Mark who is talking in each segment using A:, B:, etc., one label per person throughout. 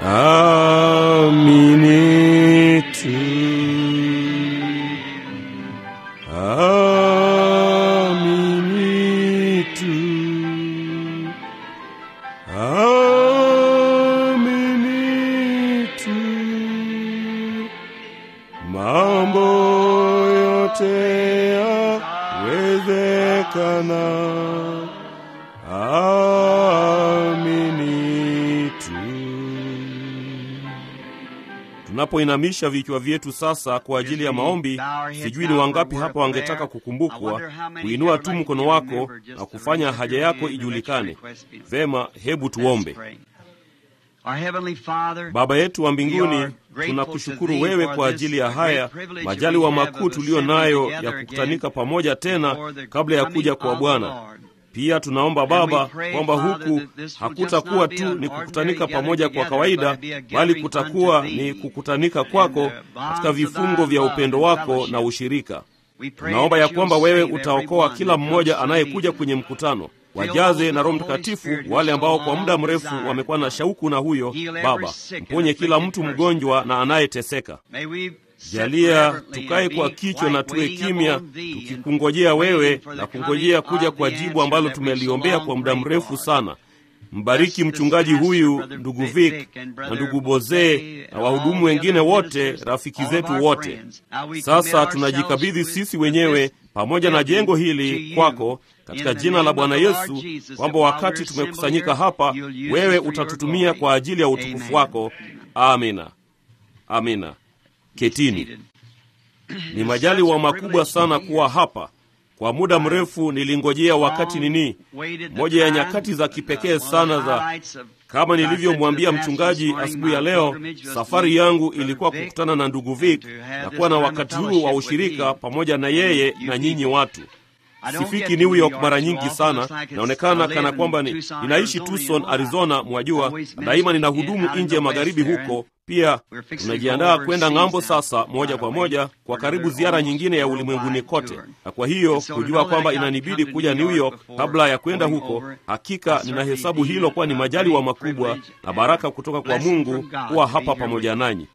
A: amini tu, amini tu, amini tu, mambo yote yawezekana. Amini tu. Tunapoinamisha vichwa vyetu sasa kwa ajili ya maombi, sijui ni wangapi hapa wangetaka kukumbukwa kuinua tu mkono wako na kufanya haja yako ijulikane. Vema, hebu tuombe. Baba yetu wa mbinguni, tunakushukuru wewe kwa ajili ya haya majaliwa makuu tuliyo nayo ya kukutanika pamoja tena kabla ya kuja kwa Bwana. Pia tunaomba Baba kwamba huku hakutakuwa tu ni kukutanika pamoja kwa kawaida, bali kutakuwa ni kukutanika kwako katika vifungo vya upendo wako na ushirika. Tunaomba ya kwamba wewe utaokoa kila mmoja anayekuja kwenye mkutano, wajaze na Roho Mtakatifu wale ambao kwa muda mrefu wamekuwa na shauku na huyo. Baba, mponye kila mtu mgonjwa na anayeteseka. Jalia tukae kwa kichwa na tuwe kimya, tukikungojea wewe na kungojea kuja kwa jibu ambalo tumeliombea kwa muda mrefu sana. Mbariki mchungaji huyu, ndugu Vic na ndugu Bozee na wahudumu wengine wote, rafiki zetu wote. Sasa tunajikabidhi sisi wenyewe pamoja na jengo hili kwako, katika jina la Bwana Yesu, kwamba wakati tumekusanyika hapa, wewe utatutumia kwa ajili ya utukufu wako. Amina, amina. Ketini. Ni majaliwa makubwa sana kuwa hapa. Kwa muda mrefu nilingojea wakati nini, moja ya nyakati za kipekee sana za, kama nilivyomwambia mchungaji asubuhi ya leo, safari yangu ilikuwa kukutana na ndugu Vic na kuwa na wakati huu wa ushirika pamoja na yeye na nyinyi watu. Sifiki New York mara nyingi sana, naonekana kana kwamba ni, ninaishi Tucson, Arizona, mwajua, na daima ninahudumu nje ya magharibi huko. Pia tunajiandaa kwenda ng'ambo sasa, moja kwa moja kwa karibu ziara nyingine ya ulimwenguni kote, na kwa hiyo kujua kwamba inanibidi kuja New York kabla ya kwenda huko, hakika ninahesabu hilo kuwa ni majaliwa makubwa na baraka kutoka kwa Mungu kuwa hapa pamoja nanyi.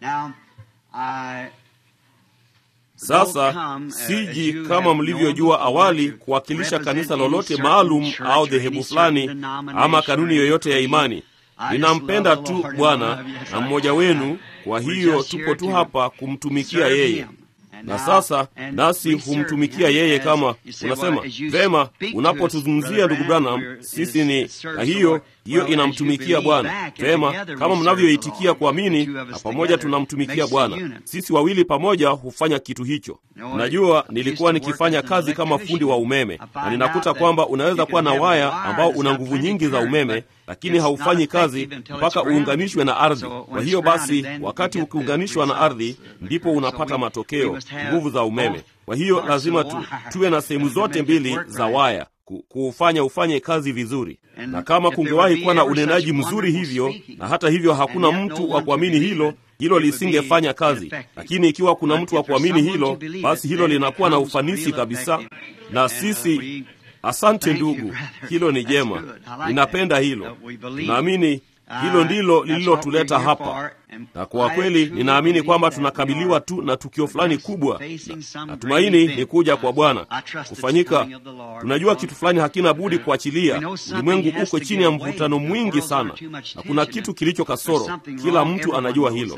A: Sasa siji kama mlivyojua awali kuwakilisha kanisa lolote maalum au dhehebu fulani ama kanuni yoyote ya imani. Ninampenda tu Bwana na mmoja wenu, kwa hiyo tupo tu hapa kumtumikia yeye. Na sasa nasi humtumikia yeye kama unasema vema, unapotuzungumzia ndugu Branham, sisi ni na hiyo hiyo inamtumikia Bwana vema, kama mnavyoitikia kuamini, na pamoja tunamtumikia Bwana. Sisi wawili pamoja hufanya kitu hicho. Najua nilikuwa nikifanya kazi kama fundi wa umeme, na ninakuta kwamba unaweza kuwa na waya ambao una nguvu nyingi za umeme, lakini haufanyi kazi mpaka uunganishwe na ardhi. Kwa hiyo basi, wakati ukiunganishwa na ardhi, ndipo unapata matokeo, nguvu za umeme. Kwa hiyo lazima tu, tuwe na sehemu zote mbili za waya kuufanya ufanye kazi vizuri. Na kama kungewahi kuwa na unenaji mzuri hivyo, na hata hivyo hakuna mtu wa kuamini hilo, hilo lisingefanya kazi. Lakini ikiwa kuna mtu wa kuamini hilo, basi hilo linakuwa na ufanisi kabisa. Na sisi, asante ndugu, hilo ni jema, ninapenda hilo. Tunaamini hilo ndilo lililotuleta hapa, na kwa kweli ninaamini kwamba tunakabiliwa tu na tukio fulani kubwa. Natumaini ni kuja kwa Bwana kufanyika. Tunajua kitu fulani hakina budi kuachilia. Ulimwengu uko chini ya mvutano mwingi sana, na kuna kitu kilicho kasoro. Kila mtu anajua hilo,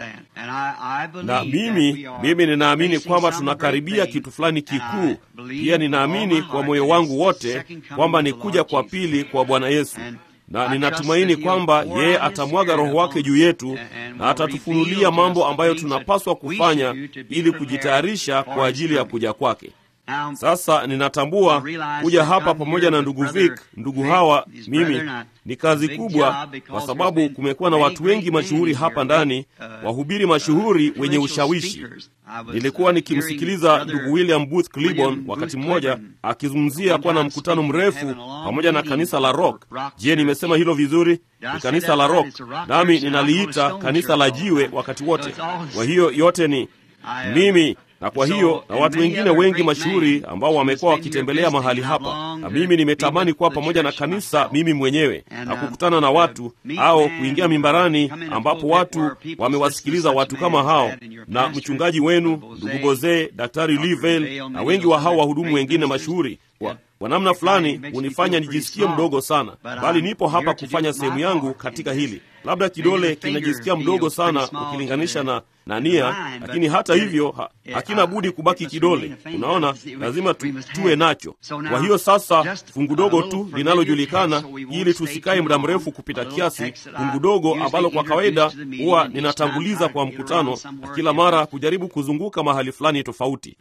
A: na mimi mimi ninaamini kwamba tunakaribia kitu fulani kikuu. Pia ninaamini kwa moyo wangu wote kwamba ni kuja kwa pili kwa Bwana Yesu na ninatumaini kwamba yeye atamwaga Roho wake juu yetu na atatufunulia mambo ambayo tunapaswa kufanya ili kujitayarisha kwa ajili ya kuja kwake. Sasa ninatambua kuja hapa pamoja na ndugu Vic, ndugu hawa, mimi ni kazi kubwa, kwa sababu kumekuwa na watu wengi mashuhuri hapa ndani, wahubiri mashuhuri wenye ushawishi. Nilikuwa nikimsikiliza ndugu William Booth Cliburn wakati mmoja akizungumzia kuwa na mkutano mrefu pamoja na kanisa la Rock. Je, nimesema hilo vizuri? Ni kanisa la Rock, nami ninaliita kanisa la jiwe wakati wote. Kwa hiyo yote ni mimi na kwa hiyo na watu wengine wengi mashuhuri ambao wamekuwa wakitembelea mahali hapa, na mimi nimetamani kuwa pamoja na kanisa mimi mwenyewe na kukutana na watu au kuingia mimbarani ambapo watu wamewasikiliza watu kama hao na mchungaji wenu ndugu Bozee, daktari Livel na wengi wa hao wahudumu wengine mashuhuri kwa, kwa namna fulani hunifanya nijisikie mdogo sana, bali nipo hapa kufanya sehemu yangu katika hili. Labda kidole kinajisikia mdogo sana ukilinganisha na na nia, lakini hata hivyo ha, hakina budi kubaki kidole. Unaona, lazima tu, tuwe nacho. Kwa hiyo sasa, fungu dogo tu linalojulikana, ili tusikae muda mrefu kupita kiasi, fungu dogo ambalo kwa kawaida huwa ninatanguliza kwa mkutano, na kila mara kujaribu kuzunguka mahali fulani tofauti.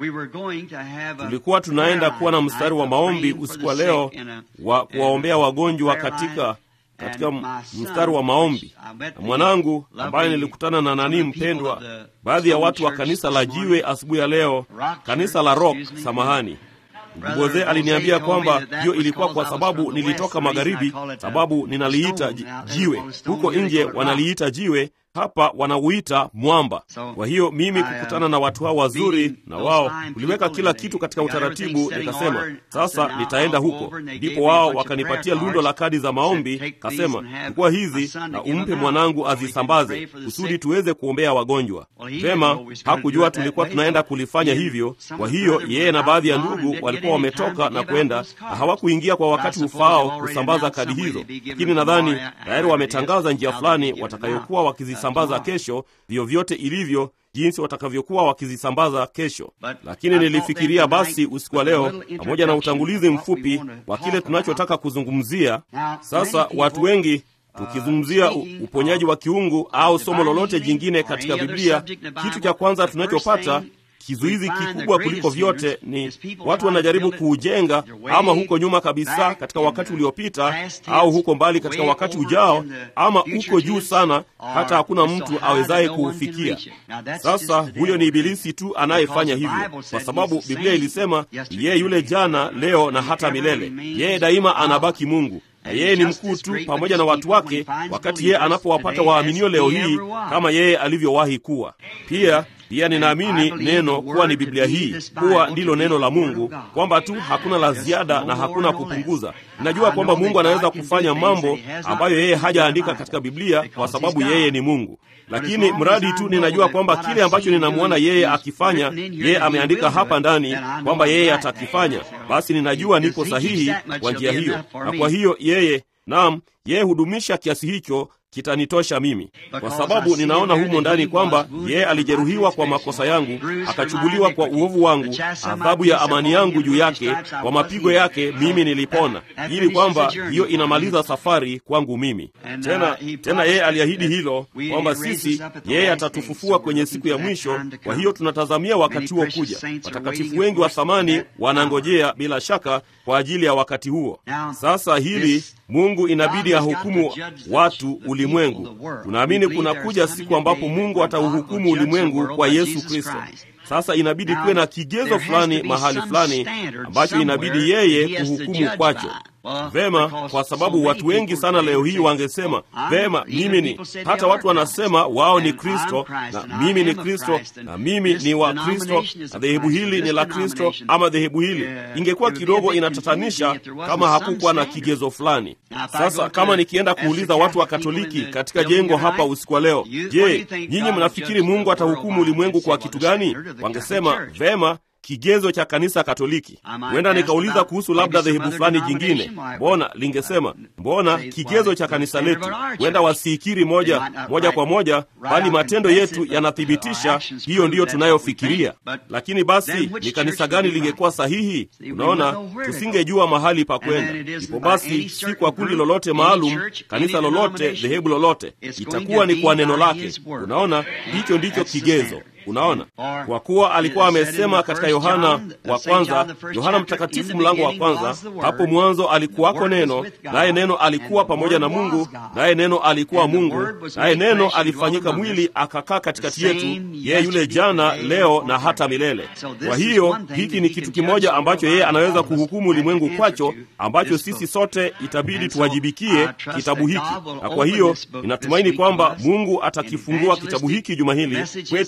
A: Tulikuwa tunaenda kuwa na mstari wa maombi usiku wa leo wa kuwaombea wagonjwa katika katika mstari wa maombi na mwanangu ambaye nilikutana na nani mpendwa, baadhi ya watu wa kanisa la Jiwe asubuhi ya leo, kanisa la Rock, samahani Mgoze aliniambia kwamba hiyo ilikuwa kwa sababu nilitoka magharibi, sababu ninaliita jiwe. Huko nje wanaliita jiwe, hapa wanauita mwamba. Kwa hiyo mimi kukutana na watu hao wazuri, na wao uliweka kila kitu katika utaratibu, nikasema sasa nitaenda huko. Ndipo wao wakanipatia lundo la kadi za maombi, kasema chukua hizi na umpe mwanangu azisambaze kusudi tuweze kuombea wagonjwa. Vema, hakujua tulikuwa tunaenda kulifanya hivyo. Kwa hiyo yeye na baadhi ya ndugu walikuwa wametoka na kwenda na hawakuingia kwa wakati ufaao kusambaza kadi hizo, lakini nadhani tayari wametangaza njia fulani watakayokuwa wakizi sambaza kesho, vyovyote ilivyo jinsi watakavyokuwa wakizisambaza kesho. Lakini nilifikiria basi usiku wa leo, pamoja na utangulizi mfupi wa kile tunachotaka kuzungumzia sasa, watu wengi tukizungumzia uponyaji wa kiungu au somo lolote jingine katika Biblia, kitu cha kwanza tunachopata kizuizi kikubwa kuliko vyote ni watu wanajaribu kuujenga, ama huko nyuma kabisa katika wakati uliopita, au huko mbali katika wakati ujao, ama uko juu sana hata hakuna mtu awezaye kuufikia. Sasa huyo ni Ibilisi tu anayefanya hivyo, kwa sababu Biblia ilisema yeye yule jana, leo na hata milele. Yeye daima anabaki Mungu na yeye ni mkuu tu pamoja na watu wake, wakati yeye anapowapata waaminio leo hii kama yeye alivyowahi kuwa. Pia pia ninaamini neno kuwa ni Biblia hii kuwa ndilo neno la Mungu, kwamba tu hakuna la ziada na hakuna kupunguza. Ninajua kwamba Mungu anaweza kufanya mambo ambayo yeye hajaandika katika Biblia kwa sababu yeye ni Mungu, lakini mradi tu ninajua kwamba kile ambacho ninamwona yeye akifanya, yeye ameandika hapa ndani kwamba yeye atakifanya, basi ninajua nipo sahihi kwa njia hiyo, na kwa hiyo yeye, naam, yeye hudumisha kiasi hicho kitanitosha mimi, kwa sababu ninaona humo ndani kwamba yeye alijeruhiwa kwa makosa yangu, akachubuliwa kwa uovu wangu, adhabu ya amani yangu juu yake, kwa mapigo yake mimi nilipona, ili kwamba hiyo inamaliza safari kwangu mimi. Tena tena yeye aliahidi hilo kwamba sisi, yeye atatufufua kwenye siku ya mwisho. Kwa hiyo tunatazamia wakati huo kuja. Watakatifu wengi wa thamani wanangojea bila shaka kwa ajili ya wakati huo. Sasa hili Mungu inabidi ahukumu watu ulimwengu. Tunaamini kunakuja siku ambapo Mungu atauhukumu ulimwengu kwa Yesu Kristo. Sasa inabidi kuwe na kigezo fulani mahali fulani ambacho inabidi yeye kuhukumu kwacho. Vema, kwa sababu watu wengi sana leo hii wangesema vema, mimi ni hata watu wanasema wao ni Kristo na mimi ni Kristo na mimi ni wa Kristo na dhehebu hili ni la Kristo ama dhehebu hili. Ingekuwa kidogo inatatanisha kama hakukuwa na kigezo fulani. Sasa kama nikienda kuuliza watu wa Katoliki katika jengo hapa usiku wa leo, je, nyinyi mnafikiri Mungu atahukumu ulimwengu kwa kitu gani? Wangesema vema kigezo cha kanisa Katoliki. Huenda nikauliza kuhusu labda dhehebu fulani jingine, mbona lingesema mbona kigezo cha kanisa letu. Huenda wasiikiri moja moja kwa moja, bali matendo yetu yanathibitisha hiyo ndiyo tunayofikiria. Lakini basi ni kanisa gani lingekuwa sahihi? Unaona, tusingejua mahali pa kwenda. Ipo basi, si kwa kundi lolote maalum, kanisa lolote, dhehebu lolote, itakuwa ni kwa neno lake. Unaona, hicho ndicho kigezo. Unaona, kwa kuwa alikuwa amesema katika Yohana wa kwanza, Yohana Mtakatifu mlango wa kwanza, hapo mwanzo alikuwako neno, naye neno alikuwa pamoja na Mungu, naye neno alikuwa Mungu, naye neno alifanyika mwili akakaa katikati yetu, yeye yule jana, leo na hata milele. Kwa hiyo hiki ni kitu kimoja ambacho yeye anaweza kuhukumu ulimwengu kwacho, ambacho sisi sote itabidi tuwajibikie kitabu hiki. Na kwa hiyo ninatumaini kwamba Mungu atakifungua kitabu hiki juma hili kwetu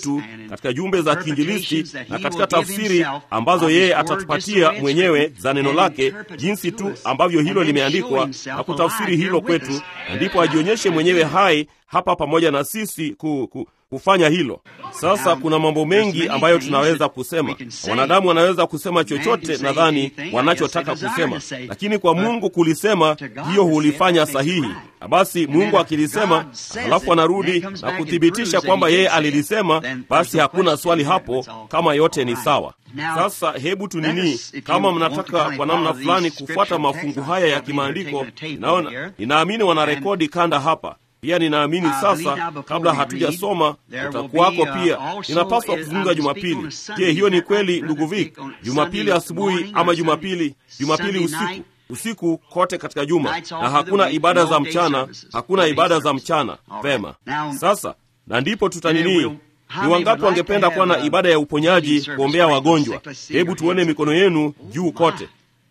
A: katika jumbe za kiinjilisti na katika tafsiri ambazo yeye atatupatia mwenyewe za neno lake, jinsi tu ambavyo hilo limeandikwa na kutafsiri hilo kwetu, na ndipo ajionyeshe mwenyewe hai hapa pamoja na sisi ku, ku, kufanya hilo. Sasa kuna mambo mengi ambayo tunaweza kusema. Wanadamu wanaweza kusema chochote, nadhani wanachotaka kusema, lakini kwa Mungu kulisema, hiyo hulifanya sahihi. Na basi Mungu akilisema, halafu anarudi na kuthibitisha kwamba yeye alilisema, basi hakuna swali hapo, kama yote ni sawa. Sasa hebu tunini, kama mnataka kwa namna fulani kufuata mafungu haya ya kimaandiko, naona ninaamini wanarekodi kanda hapa pia ninaamini sasa, kabla hatujasoma utakuwako pia. Ninapaswa kuzungumza Jumapili. Je, hiyo ni kweli, ndugu Vik? Jumapili asubuhi ama Jumapili Jumapili usiku? Usiku kote katika juma, na hakuna ibada za mchana, hakuna ibada za mchana. Vema, sasa na ndipo tutanini ni wangapi wangependa kuwa na ibada ya uponyaji, kuombea wagonjwa? Hebu tuone mikono yenu juu kote.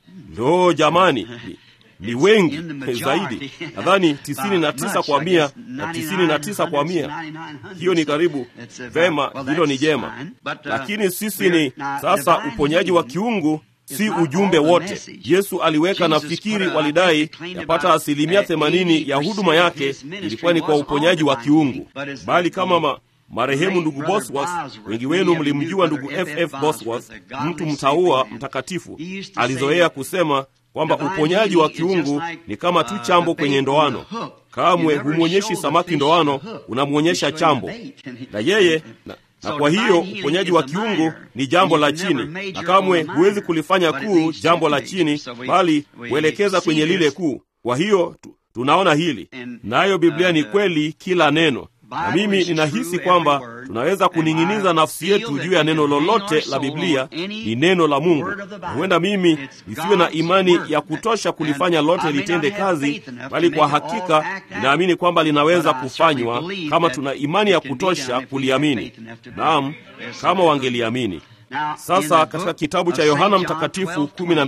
A: Ndo jamani, ni wengi zaidi, nadhani tisini na tisa kwa mia na tisini na tisa kwa mia. Hiyo ni karibu vema, hilo ni jema, lakini sisi ni sasa, uponyaji wa kiungu si ujumbe wote. Yesu aliweka, nafikiri walidai yapata asilimia themanini ya huduma yake ilikuwa ni kwa uponyaji wa kiungu, bali kama ma, marehemu ndugu Bosworth, wengi wenu mlimjua ndugu FF Bosworth, mtu mtaua mtakatifu, alizoea kusema kwamba uponyaji wa kiungu ni kama tu chambo kwenye ndoano. Kamwe humwonyeshi samaki ndoano, unamwonyesha chambo na yeye na, na kwa hiyo uponyaji wa kiungu ni jambo la chini, na kamwe huwezi kulifanya kuu jambo la chini, bali huelekeza kwenye lile kuu. Kwa hiyo tu, tunaona hili nayo Biblia ni kweli, kila neno na mimi ninahisi kwamba tunaweza kuning'iniza nafsi yetu juu ya neno lolote la Biblia. Ni neno la Mungu, na huenda mimi nisiwe na imani ya kutosha kulifanya lote litende kazi, bali kwa hakika ninaamini kwamba linaweza kufanywa kama tuna imani ya kutosha kuliamini. Naam, kama wangeliamini. Sasa katika kitabu cha Yohana Mtakatifu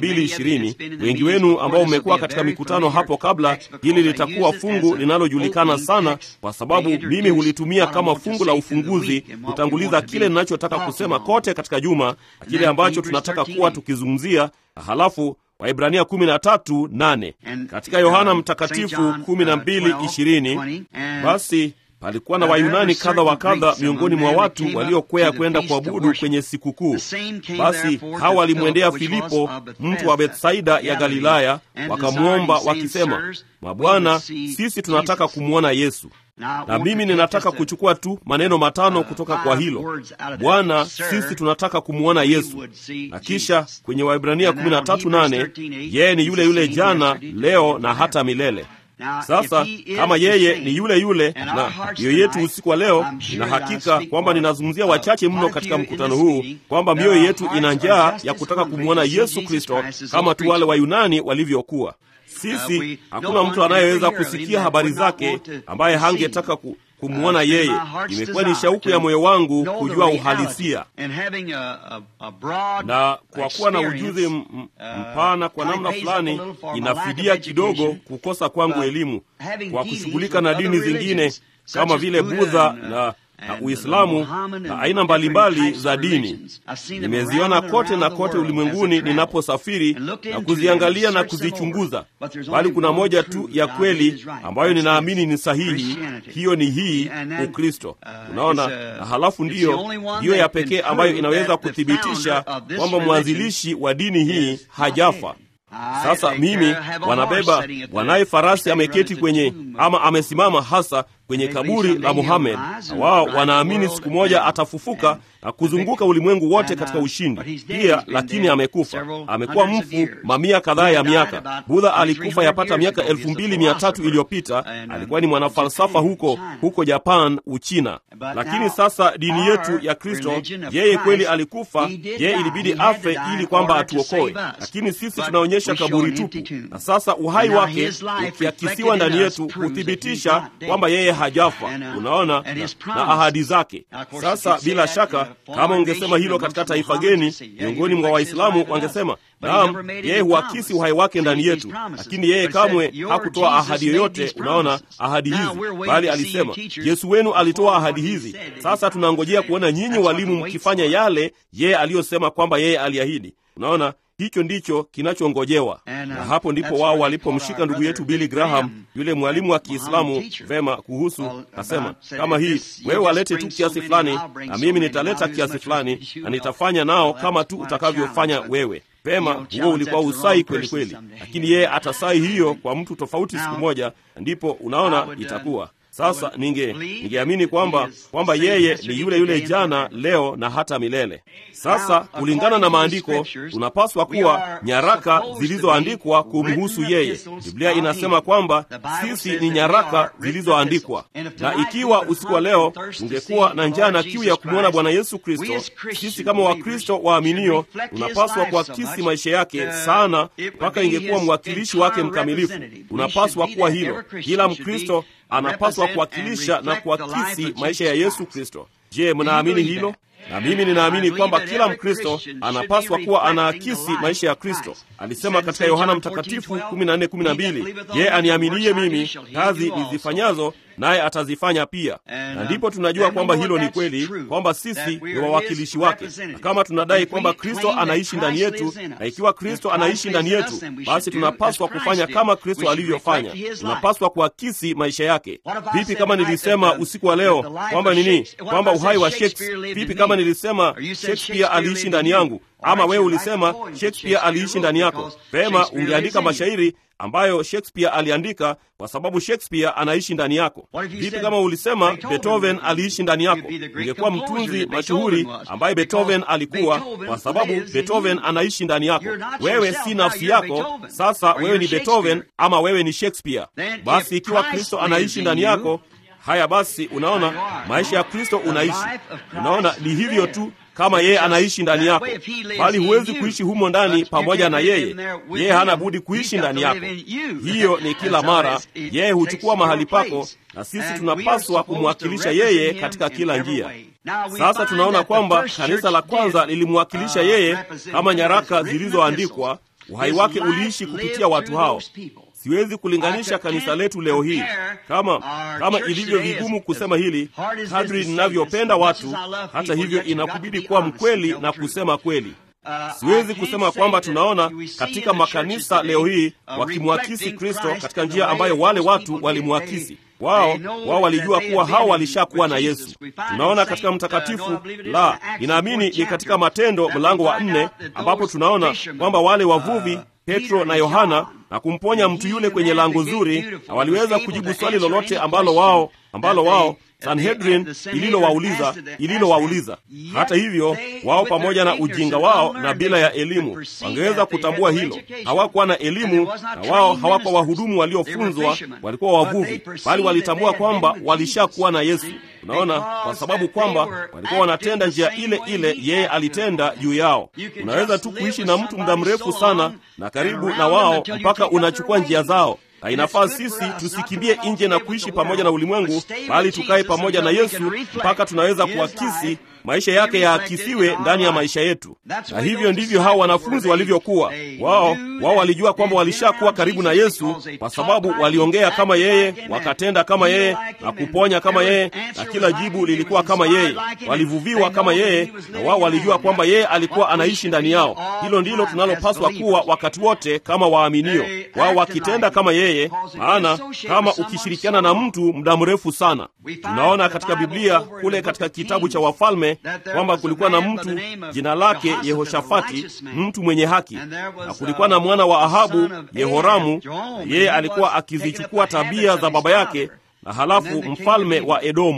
A: 12:20, wengi wenu ambao mmekuwa katika mikutano hapo kabla, hili litakuwa fungu linalojulikana sana, kwa sababu mimi hulitumia kama fungu la ufunguzi kutanguliza kile ninachotaka kusema kote katika juma, kile ambacho tunataka kuwa tukizungumzia, halafu Waibrania 13:8 katika Yohana Mtakatifu 12:20, basi palikuwa na Wayunani kadha wa kadha miongoni mwa watu waliokwea kwenda kuabudu kwenye sikukuu. Basi hawa walimwendea Filipo, mtu wa Bethsaida ya Galilaya, wakamwomba wakisema, Mabwana, sisi tunataka kumwona Yesu. Na mimi ninataka kuchukua tu maneno matano kutoka kwa hilo, Bwana, sisi tunataka kumwona Yesu. Na kisha kwenye Waibrania 13:8, yeye ni yule yule jana, leo na hata milele. Sasa kama yeye ni yule yule na mioyo yetu usiku wa leo, ina hakika kwamba ninazungumzia wachache mno katika mkutano huu, kwamba mioyo yetu ina njaa ya kutaka kumwona Yesu Kristo kama tu wale Wayunani walivyokuwa. Sisi hakuna mtu anayeweza kusikia habari zake ambaye hangetaka ku kumwona yeye. Imekuwa ni shauku ya moyo wangu kujua uhalisia, na kwa kuwa na ujuzi mpana kwa namna fulani, inafidia kidogo kukosa kwangu elimu kwa kushughulika na dini zingine kama vile Budha na na Uislamu na aina mbalimbali za dini. Nimeziona kote na kote ulimwenguni ninaposafiri na kuziangalia na kuzichunguza, bali kuna moja tu ya kweli ambayo ninaamini ni sahihi. Hiyo ni hii, Ukristo. Unaona, na halafu ndiyo ndiyo ya pekee ambayo inaweza kuthibitisha kwamba mwanzilishi wa dini hii hajafa. Sasa mimi wanabeba wanaye farasi ameketi kwenye ama amesimama hasa kwenye kaburi la Muhammad, na wao wanaamini siku moja atafufuka na kuzunguka ulimwengu wote katika ushindi pia, lakini amekufa. Amekuwa mfu mamia kadhaa ya miaka. Budha alikufa yapata miaka elfu mbili mia tatu iliyopita. Alikuwa ni mwanafalsafa huko huko Japan, Uchina. Lakini sasa dini yetu ya Kristo, yeye kweli alikufa, yeye ilibidi afe ili kwamba atuokoe, lakini sisi tunaonyesha kaburi tupu, na sasa uhai wake ukiakisiwa ndani yetu kuthibitisha kwamba yeye hajafa. Unaona, na, na ahadi zake. Sasa bila shaka, kama ungesema hilo katika taifa geni miongoni mwa Waislamu wangesema naam, yeye huakisi uhai wake ndani yetu, lakini yeye kamwe hakutoa ahadi yoyote. Unaona, ahadi hizi, bali alisema Yesu wenu alitoa ahadi hizi. Sasa tunangojea kuona nyinyi walimu mkifanya yale yeye aliyosema kwamba yeye aliahidi. Unaona, hicho ndicho kinachongojewa, na hapo ndipo wao walipomshika ndugu yetu Billy Graham, yule mwalimu wa Kiislamu vema, kuhusu nasema, kama hii wewe walete tu kiasi fulani, na mimi nitaleta kiasi fulani, na nitafanya nao kama tu utakavyofanya wewe. Pema, huo ulikuwa usai kweli kweli, lakini yeye atasai hiyo kwa mtu tofauti siku moja, ndipo unaona itakuwa sasa ninge ningeamini kwamba kwamba yeye ni yule yule jana leo na hata milele. Sasa kulingana na maandiko, tunapaswa kuwa nyaraka zilizoandikwa kumhusu yeye. Biblia inasema kwamba sisi ni nyaraka zilizoandikwa, na ikiwa usiku wa leo ungekuwa na njaa na kiu ya kumwona Bwana Yesu Kristo, sisi kama Wakristo waaminio tunapaswa kuakisi maisha yake sana, mpaka ingekuwa mwakilishi wake mkamilifu. Unapaswa kuwa hilo. Kila Mkristo anapaswa kuwakilisha na kuakisi maisha ya Yesu Kristo. Je, mnaamini hilo? Na mimi ninaamini kwamba kila Mkristo anapaswa kuwa anaakisi maisha ya Kristo. Alisema katika Yohana Mtakatifu 14:12, yeye aniaminiye mimi, kazi nizifanyazo naye atazifanya pia. Na ndipo tunajua kwamba hilo ni kweli, kwamba sisi ni wawakilishi wake. Na kama tunadai kwamba Kristo anaishi ndani yetu, na ikiwa Kristo anaishi ndani yetu, basi tunapaswa kufanya kama Kristo alivyofanya. Tunapaswa kuakisi maisha yake. Vipi kama nilisema usiku wa leo kwamba nini, kwamba uhai wa Shakespeare? Vipi kama nilisema Shakespeare aliishi ndani yangu, ama wewe ulisema Shakespeare aliishi ndani yako? Vema, ungeandika mashairi ambayo Shakespeare aliandika kwa sababu Shakespeare anaishi ndani yako. Vipi kama ulisema Beethoven aliishi ndani yako? Ungekuwa mtunzi mashuhuri ambaye Beethoven alikuwa, kwa sababu Beethoven anaishi ndani yako. Wewe si nafsi yako, sasa wewe ni Beethoven ama wewe ni Shakespeare. Basi ikiwa Kristo anaishi ndani yako, haya basi, unaona maisha ya Kristo unaishi. Unaona ni hivyo tu kama yeye anaishi ndani yako, bali huwezi kuishi humo ndani pamoja na yeye. Yeye hana budi kuishi ndani yako. Hiyo ni kila mara, yeye huchukua mahali pako, na sisi tunapaswa kumwakilisha yeye katika kila njia. Sasa tunaona kwamba kanisa la kwanza lilimwakilisha yeye kama nyaraka zilizoandikwa. Uhai wake uliishi kupitia watu hao. Siwezi kulinganisha kanisa letu leo hii kama kama ilivyo vigumu kusema hili kadri ninavyopenda watu. Hata hivyo, inakubidi kuwa mkweli na kusema kweli. Siwezi kusema kwamba tunaona katika makanisa leo hii wakimwakisi Kristo katika njia ambayo wale watu walimwakisi wao. Wao walijua kuwa hao walishakuwa na Yesu. Tunaona katika Mtakatifu la ninaamini ni katika Matendo mlango wa nne ambapo tunaona kwamba wale wavuvi Petro na Yohana na kumponya mtu yule kwenye lango zuri, na waliweza kujibu swali lolote ambalo wao ambalo wao Sanhedrin ililowauliza ililowauliza. Hata hivyo, wao pamoja na ujinga wao na bila ya elimu wangeweza kutambua hilo. Hawakuwa na elimu na wao hawakuwa wahudumu waliofunzwa, walikuwa wavuvi, bali walitambua kwamba walishakuwa na Yesu. Unaona, kwa sababu kwamba walikuwa wanatenda njia ile ile yeye alitenda juu yao. Unaweza tu kuishi na mtu muda mrefu sana na karibu na wao mpaka unachukua njia zao na inafaa sisi tusikimbie nje na kuishi pamoja na ulimwengu, bali tukae pamoja na Yesu mpaka tunaweza kuakisi maisha yake yaakisiwe ndani ya maisha yetu. Na hivyo ndivyo hao wanafunzi walivyokuwa. Wao wao walijua kwamba walishakuwa karibu na Yesu kwa sababu waliongea kama yeye, wakatenda kama yeye, na kuponya kama yeye, na kila jibu lilikuwa kama yeye. Walivuviwa kama yeye, na wao walijua kwamba yeye alikuwa anaishi ndani yao. Hilo ndilo tunalopaswa kuwa wakati wote kama waaminio, wao wakitenda kama yeye, maana kama ukishirikiana na mtu muda mrefu sana. Tunaona katika Biblia kule katika kitabu cha Wafalme kwamba kulikuwa na mtu jina lake Yehoshafati, mtu mwenye haki, na kulikuwa na mwana wa Ahabu, Yehoramu. Yeye alikuwa akizichukua tabia za baba yake, na halafu mfalme wa Edomu.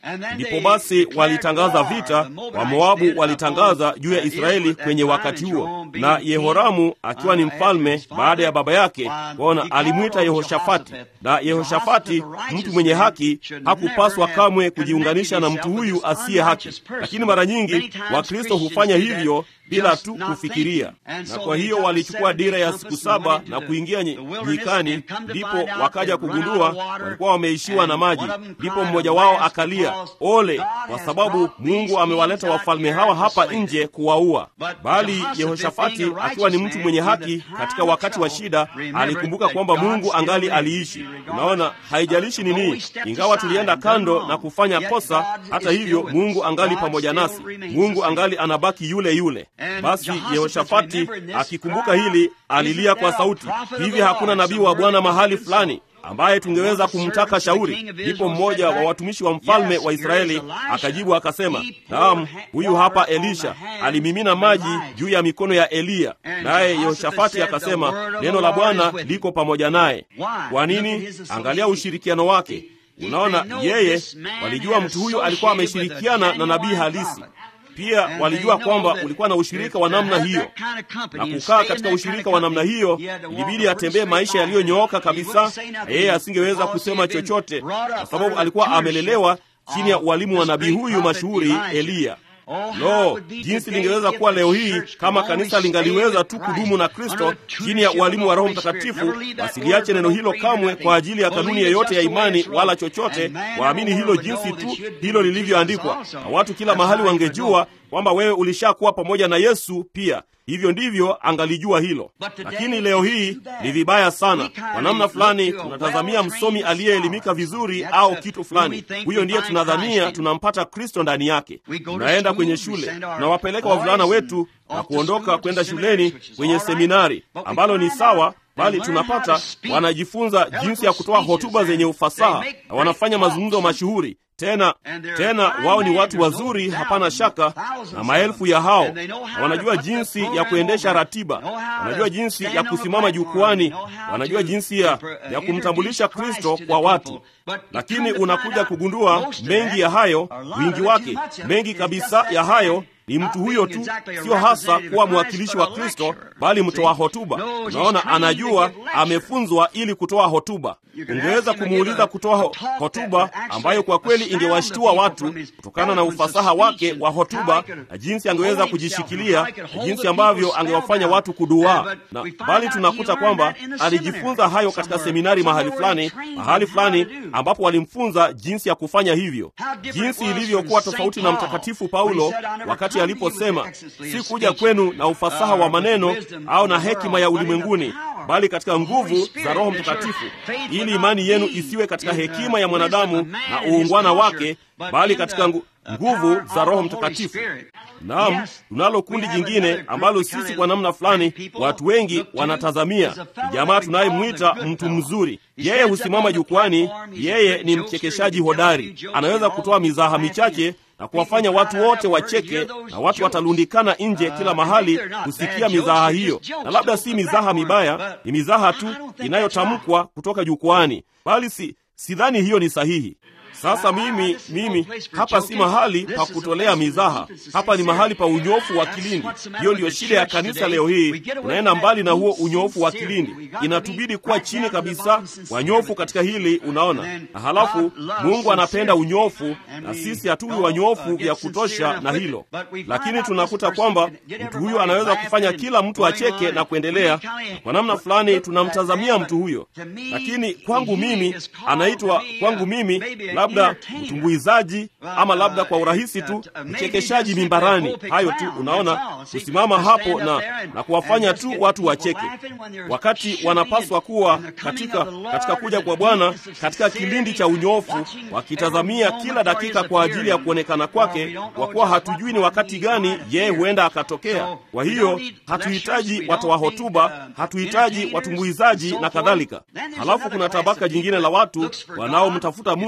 A: Ndipo basi walitangaza vita, Wamoabu walitangaza juu ya Israeli kwenye wakati huo, na Yehoramu akiwa ni mfalme baada ya baba yake, waona alimwita Yehoshafati, na Yehoshafati mtu mwenye haki hakupaswa kamwe kujiunganisha na mtu huyu asiye haki. Lakini mara nyingi Wakristo hufanya hivyo bila tu kufikiria, na kwa hiyo walichukua dira ya siku saba na kuingia nyikani, ndipo wakaja kugundua walikuwa wameishiwa na maji. Ndipo mmoja wao akalia, ole, kwa sababu Mungu amewaleta wafalme hawa hapa nje kuwaua. Bali Yehoshafati akiwa ni mtu mwenye haki, katika wakati wa shida alikumbuka kwamba Mungu angali aliishi. Unaona, haijalishi nini, ingawa tulienda kando na kufanya kosa, hata hivyo Mungu angali pamoja nasi. Mungu angali anabaki yule yule. Basi Yehoshafati akikumbuka hili alilia kwa sauti, hivi hakuna nabii wa Bwana mahali fulani ambaye tungeweza kumtaka shauri? Ndipo mmoja wa watumishi wa mfalme wa Israeli akajibu akasema, naam, huyu hapa Elisha alimimina maji juu ya mikono ya Eliya. Naye Yehoshafati akasema, neno la Bwana liko pamoja naye. Kwa nini? Angalia ushirikiano wake. Unaona, yeye walijua mtu huyu alikuwa ameshirikiana na nabii halisi pia walijua kwamba ulikuwa na ushirika wa namna hiyo, na kukaa katika ushirika wa namna hiyo ilibidi atembee maisha yaliyonyooka kabisa, na yeye asingeweza kusema chochote kwa sababu alikuwa amelelewa chini ya ualimu wa nabii huyu mashuhuri Eliya. Lo, jinsi lingeweza kuwa leo hii kama kanisa lingaliweza tu kudumu na Kristo chini ya ualimu wa Roho Mtakatifu, wasiliache neno hilo kamwe kwa ajili ya kanuni yeyote ya imani wala chochote, waamini hilo jinsi tu hilo lilivyoandikwa, na watu kila mahali wangejua kwamba wewe ulishakuwa pamoja na Yesu pia. Hivyo ndivyo angalijua hilo. Lakini leo hii ni vibaya sana. Kwa namna fulani, tunatazamia msomi aliyeelimika vizuri au kitu fulani, huyo ndiye tunadhania tunampata Kristo ndani yake. Tunaenda kwenye shule, tunawapeleka wavulana wetu na kuondoka kwenda shuleni kwenye seminari, ambalo ni sawa bali tunapata wanajifunza jinsi ya kutoa hotuba zenye ufasaha na wanafanya mazungumzo mashuhuri tena tena, wao ni watu wazuri, hapana shaka, na maelfu ya hao, na wanajua jinsi ya kuendesha ratiba, wanajua jinsi ya kusimama jukwani, wanajua jinsi ya, ya kumtambulisha Kristo kwa watu. Lakini unakuja kugundua mengi ya hayo, wingi wake, mengi kabisa ya hayo ni mtu huyo tu, sio hasa kuwa mwakilishi wa Kristo, bali mtoa hotuba. Unaona, anajua amefunzwa ili kutoa hotuba. Ungeweza kumuuliza kutoa hotuba ambayo kwa kweli ingewashtua watu kutokana na ufasaha wake wa hotuba na jinsi angeweza kujishikilia na jinsi ambavyo angewafanya watu kuduaa, na bali tunakuta kwamba alijifunza hayo katika seminari mahali fulani, mahali fulani ambapo walimfunza jinsi ya kufanya hivyo, jinsi ilivyokuwa tofauti na Mtakatifu Paulo wakati aliposema si kuja kwenu na ufasaha wa maneno au na hekima ya ulimwenguni, bali katika nguvu za Roho Mtakatifu, ili imani yenu isiwe katika hekima ya mwanadamu na uungwana wake, bali katika ngu nguvu za Roho Mtakatifu. Naam, tunalo kundi jingine ambalo sisi kwa namna fulani watu wengi wanatazamia. Ni jamaa tunayemwita mtu mzuri. Yeye husimama jukwani, yeye ni mchekeshaji hodari, anaweza kutoa mizaha michache na kuwafanya watu wote wacheke, na watu watalundikana nje kila mahali kusikia mizaha hiyo. Na labda si mizaha mibaya, ni mizaha tu inayotamkwa kutoka jukwani, bali si sidhani hiyo ni sahihi. Sasa mimi mimi hapa si mahali pa kutolea mizaha, hapa ni mahali pa unyofu wa kilindi. Hiyo ndiyo shida ya kanisa leo hii, unaenda mbali na huo unyofu wa kilindi. Inatubidi kuwa chini kabisa wanyofu katika hili, unaona. Na halafu Mungu anapenda unyofu, na sisi hatuwi wanyofu vya kutosha na hilo, lakini tunakuta kwamba mtu huyo anaweza kufanya kila mtu acheke na kuendelea. Kwa namna fulani tunamtazamia mtu huyo, lakini kwangu mimi anaitwa kwangu mimi labda mtumbuizaji ama labda kwa urahisi tu mchekeshaji mimbarani. Hayo tu, unaona, kusimama hapo na, na kuwafanya tu watu wacheke, wakati wanapaswa kuwa katika, katika kuja kwa Bwana katika kilindi cha unyofu, wakitazamia kila dakika kwa ajili ya kuonekana kwake, kwa kuwa hatujui ni wakati gani yeye huenda akatokea. Kwa hiyo hatuhitaji watoa hotuba, hatuhitaji watumbuizaji na kadhalika. Halafu kuna tabaka jingine la watu wanaomtafuta Mungu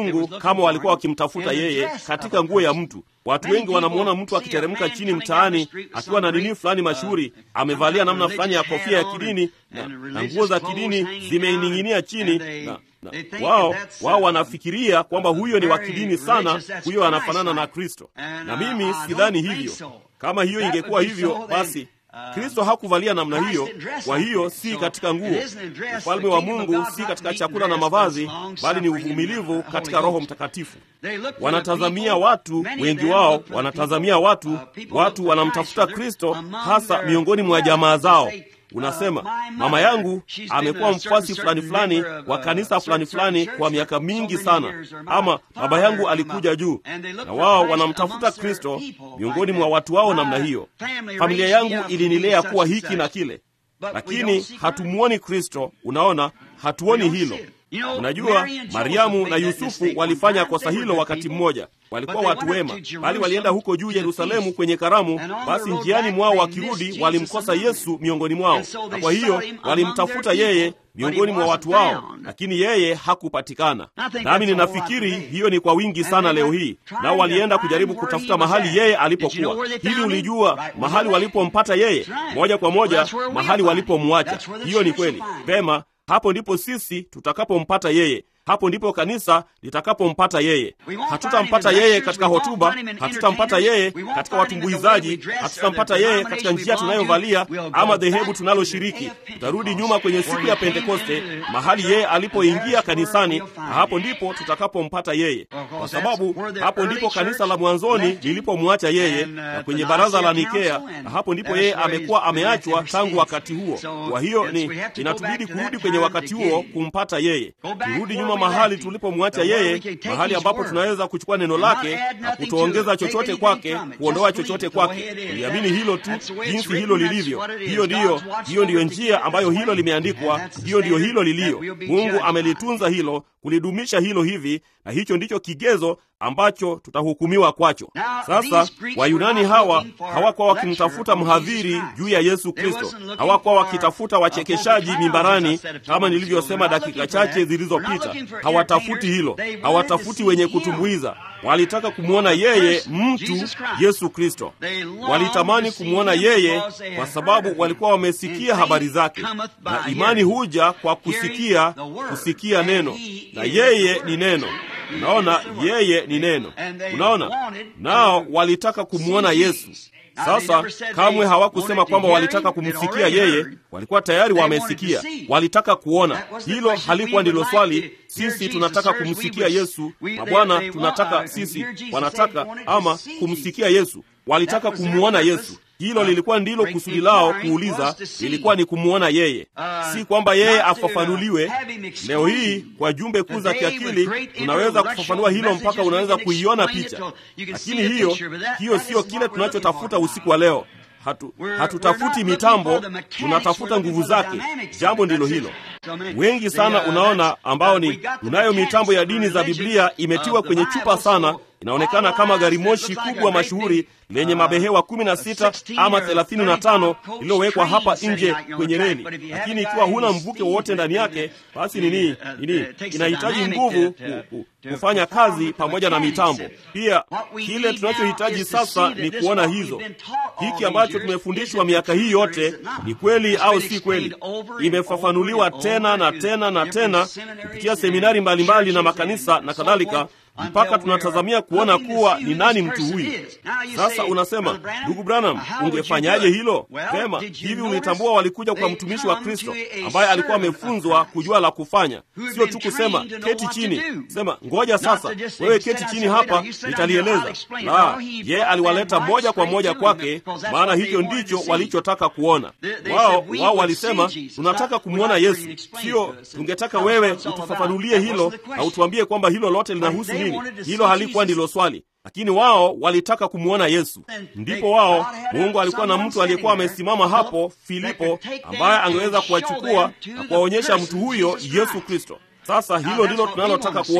A: kama walikuwa wakimtafuta yeye katika nguo ya mtu. Watu wengi wanamwona mtu akiteremka chini mtaani akiwa na dini fulani mashuhuri, amevalia namna fulani ya kofia ya kidini na, na nguo za kidini zimeining'inia chini na, na, wao wao wanafikiria kwamba huyo ni wa kidini sana, huyo anafanana na Kristo. Na mimi sidhani hivyo. Kama hiyo ingekuwa hivyo, basi Kristo hakuvalia namna hiyo. Kwa hiyo si katika nguo. Ufalme wa Mungu si katika chakula na mavazi, bali ni uvumilivu katika Roho Mtakatifu. Wanatazamia watu, wengi wao wanatazamia watu, watu wanamtafuta Kristo, hasa miongoni mwa jamaa zao. Unasema, mama yangu amekuwa mfuasi fulani fulani wa kanisa fulani fulani kwa miaka mingi sana, ama baba yangu alikuja juu, na wao wanamtafuta Kristo miongoni mwa watu wao namna hiyo. Familia yangu ilinilea kuwa hiki na kile, lakini hatumwoni Kristo. Unaona, hatuoni hilo. Unajua, Mariamu na Yusufu walifanya kosa hilo wakati mmoja. Walikuwa watu wema, bali walienda huko juu Yerusalemu kwenye karamu. Basi njiani mwao wakirudi, walimkosa Yesu miongoni mwao, na kwa hiyo walimtafuta yeye miongoni mwa watu wao, lakini yeye hakupatikana. Nami ninafikiri hiyo ni kwa wingi sana leo hii, nao walienda kujaribu kutafuta mahali yeye alipokuwa. Hivi ulijua mahali walipompata yeye? Moja kwa moja mahali walipomwacha. Hiyo ni kweli. Pema, hapo ndipo sisi tutakapompata yeye. Hapo ndipo kanisa litakapompata yeye. Hatutampata yeye katika hotuba, hatutampata yeye katika watumbuizaji, hatutampata yeye katika njia tunayovalia ama dhehebu tunaloshiriki. Tutarudi nyuma kwenye siku ya Pentekoste, mahali yeye alipoingia kanisani, na hapo ndipo tutakapompata yeye, kwa sababu hapo ndipo kanisa la mwanzoni lilipomwacha yeye, na kwenye baraza la Nikea, na hapo ndipo yeye amekuwa ameachwa tangu wakati huo. Kwa hiyo ni inatubidi kurudi kwenye wakati huo kumpata yeye, turudi nyuma mahali tulipomwacha yeye, mahali ambapo tunaweza kuchukua neno lake na kutoongeza chochote kwake, kuondoa chochote kwake. Tuliamini hilo tu jinsi hilo lilivyo. Hiyo ndiyo, hiyo ndiyo njia ambayo hilo limeandikwa, hiyo ndiyo hilo lilio. Mungu amelitunza hilo, kulidumisha hilo hivi, na hicho ndicho kigezo ambacho tutahukumiwa kwacho. Sasa Wayunani hawa hawakuwa wakimtafuta mhadhiri juu ya Yesu Kristo, hawakuwa wakitafuta wachekeshaji mimbarani kama nilivyosema dakika chache zilizopita. Hawatafuti hilo, hawatafuti wenye kutumbuiza. Walitaka kumwona yeye mtu Yesu Kristo, walitamani kumwona yeye kwa sababu walikuwa wamesikia habari zake, na imani huja kwa kusikia, kusikia neno, na yeye ni neno. Unaona, yeye ni neno. Unaona, nao walitaka kumwona Yesu. Sasa kamwe hawakusema kwamba walitaka kumsikia yeye, walikuwa tayari wamesikia, walitaka kuona. Hilo halikuwa ndilo swali. Sisi tunataka kumsikia Yesu, na Bwana tunataka sisi, wanataka ama kumsikia Yesu, walitaka kumwona Yesu. Hilo lilikuwa ndilo kusudi lao kuuliza, lilikuwa ni kumwona yeye, si kwamba yeye afafanuliwe. Leo hii kwa jumbe kuu za kiakili tunaweza kufafanua hilo mpaka unaweza kuiona picha, lakini hiyo hiyo siyo kile tunachotafuta usiku wa leo. Hatu, hatutafuti mitambo, tunatafuta nguvu zake. Jambo ndilo hilo. Wengi sana unaona, ambao ni unayo mitambo ya dini za Biblia imetiwa kwenye chupa sana, inaonekana kama gari moshi kubwa mashuhuri lenye mabehewa kumi na sita ama thelathini na tano lililowekwa hapa nje kwenye reli, lakini ikiwa huna mvuke wowote ndani yake, basi nini nini, inahitaji nguvu ku, ku, kufanya kazi pamoja na mitambo pia. Kile tunachohitaji sasa ni kuona hizo, hiki ambacho tumefundishwa miaka hii yote ni kweli au si kweli. Imefafanuliwa tena na tena na tena kupitia seminari mbalimbali mbali na makanisa na kadhalika mpaka tunatazamia kuona kuwa ni nani mtu huyu. Sasa unasema, ndugu Branham, ungefanyaje hilo? Vema, hivi ulitambua walikuja kwa mtumishi wa Kristo ambaye alikuwa amefunzwa kujua la kufanya, sio tu kusema keti chini, sema ngoja sasa, wewe keti chini hapa, nitalieleza. La, yeye aliwaleta moja kwa moja kwake, maana hicho ndicho walichotaka kuona wao. Wao walisema tunataka kumwona Yesu, sio tungetaka wewe utufafanulie hilo na utuambie kwamba hilo lote linahusu hilo halikuwa ndilo swali, lakini wao walitaka kumwona Yesu. Ndipo wao, Mungu alikuwa na mtu aliyekuwa amesimama hapo, Filipo, ambaye angeweza kuwachukua na kuwaonyesha mtu huyo Yesu Kristo. Sasa hilo ndilo tunalotaka kuona.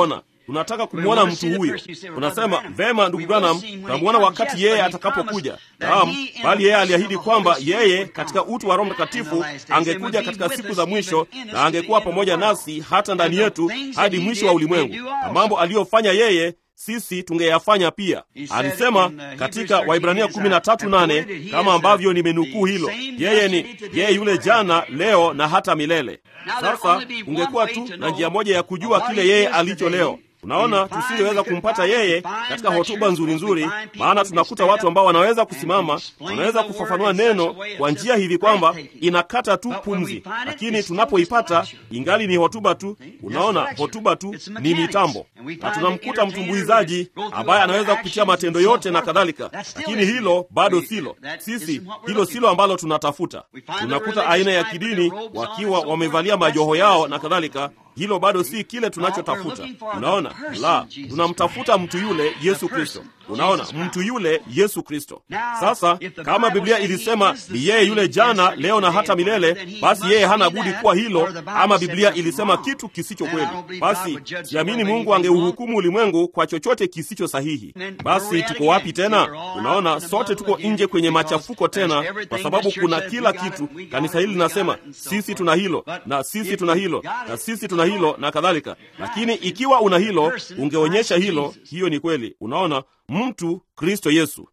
A: tunataka kumwona mtu huyo. Unasema vema, ndugu Branham, tutamwona wakati yeye atakapokuja. Naam, bali yeye aliahidi kwamba yeye katika utu wa Roho Mtakatifu angekuja katika siku za mwisho na angekuwa pamoja nasi hata ndani yetu hadi mwisho wa ulimwengu, na mambo aliyofanya yeye sisi tungeyafanya pia. Alisema katika Waibrania 13:8 kama ambavyo nimenukuu hilo, yeye ni yeye yule jana, leo na hata milele. Sasa ungekuwa tu na njia moja ya kujua kile yeye alicho leo. Unaona, tusingeweza kumpata yeye katika hotuba nzuri nzuri, maana tunakuta watu ambao wanaweza kusimama, wanaweza kufafanua neno kwa njia hivi kwamba inakata tu pumzi, lakini tunapoipata ingali ni hotuba tu. Unaona, hotuba tu ni mitambo, na tunamkuta mtumbuizaji ambaye anaweza kupitia matendo yote na kadhalika, lakini hilo bado silo sisi, hilo silo ambalo tunatafuta. Tunakuta aina ya kidini wakiwa wamevalia majoho yao na kadhalika hilo bado si kile tunachotafuta. Unaona, la, tunamtafuta mtu yule Yesu Kristo. Unaona, mtu yule Yesu Kristo. Sasa kama Biblia ilisema ni yeye yule jana, leo na hata milele, basi yeye hana budi kuwa hilo, ama Biblia ilisema kitu kisicho kweli, basi siamini Mungu angeuhukumu ulimwengu kwa chochote kisicho sahihi. Basi tuko wapi tena? Unaona, sote tuko nje kwenye machafuko tena, kwa sababu kuna kila kitu. Kanisa hili linasema sisi tuna hilo na sisi tuna hilo na sisi tuna hilo na kadhalika, lakini ikiwa una hilo, ungeonyesha hilo. Hiyo ni kweli. Unaona, mtu Kristo Yesu.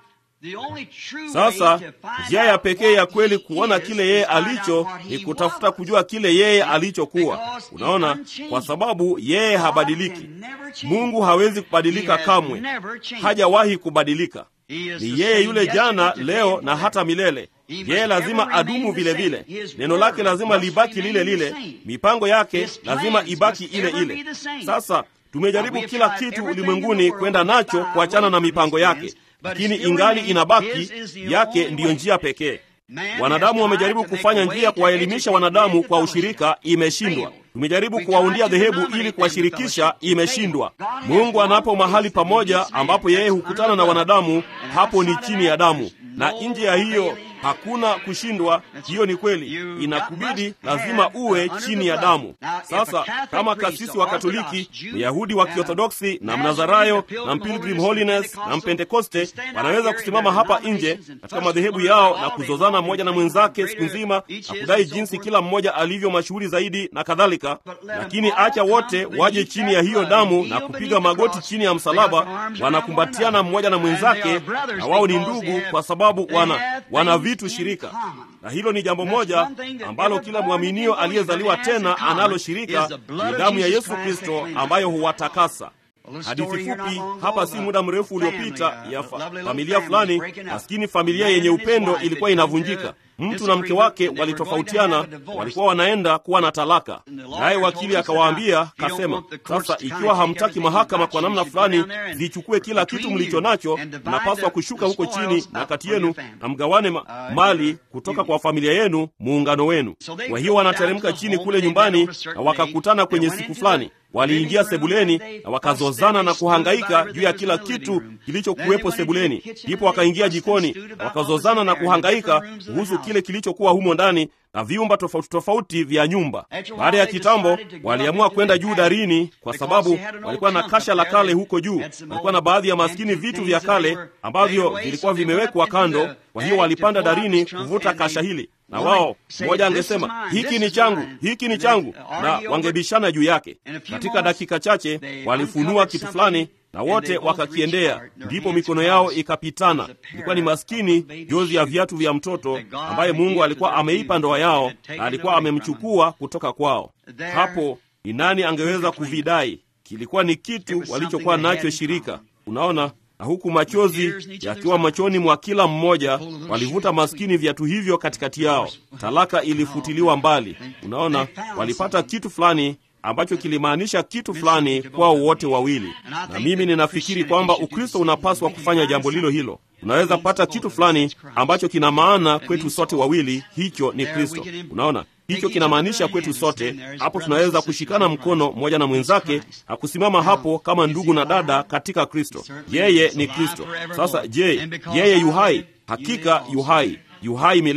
A: Sasa njia ya pekee ya kweli kuona kile yeye alicho ni kutafuta kujua kile yeye alichokuwa. Unaona, kwa sababu yeye habadiliki. Mungu hawezi kubadilika kamwe, hajawahi kubadilika. Ni yeye yule jana, leo na hata milele. Yeye lazima adumu vile vile, neno lake lazima libaki lile lile, mipango yake lazima ibaki ile ile. Sasa tumejaribu kila kitu ulimwenguni kwenda nacho kuachana na mipango yake, lakini ingali inabaki yake, ndiyo njia pekee. Wanadamu wamejaribu kufanya njia ya kuwaelimisha wanadamu kwa ushirika, imeshindwa. Tumejaribu kuwaundia dhehebu ili kuwashirikisha, imeshindwa. Mungu anapo mahali pamoja ambapo yeye hukutana na wanadamu, hapo ni chini ya damu, na nje ya hiyo hakuna kushindwa. Hiyo ni kweli, inakubidi lazima uwe chini ya damu. Sasa kama kasisi wa Katoliki, Myahudi wa Kiorthodoksi na Mnazarayo na Pilgrim Holiness na Mpentekoste wanaweza kusimama hapa nje katika madhehebu yao na kuzozana mmoja na mwenzake siku nzima na kudai jinsi kila mmoja alivyo mashuhuri zaidi na kadhalika, lakini acha wote waje chini ya hiyo damu na kupiga magoti chini ya msalaba, wanakumbatiana mmoja na mwenzake, na wao ni ndugu kwa sababu wana wana vitu shirika. Na hilo ni jambo moja ambalo kila mwaminio aliyezaliwa tena analo shirika, ni damu ya Yesu Kristo ambayo huwatakasa. Hadithi fupi hapa, si muda mrefu uliopita, ya fa familia fulani maskini, familia yenye upendo ilikuwa inavunjika. Mtu na mke wake walitofautiana, walikuwa wanaenda kuwa na talaka, naye wakili akawaambia, kasema, sasa ikiwa hamtaki mahakama kwa namna fulani zichukue kila kitu mlicho nacho, mnapaswa kushuka huko chini na kati yenu na mgawane ma mali kutoka kwa familia yenu, muungano wenu. Kwa hiyo wanateremka chini kule nyumbani, na wakakutana kwenye siku fulani waliingia sebuleni na wakazozana na kuhangaika juu ya kila kitu kilichokuwepo sebuleni. Ndipo wakaingia jikoni na wakazozana na kuhangaika kuhusu kile kilichokuwa humo ndani na vyumba tofauti tofauti vya nyumba. Baada ya kitambo, waliamua kwenda juu darini, kwa sababu walikuwa na kasha la kale huko juu. Walikuwa na baadhi ya maskini vitu vya kale ambavyo vilikuwa vimewekwa kando. Kwa hiyo walipanda darini kuvuta kasha hili, na wao mmoja angesema hiki ni changu, hiki ni changu, na wangebishana juu yake. Katika dakika chache walifunua kitu fulani na wote wakakiendea, ndipo mikono yao ikapitana. Ilikuwa ni maskini jozi ya viatu vya mtoto ambaye Mungu alikuwa ameipa ndoa yao na alikuwa amemchukua kutoka kwao. Hapo ni nani angeweza kuvidai? Kilikuwa ni kitu walichokuwa nacho shirika. Unaona, na huku machozi yakiwa machoni mwa kila mmoja, walivuta maskini viatu hivyo katikati yao. Talaka ilifutiliwa mbali. Unaona, walipata kitu fulani ambacho kilimaanisha kitu fulani kwao wote wawili. Na mimi ninafikiri kwamba Ukristo unapaswa kufanya jambo lilo hilo. Unaweza kupata kitu fulani ambacho kina maana kwetu sote wawili, hicho ni Kristo. Unaona, hicho kinamaanisha kwetu sote. Hapo tunaweza kushikana mkono mmoja na mwenzake na kusimama hapo kama ndugu na dada katika Kristo. Yeye ni Kristo. Sasa je, yeye yuhai? Hakika yuhai, yuhai milele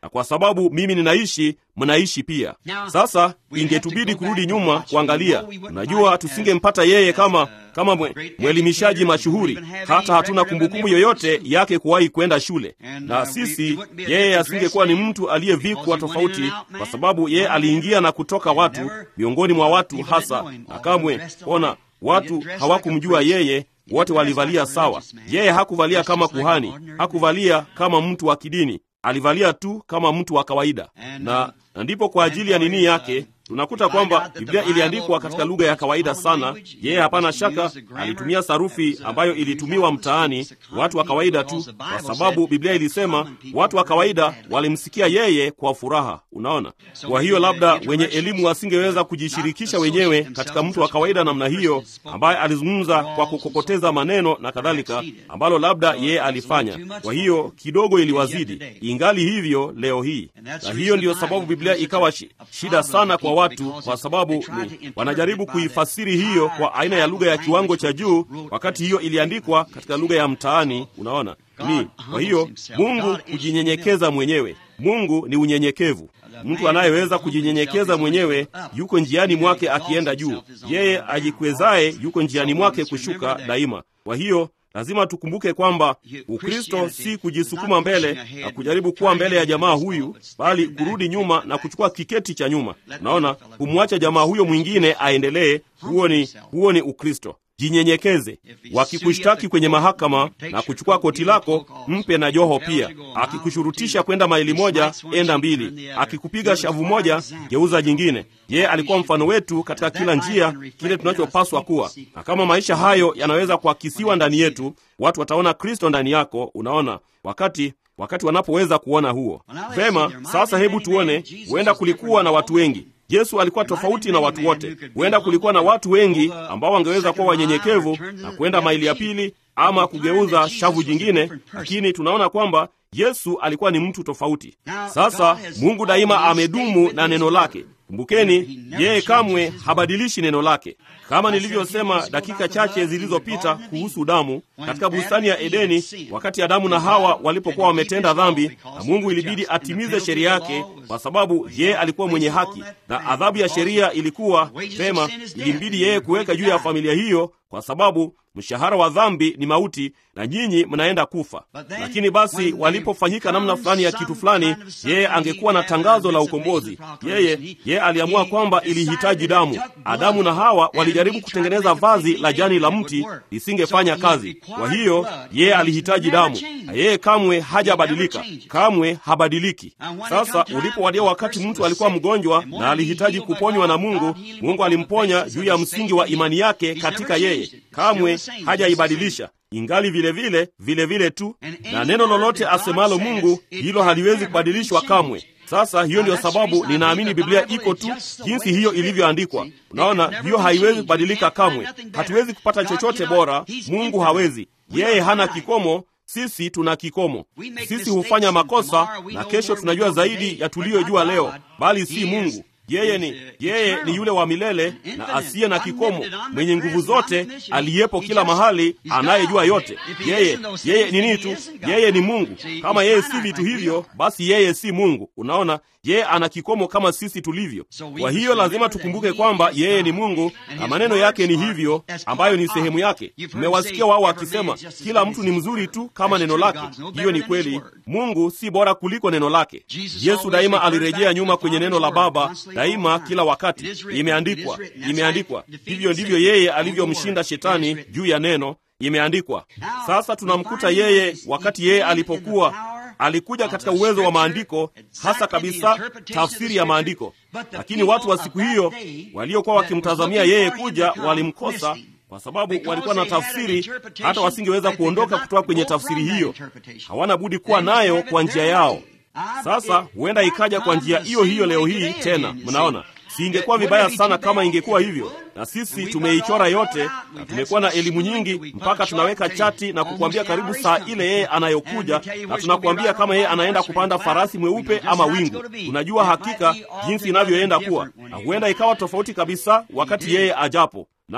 A: na kwa sababu mimi ninaishi, mnaishi pia. Sasa ingetubidi kurudi nyuma kuangalia. Unajua, tusingempata yeye kama kama mwe, mwelimishaji mashuhuri, hata hatuna kumbukumbu yoyote yake kuwahi kwenda shule, na sisi, yeye asingekuwa ni mtu aliyevikwa tofauti, kwa sababu yeye aliingia na kutoka watu miongoni mwa watu hasa, na kamwe ona watu hawakumjua yeye wote walivalia sawa. Yeye hakuvalia kama kuhani, hakuvalia kama mtu wa kidini, alivalia tu kama mtu wa kawaida. Na, na ndipo kwa ajili ya nini yake tunakuta kwamba Biblia iliandikwa katika lugha ya kawaida sana. Yeye hapana shaka alitumia sarufi ambayo ilitumiwa mtaani, watu wa kawaida tu, kwa sababu Biblia ilisema watu wa kawaida walimsikia yeye kwa furaha. Unaona, kwa hiyo labda wenye elimu wasingeweza kujishirikisha wenyewe katika mtu wa kawaida namna hiyo, ambaye alizungumza kwa kukokoteza maneno na kadhalika, ambalo labda yeye alifanya. Kwa hiyo kidogo iliwazidi, ingali hivyo leo hii, na hiyo ndiyo sababu Biblia ikawa shida sana kwa watu kwa sababu ni wanajaribu kuifasiri hiyo kwa aina ya lugha ya kiwango cha juu, wakati hiyo iliandikwa katika lugha ya mtaani. Unaona ni kwa hiyo Mungu kujinyenyekeza mwenyewe. Mungu ni unyenyekevu. Mtu anayeweza kujinyenyekeza mwenyewe yuko njiani mwake akienda juu, yeye ajikwezaye yuko njiani mwake kushuka daima. Kwa hiyo lazima tukumbuke kwamba Ukristo si kujisukuma mbele na kujaribu kuwa mbele ya jamaa huyu, bali kurudi nyuma na kuchukua kiketi cha nyuma. Unaona, kumwacha jamaa huyo mwingine aendelee. Huo ni huo ni Ukristo. Jinyenyekeze. Wakikushtaki kwenye mahakama na kuchukua koti lako, mpe na joho pia. Akikushurutisha kwenda maili moja, enda mbili. Akikupiga shavu moja, geuza jingine. Yeye alikuwa mfano wetu katika kila njia, kile tunachopaswa kuwa. Na kama maisha hayo yanaweza kuakisiwa ndani yetu, watu wataona Kristo ndani yako. Unaona, wakati wakati wanapoweza kuona huo vema. Sasa hebu tuone, huenda kulikuwa na watu wengi Yesu alikuwa tofauti na watu wote. Huenda kulikuwa na watu wengi ambao wangeweza kuwa wanyenyekevu na kwenda maili ya pili ama kugeuza shavu jingine, lakini tunaona kwamba Yesu alikuwa ni mtu tofauti. Sasa Mungu daima amedumu na neno lake. Kumbukeni, yeye kamwe habadilishi neno lake. Kama nilivyosema dakika chache zilizopita kuhusu damu katika bustani ya Edeni, wakati Adamu na Hawa walipokuwa wametenda dhambi, na Mungu ilibidi atimize sheria yake, kwa sababu yeye alikuwa mwenye haki, na adhabu ya sheria ilikuwa pema, ilimbidi yeye kuweka juu ya familia hiyo, kwa sababu mshahara wa dhambi ni mauti, na nyinyi mnaenda kufa. Lakini basi walipofanyika namna fulani ya kitu fulani, yeye angekuwa na tangazo la ukombozi. Yeye yeye aliamua kwamba ilihitaji damu. Adamu na Hawa walijaribu kutengeneza vazi la jani la mti, lisingefanya kazi. Kwa hiyo yeye alihitaji damu, na yeye kamwe hajabadilika, kamwe habadiliki. Sasa ulipowadia wakati mtu alikuwa mgonjwa na alihitaji kuponywa na Mungu, Mungu alimponya juu ya msingi wa imani yake katika yeye, kamwe hajaibadilisha ingali vile vile vile vile tu, na neno lolote asemalo Mungu hilo haliwezi kubadilishwa kamwe. Sasa hiyo ndiyo sababu ninaamini Biblia iko tu jinsi hiyo ilivyoandikwa. Unaona, hiyo haiwezi kubadilika kamwe. Hatuwezi kupata chochote bora, Mungu hawezi. Yeye hana kikomo, sisi tuna kikomo. Sisi hufanya makosa, na kesho tunajua zaidi ya tuliyojua leo, bali si Mungu. Yeye ni yeye ni yule wa milele na asiye na kikomo, mwenye nguvu zote, aliyepo kila mahali, anayejua yote. Yeye yeye ni nini tu? Yeye ni Mungu. Kama yeye si vitu hivyo, basi yeye si Mungu. Unaona, yeye ana kikomo kama sisi tulivyo. Kwa hiyo lazima tukumbuke kwamba yeye ni Mungu na maneno yake ni hivyo, ambayo ni sehemu yake. Mmewasikia wao wakisema kila mtu ni mzuri tu kama neno lake. Hiyo ni kweli. Mungu si bora kuliko neno lake. Yesu daima alirejea nyuma kwenye neno la Baba daima kila wakati. Imeandikwa, imeandikwa. Hivyo ndivyo yeye alivyomshinda shetani juu ya neno, imeandikwa. Sasa tunamkuta yeye wakati yeye alipokuwa alikuja katika uwezo wa maandiko, hasa kabisa tafsiri ya maandiko. Lakini watu wa siku hiyo waliokuwa wakimtazamia yeye kuja walimkosa kwa sababu walikuwa na tafsiri, hata wasingeweza kuondoka kutoka kwenye tafsiri hiyo. Hawana budi kuwa nayo kwa njia yao. Sasa huenda ikaja kwa njia hiyo hiyo leo hii tena. Mnaona, si ingekuwa vibaya sana kama ingekuwa hivyo? Na sisi tumeichora yote, na tumekuwa na elimu nyingi mpaka tunaweka chati na kukwambia karibu saa ile yeye anayokuja, na tunakuambia kama yeye anaenda kupanda farasi mweupe ama wingu. Tunajua hakika jinsi inavyoenda kuwa, na huenda ikawa tofauti kabisa wakati yeye ajapo. Naam,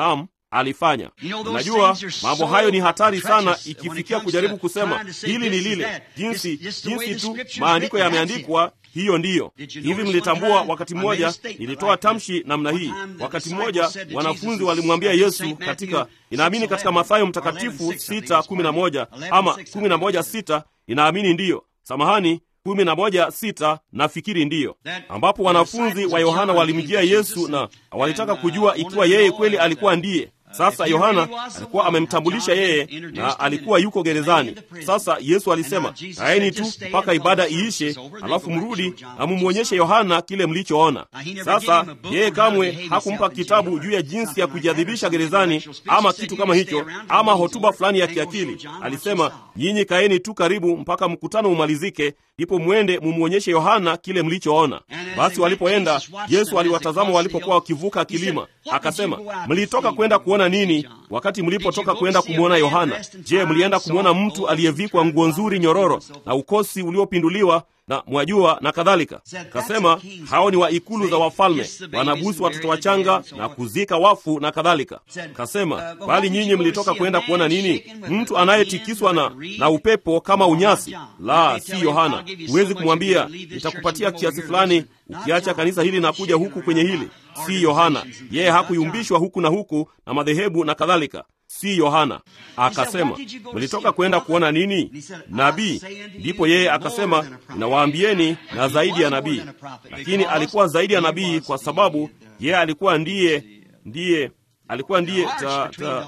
A: alifanya. Unajua, mambo hayo ni hatari sana, ikifikia kujaribu kusema hili ni lile, jinsi jinsi tu maandiko yameandikwa hiyo ndiyo hivi. Mlitambua wakati mmoja nilitoa tamshi namna hii. Wakati mmoja wanafunzi walimwambia Yesu katika, inaamini katika Mathayo Mtakatifu sita kumi na moja ama kumi na moja sita inaamini ndiyo, samahani kumi na moja sita nafikiri ndiyo, ambapo wanafunzi wa Yohana walimjia Yesu na walitaka kujua ikiwa yeye kweli alikuwa ndiye. Sasa Yohana alikuwa amemtambulisha yeye na alikuwa yuko gerezani. Sasa Yesu alisema, kaeni tu mpaka ibada iishe, alafu mrudi na mumwonyeshe Yohana kile mlichoona. Sasa yeye kamwe hakumpa kitabu juu ya jinsi ya kujiadhibisha gerezani ama kitu kama hicho, ama hotuba fulani ya kiakili. Alisema, nyinyi kaeni tu karibu mpaka mkutano umalizike, ndipo mwende mumwonyeshe Yohana kile mlichoona. Basi walipoenda, Yesu aliwatazama walipokuwa wakivuka kilima, akasema, mlitoka kwenda kuona nini wakati mlipotoka kwenda kumwona Yohana? Je, mlienda kumwona mtu aliyevikwa nguo nzuri nyororo na ukosi uliopinduliwa na mwajua na kadhalika? Kasema hao ni wa ikulu za wafalme, wanabusu watoto wachanga na kuzika wafu na kadhalika. Kasema bali nyinyi mlitoka kwenda kuona nini? Mtu anayetikiswa na, na upepo kama unyasi? La, si Yohana. Huwezi kumwambia nitakupatia kiasi fulani ukiacha kanisa hili na kuja huku kwenye hili. Si Yohana. Yeye hakuyumbishwa huku na huku na madhehebu na kadhalika. Si Yohana. Akasema, mlitoka kwenda kuona nini? Nabii. Ndipo yeye akasema, ninawaambieni na zaidi ya nabii. Lakini alikuwa zaidi ya nabii kwa sababu yeye alikuwa ndiye ndiye alikuwa ndiye ta, ta,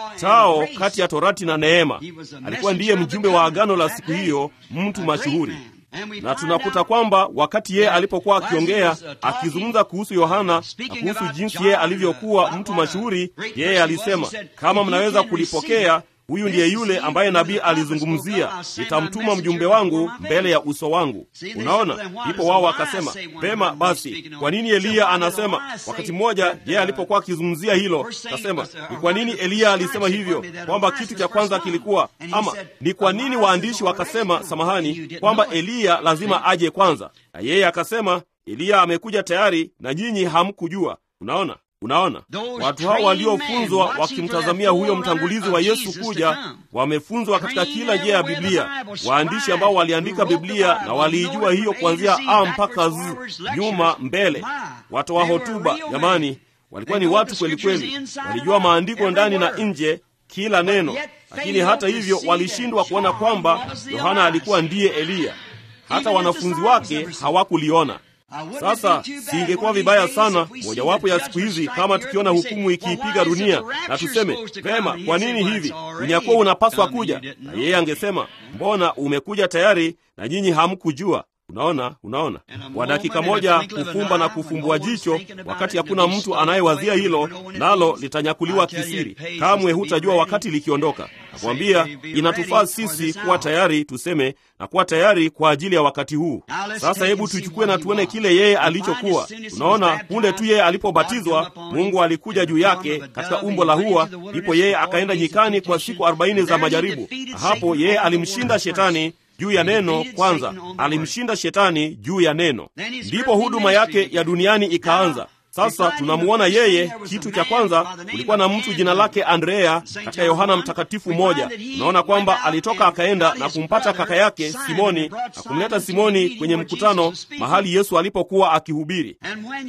A: tao kati ya torati na neema. Alikuwa ndiye mjumbe wa agano la siku hiyo, mtu mashuhuri na tunakuta kwamba wakati yeye alipokuwa akiongea akizungumza kuhusu Yohana na kuhusu jinsi yeye alivyokuwa mtu mashuhuri, yeye alisema, kama mnaweza kulipokea, huyu ndiye yule ambaye nabii alizungumzia, nitamtuma mjumbe wangu mbele ya uso wangu. Unaona, ndipo wao wakasema, pema basi, kwa nini Eliya anasema? Wakati mmoja yeye alipokuwa akizungumzia hilo, akasema, ni kwa nini Eliya alisema hivyo, kwamba kitu cha kwanza kilikuwa ama, ni kwa nini waandishi wakasema, samahani, kwamba Eliya lazima aje kwanza, na yeye akasema, Eliya amekuja tayari na nyinyi hamkujua. Unaona, Unaona, watu hao waliofunzwa wakimtazamia huyo mtangulizi wa Yesu kuja, wamefunzwa katika kila njia ya Biblia. Waandishi ambao waliandika Biblia na waliijua hiyo kuanzia a mpaka z, nyuma mbele. Watoa hotuba, jamani, walikuwa ni watu kweli kweli, walijua maandiko ndani na nje, kila neno. Lakini hata hivyo walishindwa kuona kwamba Yohana alikuwa ndiye Eliya. Hata wanafunzi wake hawakuliona. Sasa singekuwa vibaya sana mojawapo ya siku hizi kama tukiona hukumu ikiipiga dunia na tuseme vema, kwa nini hivi? Unyakuwa unapaswa kuja, na yeye angesema mbona umekuja tayari na nyinyi hamkujua? Unaona, unaona, kwa dakika moja kufumba na kufumbua jicho, wakati hakuna mtu anayewazia hilo, nalo litanyakuliwa kisiri. Kamwe hutajua wakati likiondoka. Nakwambia, inatufaa sisi kuwa tayari, tuseme na kuwa tayari kwa ajili ya wakati huu. Sasa hebu tuchukue na tuone kile yeye alichokuwa. Unaona, punde tu yeye alipobatizwa, Mungu alikuja juu yake katika umbo la hua, ndipo yeye akaenda nyikani kwa siku arobaini za majaribu. Hapo yeye alimshinda shetani juu ya neno kwanza, alimshinda shetani juu ya neno, ndipo huduma yake ya duniani ikaanza. Sasa tunamuona yeye. Kitu cha kwanza, kulikuwa na mtu jina lake Andrea katika Yohana Mtakatifu moja. Unaona kwamba alitoka akaenda na kumpata kaka yake Simoni na kumleta Simoni kwenye mkutano mahali Yesu alipokuwa akihubiri,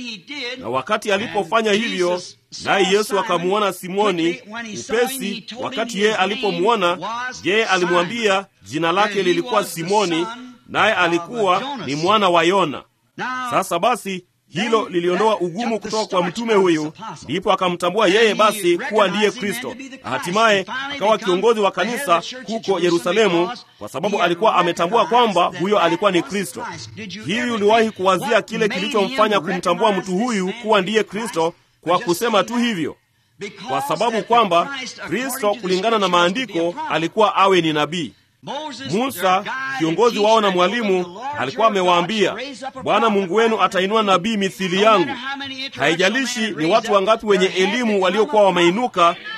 A: na wakati alipofanya hivyo naye Yesu akamuona Simoni upesi. Wakati yeye alipomwona, yeye alimwambia jina lake lilikuwa Simoni, naye alikuwa ni mwana wa Yona. Sasa basi hilo liliondoa ugumu kutoka kwa mtume huyu, ndipo akamtambua yeye basi kuwa ndiye Kristo, na hatimaye akawa kiongozi wa kanisa huko Yerusalemu, kwa sababu alikuwa ametambua kwamba huyo alikuwa ni Kristo. Hivi uliwahi kuwazia kile kilichomfanya kumtambua mtu huyu kuwa ndiye Kristo? Kwa kusema tu hivyo, kwa sababu kwamba Kristo kulingana na maandiko alikuwa awe ni nabii. Musa kiongozi wao na mwalimu alikuwa amewaambia, Bwana Mungu wenu atainua nabii mithili yangu. Haijalishi ni watu wangapi wenye elimu waliokuwa wameinuka,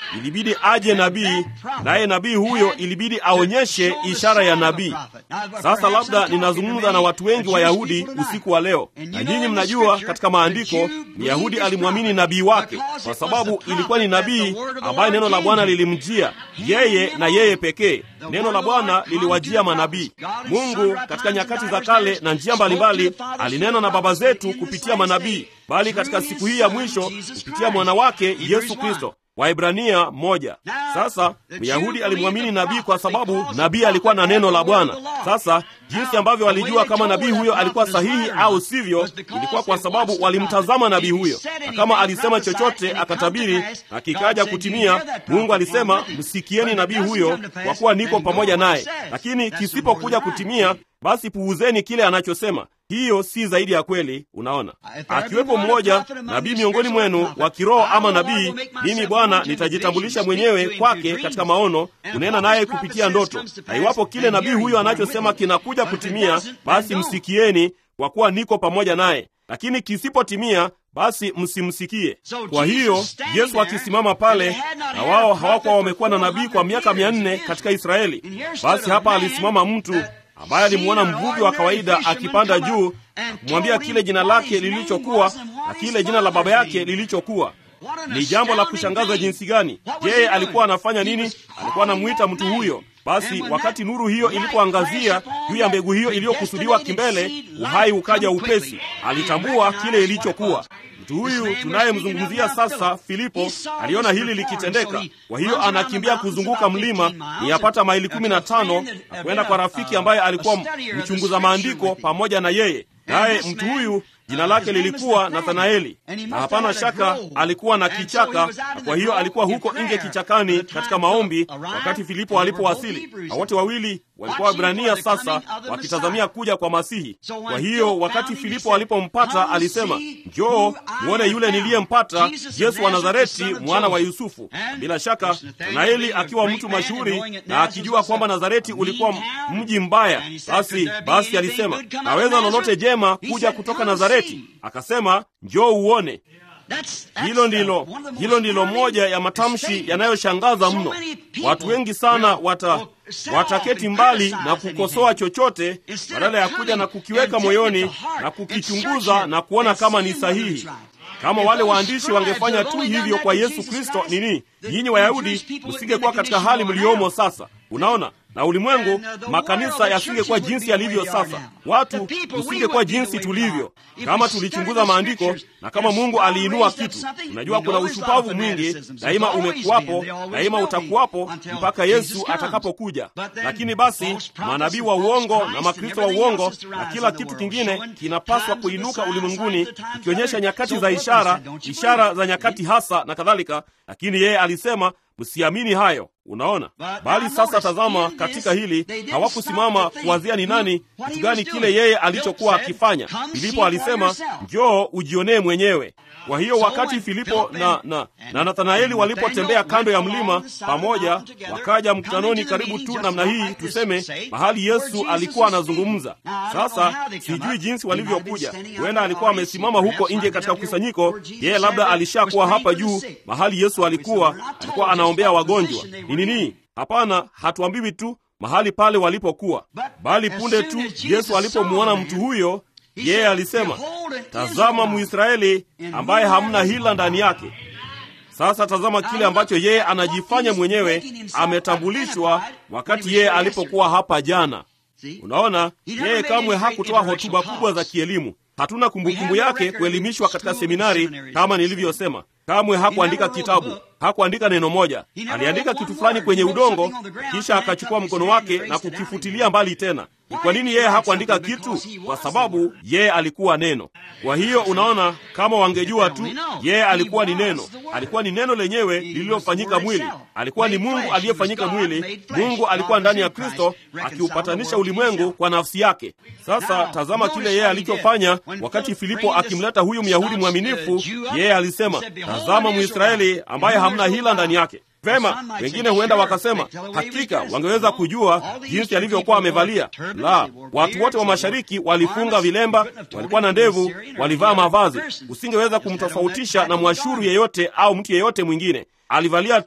A: ilibidi aje nabii, naye nabii huyo ilibidi aonyeshe ishara ya nabii. Sasa labda ninazungumza na watu wengi Wayahudi usiku wa leo, na nyinyi mnajua katika maandiko Myahudi alimwamini nabii wake kwa sababu ilikuwa ni nabii ambaye neno la Bwana lilimjia yeye na yeye pekee. Neno la Bwana liliwajia manabii. Mungu katika nyakati za kale na njia mbalimbali alinena na baba zetu kupitia manabii, bali katika siku hii ya mwisho kupitia mwana wake Yesu Kristo. Waibrania moja. Sasa Myahudi alimwamini nabii kwa sababu nabii alikuwa na neno la Bwana. Sasa jinsi ambavyo walijua kama nabii huyo alikuwa sahihi au sivyo, ilikuwa kwa sababu walimtazama nabii huyo, na kama alisema chochote akatabiri na kikaja kutimia, Mungu alisema msikieni nabii huyo, kwa kuwa niko pamoja naye. Lakini kisipokuja kutimia, basi puuzeni kile anachosema. Hiyo si zaidi ya kweli. Unaona, akiwepo mmoja nabii miongoni mwenu wa kiroho ama nabii, mimi Bwana nitajitambulisha mwenyewe kwake katika maono, kunena naye kupitia ndoto, na iwapo kile nabii huyo anachosema kinakuja kutimia, basi msikieni, kwa kuwa niko pamoja naye, lakini kisipotimia basi msimsikie. Kwa hiyo Yesu akisimama pale, na wao hawakuwa wamekuwa na nabii kwa miaka mia nne katika Israeli, basi hapa alisimama mtu ambaye alimwona mvuvi wa kawaida akipanda juu na kumwambia kile jina lake lilichokuwa na kile jina la baba yake lilichokuwa. Ni jambo la kushangaza jinsi gani! Yeye alikuwa anafanya nini? Alikuwa anamwita mtu huyo. Basi wakati nuru hiyo ilipoangazia juu ya mbegu hiyo iliyokusudiwa kimbele, uhai ukaja upesi. Alitambua kile ilichokuwa. Mtu huyu tunayemzungumzia sasa, Filipo, aliona hili likitendeka. Kwa hiyo anakimbia kuzunguka mlima niyapata maili kumi na tano na kwenda kwa rafiki ambaye alikuwa mchunguza maandiko pamoja na yeye, naye mtu huyu jina lake lilikuwa Nathanaeli, na hapana shaka alikuwa na kichaka, na kwa hiyo alikuwa huko nje kichakani katika maombi wakati Filipo alipowasili, na wote wawili walikuwa Waebrania sasa wakitazamia kuja kwa Masihi. Kwa hiyo wakati Filipo alipompata alisema, njoo mwone yule niliyempata, Yesu wa Nazareti, mwana wa Yusufu. Bila shaka Nathanaeli akiwa mtu mashuhuri na akijua kwamba Nazareti ulikuwa mji mbaya, basi basi alisema, naweza lolote jema kuja kutoka Nazareti? Akasema, njoo uone. Hilo ndilo hilo ndilo moja ya matamshi yanayoshangaza mno. Watu wengi sana wata wataketi mbali na kukosoa chochote badala ya kuja na kukiweka moyoni na kukichunguza na kuona kama ni sahihi. Kama wale waandishi wangefanya tu hivyo kwa Yesu Kristo, nini, nyinyi Wayahudi msingekuwa katika hali mliomo sasa. Unaona, na ulimwengu, makanisa yasingekuwa jinsi yalivyo sasa, watu tusingekuwa jinsi tulivyo kama tulichunguza maandiko na kama Mungu aliinua kitu. Unajua, kuna ushupavu mwingi daima, umekuwapo daima, utakuwapo mpaka Yesu atakapokuja. Lakini basi manabii wa uongo na makristo wa uongo na kila kitu kingine kinapaswa kuinuka ulimwenguni, ikionyesha nyakati za ishara, ishara za nyakati hasa na kadhalika. Lakini yeye alisema msiamini hayo. Unaona, bali sasa tazama, katika hili hawakusimama kuwazia ni nani, kitu gani kile yeye alichokuwa akifanya. Filipo alisema njoo ujionee mwenyewe. Kwa hiyo wakati Filipo na, na, na Nathanaeli walipotembea kando ya mlima pamoja, wakaja mkutanoni karibu tu namna hii, tuseme mahali Yesu alikuwa anazungumza. Sasa sijui jinsi walivyokuja, huenda alikuwa amesimama huko nje katika kusanyiko, yeye labda alishakuwa hapa juu mahali Yesu alikuwa, alikuwa anaombea wagonjwa. Ni nini? Hapana, hatuambiwi tu mahali pale walipokuwa, bali punde tu Yesu alipomwona mtu huyo yeye alisema, tazama Mwisraeli ambaye hamna hila ndani yake. Sasa tazama kile ambacho yeye anajifanya mwenyewe ametambulishwa wakati yeye alipokuwa hapa jana. Unaona, yeye kamwe hakutoa hotuba kubwa za kielimu. Hatuna kumbukumbu yake kuelimishwa katika seminari kama nilivyosema. Kamwe hakuandika kitabu, hakuandika neno moja. Aliandika kitu fulani kwenye udongo, kisha akachukua mkono wake na kukifutilia mbali tena. Ni kwa nini yeye hakuandika kitu? Kwa sababu yeye alikuwa neno. Kwa hiyo unaona, kama wangejua tu, yeye alikuwa ni neno, alikuwa ni neno lenyewe lililofanyika mwili, alikuwa ni Mungu aliyefanyika mwili. Mungu alikuwa ndani ya Kristo akiupatanisha ulimwengu kwa nafsi yake. Sasa tazama kile yeye alichofanya wakati Filipo akimleta huyu Myahudi mwaminifu. Yeye alisema, tazama Mwisraeli ambaye hamna hila ndani yake. Vema, wengine huenda wakasema hakika wangeweza kujua jinsi alivyokuwa amevalia. La, watu wote wa mashariki walifunga vilemba, walikuwa na ndevu, walivaa mavazi. Usingeweza kumtofautisha na mwashuru yeyote au mtu yeyote mwingine. Alivalia tu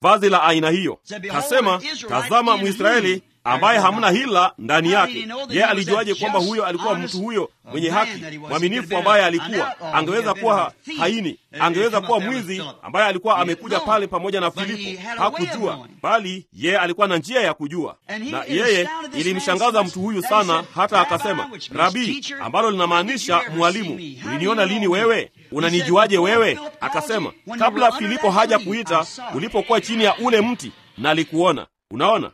A: vazi la aina hiyo. Kasema, tazama Mwisraeli ambaye hamna hila ndani yake. Yeye alijuaje kwamba huyo alikuwa mtu huyo mwenye haki mwaminifu, ambaye alikuwa angeweza kuwa haini, angeweza kuwa mwizi, ambaye alikuwa amekuja pale pamoja na Filipo? Hakujua, bali yeye alikuwa na njia ya kujua, na yeye ilimshangaza mtu huyu sana, hata akasema, Rabii, ambalo linamaanisha mwalimu, uliniona lini wewe? Unanijuaje wewe? Akasema, kabla Filipo haja kuita, ulipokuwa chini ya ule mti nalikuona. Unaona,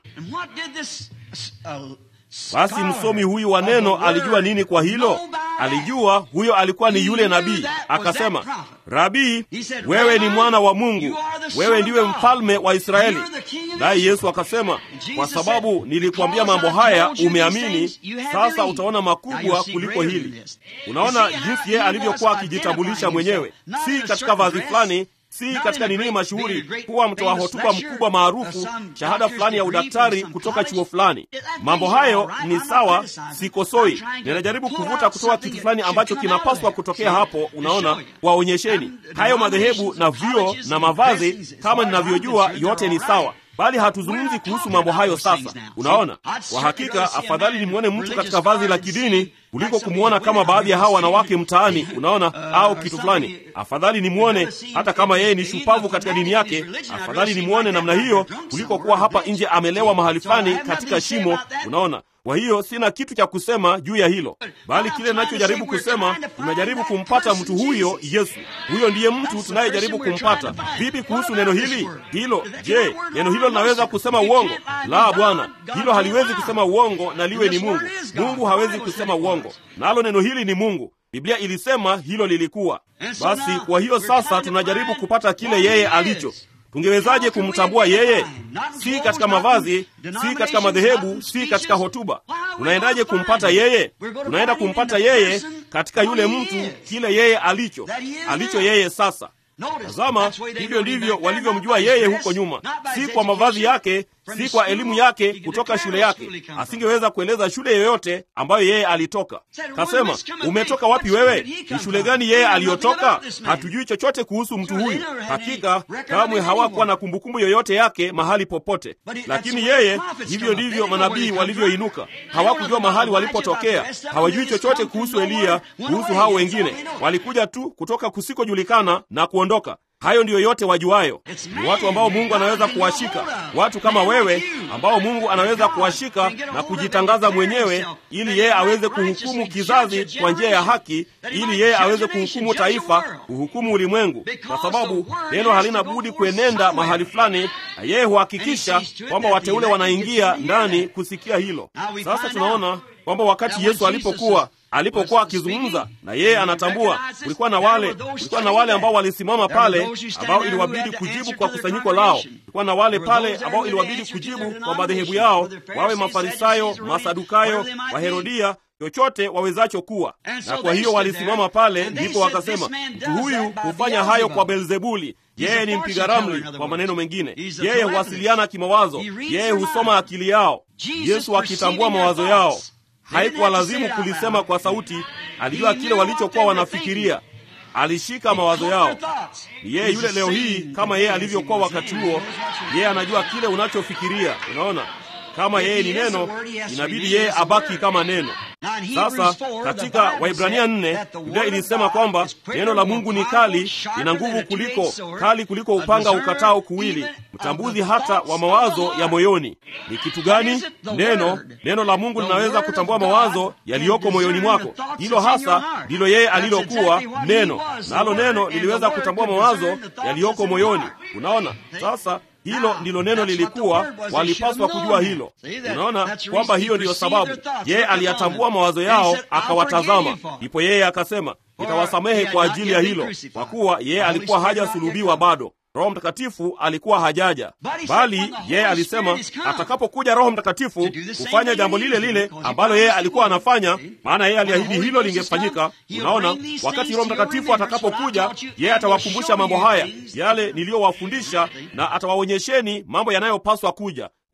A: basi msomi huyu wa neno alijua nini kwa hilo? Alijua huyo alikuwa ni yule nabii. Akasema, Rabii, wewe ni mwana wa Mungu, wewe ndiwe mfalme wa Israeli. Naye Yesu akasema, kwa sababu nilikuambia mambo haya umeamini, sasa utaona makubwa kuliko hili. Unaona jinsi yeye alivyokuwa akijitambulisha mwenyewe, si katika vazi fulani si katika nini mashuhuri kuwa mtoa hotuba mkubwa maarufu, shahada fulani ya udaktari kutoka chuo fulani. Mambo hayo ni sawa, sikosoi. Ninajaribu kuvuta kutoka kitu fulani ambacho kinapaswa kutokea hapo. Unaona, waonyesheni hayo madhehebu na vyuo na mavazi, kama ninavyojua, yote ni sawa bali hatuzungumzi kuhusu mambo hayo sasa. Unaona, kwa hakika afadhali nimwone mtu katika vazi la kidini kuliko kumwona kama baadhi ya hawa wanawake mtaani, unaona, au kitu fulani. Afadhali nimwone hata kama yeye ni shupavu katika dini yake, afadhali nimwone namna hiyo kuliko kuwa hapa nje amelewa mahali fulani katika shimo, unaona. Kwa hiyo sina kitu cha kusema juu ya hilo, bali kile ninachojaribu kusema, tunajaribu kumpata mtu huyo Yesu. Huyo ndiye mtu tunayejaribu kumpata. Vipi kuhusu neno hili hilo? Je, neno hilo linaweza kusema uongo? La, Bwana, hilo haliwezi kusema uongo, na liwe ni Mungu. Mungu hawezi kusema uongo, nalo neno hili ni Mungu. Biblia ilisema hilo lilikuwa. Basi kwa hiyo sasa tunajaribu kupata kile yeye alicho Tungewezaje kumtambua yeye? Si katika mavazi, si katika madhehebu, si katika hotuba. Unaendaje kumpata yeye? Unaenda kumpata yeye katika yule mtu, kile yeye alicho, alicho yeye sasa. Tazama, hivyo ndivyo walivyomjua yeye huko nyuma, si kwa mavazi yake, si kwa elimu yake kutoka shule yake. Asingeweza kueleza shule yoyote ambayo yeye alitoka. Kasema, umetoka wapi wewe? Ni shule gani yeye aliyotoka? Hatujui chochote kuhusu mtu huyu. Hakika kamwe hawakuwa na kumbukumbu yoyote yake mahali popote, lakini yeye, hivyo ndivyo manabii walivyoinuka. Hawakujua mahali walipotokea, hawajui chochote kuhusu Eliya, kuhusu hao wengine. Walikuja tu kutoka kusikojulikana na kuondoka. Hayo ndiyo yote wajuayo. Ni watu ambao Mungu anaweza kuwashika, watu kama wewe ambao Mungu anaweza kuwashika na kujitangaza mwenyewe, ili yeye aweze kuhukumu kizazi kwa njia ya haki, ili yeye aweze kuhukumu taifa, kuhukumu ulimwengu, kwa sababu neno halina budi kuenenda mahali fulani, na yeye huhakikisha kwamba wateule wanaingia ndani kusikia hilo. Sasa tunaona kwamba wakati Yesu alipokuwa alipokuwa akizungumza na yeye anatambua, kulikuwa na wale kulikuwa na wale ambao walisimama pale ambao iliwabidi kujibu kwa kusanyiko lao. Kulikuwa na wale pale ambao iliwabidi kujibu kwa madhehebu yao, wawe Mafarisayo, Masadukayo, Waherodia, chochote wawezacho kuwa. Na kwa hiyo walisimama pale, ndipo wakasema, mtu huyu hufanya hayo kwa Beelzebuli. Yeye ni mpiga ramli. Kwa maneno mengine, yeye huwasiliana kimawazo, yeye husoma akili yao. Yesu akitambua mawazo yao haikuwa lazimu kulisema kwa sauti. Alijua kile walichokuwa wanafikiria, alishika mawazo yao. Ni yeye yule leo hii, kama yeye alivyokuwa wakati huo. Yeye anajua kile unachofikiria. Unaona, kama yeye ni neno, inabidi yeye abaki kama neno. Sasa katika Waibrania nne Biblia ilisema kwamba neno la Mungu ni kali, lina nguvu kuliko kali kuliko upanga ukatao kuwili, mtambuzi hata wa mawazo ya moyoni. Ni kitu gani? Neno. Neno la Mungu linaweza kutambua mawazo yaliyoko moyoni mwako. Hilo hasa ndilo yeye alilokuwa neno, nalo neno liliweza kutambua mawazo yaliyoko moyoni. Unaona sasa hilo ndilo neno lilikuwa, walipaswa kujua hilo. Unaona kwamba hiyo ndiyo sababu yeye aliyatambua mawazo yao, akawatazama. Ndipo yeye akasema, nitawasamehe kwa ajili ya hilo, kwa kuwa yeye alikuwa hajasulubiwa bado. Roho Mtakatifu alikuwa hajaja, bali yeye alisema atakapokuja Roho Mtakatifu kufanya jambo lile lile ambalo yeye alikuwa anafanya, maana yeye aliahidi hilo lingefanyika. Unaona, wakati Roho Mtakatifu atakapokuja, yeye atawakumbusha mambo haya, yale niliyowafundisha, na atawaonyesheni mambo yanayopaswa kuja.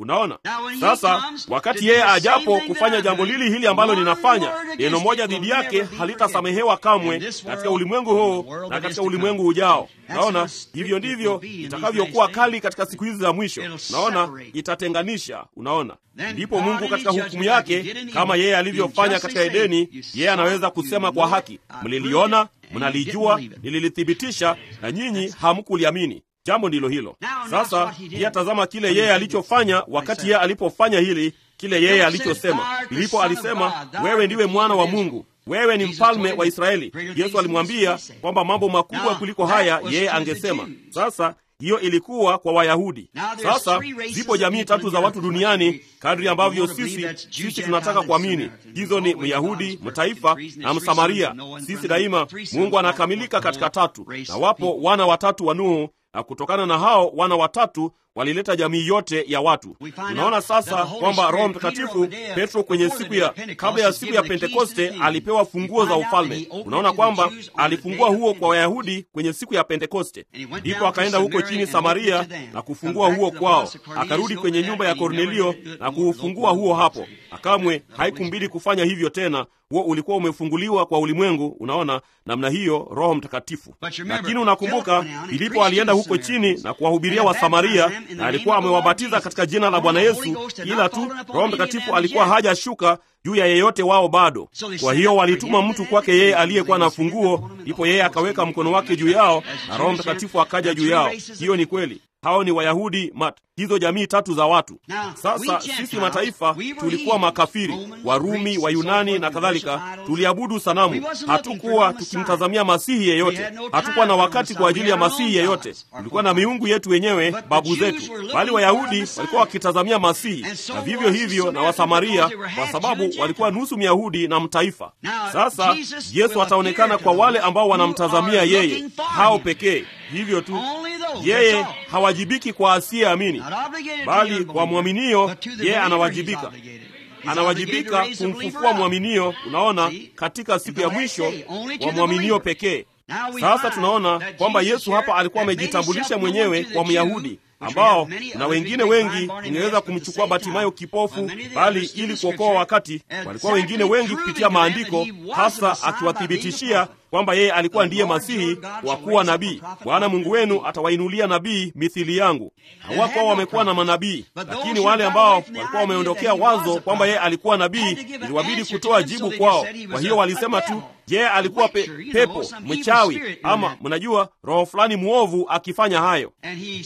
A: Unaona, sasa wakati yeye ajapo kufanya jambo lili hili ambalo ninafanya, neno moja dhidi yake halitasamehewa kamwe katika ulimwengu huu na katika ulimwengu ujao. Naona hivyo ndivyo itakavyokuwa kali katika siku hizi za mwisho. Naona itatenganisha. Unaona, ndipo Mungu katika hukumu yake, kama yeye alivyofanya katika Edeni, yeye anaweza kusema kwa haki, mliliona, mnalijua, nililithibitisha, na nyinyi hamkuliamini. Jambo ndilo hilo. Sasa pia tazama kile yeye alichofanya wakati yeye alipofanya hili, kile yeye alichosema. Filipo alisema, wewe ndiwe mwana wa Mungu, wewe ni mfalme wa Israeli. Yesu alimwambia kwamba mambo makubwa kuliko haya yeye angesema. Sasa hiyo ilikuwa kwa Wayahudi. Sasa zipo jamii tatu za watu duniani kadri ambavyo sisi sisi tunataka kuamini. Hizo ni Myahudi, mtaifa na Msamaria. Sisi daima, Mungu anakamilika katika tatu, na wapo wana watatu wa Nuhu na kutokana na hao wana watatu walileta jamii yote ya watu. Tunaona sasa kwamba Roho Mtakatifu, Petro kwenye siku ya kabla ya siku ya Pentekoste alipewa funguo za ufalme. Unaona kwamba alifungua huo kwa Wayahudi kwenye siku ya Pentekoste, ndipo akaenda huko chini Samaria na kufungua huo kwao, akarudi kwenye nyumba ya Kornelio na kuufungua huo hapo. Akamwe haikumbidi kufanya hivyo tena, huo ulikuwa umefunguliwa kwa ulimwengu. Unaona namna hiyo, Roho Mtakatifu. Lakini unakumbuka Filipo alienda huko chini na kuwahubiria Wasamaria na alikuwa amewabatiza katika jina la Bwana Yesu, ila tu Roho Mtakatifu alikuwa hajashuka juu ya yeyote wao bado. Kwa hiyo walituma mtu kwake yeye aliyekuwa na funguo, ndipo yeye akaweka mkono wake juu yao na Roho Mtakatifu akaja juu yao. Hiyo ni kweli. Hao ni Wayahudi mat, hizo jamii tatu za watu. Sasa sisi mataifa tulikuwa makafiri, Warumi, Wayunani na kadhalika, tuliabudu sanamu. Hatukuwa tukimtazamia masihi yeyote, hatukuwa na wakati kwa ajili ya masihi yeyote. Tulikuwa na miungu yetu wenyewe, babu zetu, bali Wayahudi walikuwa wakitazamia masihi, na vivyo hivyo na Wasamaria, kwa sababu walikuwa nusu Myahudi na mtaifa. Sasa Yesu ataonekana kwa wale ambao wanamtazamia yeye, hao pekee. Hivyo tu yeye hawajibiki kwa asiyeamini, bali kwa mwaminio yeye anawajibika. Anawajibika kumfufua mwaminio, unaona, katika siku ya mwisho wa mwaminio pekee. Sasa tunaona kwamba Yesu hapa alikuwa amejitambulisha mwenyewe kwa Myahudi ambao na wengine wengi ingeweza kumchukua Batimayo kipofu, bali ili kuokoa wakati, walikuwa wengine wengi kupitia maandiko, hasa akiwathibitishia kwamba yeye alikuwa ndiye Masihi wa kuwa nabii. Bwana Mungu wenu atawainulia nabii mithili yangu. Hawakuwa wamekuwa na manabii, lakini wale ambao walikuwa wameondokea wazo kwamba yeye alikuwa nabii, iliwabidi kutoa jibu kwao. Kwa hiyo walisema tu yeye alikuwa pe, pepo mchawi, ama mnajua roho fulani mwovu akifanya hayo.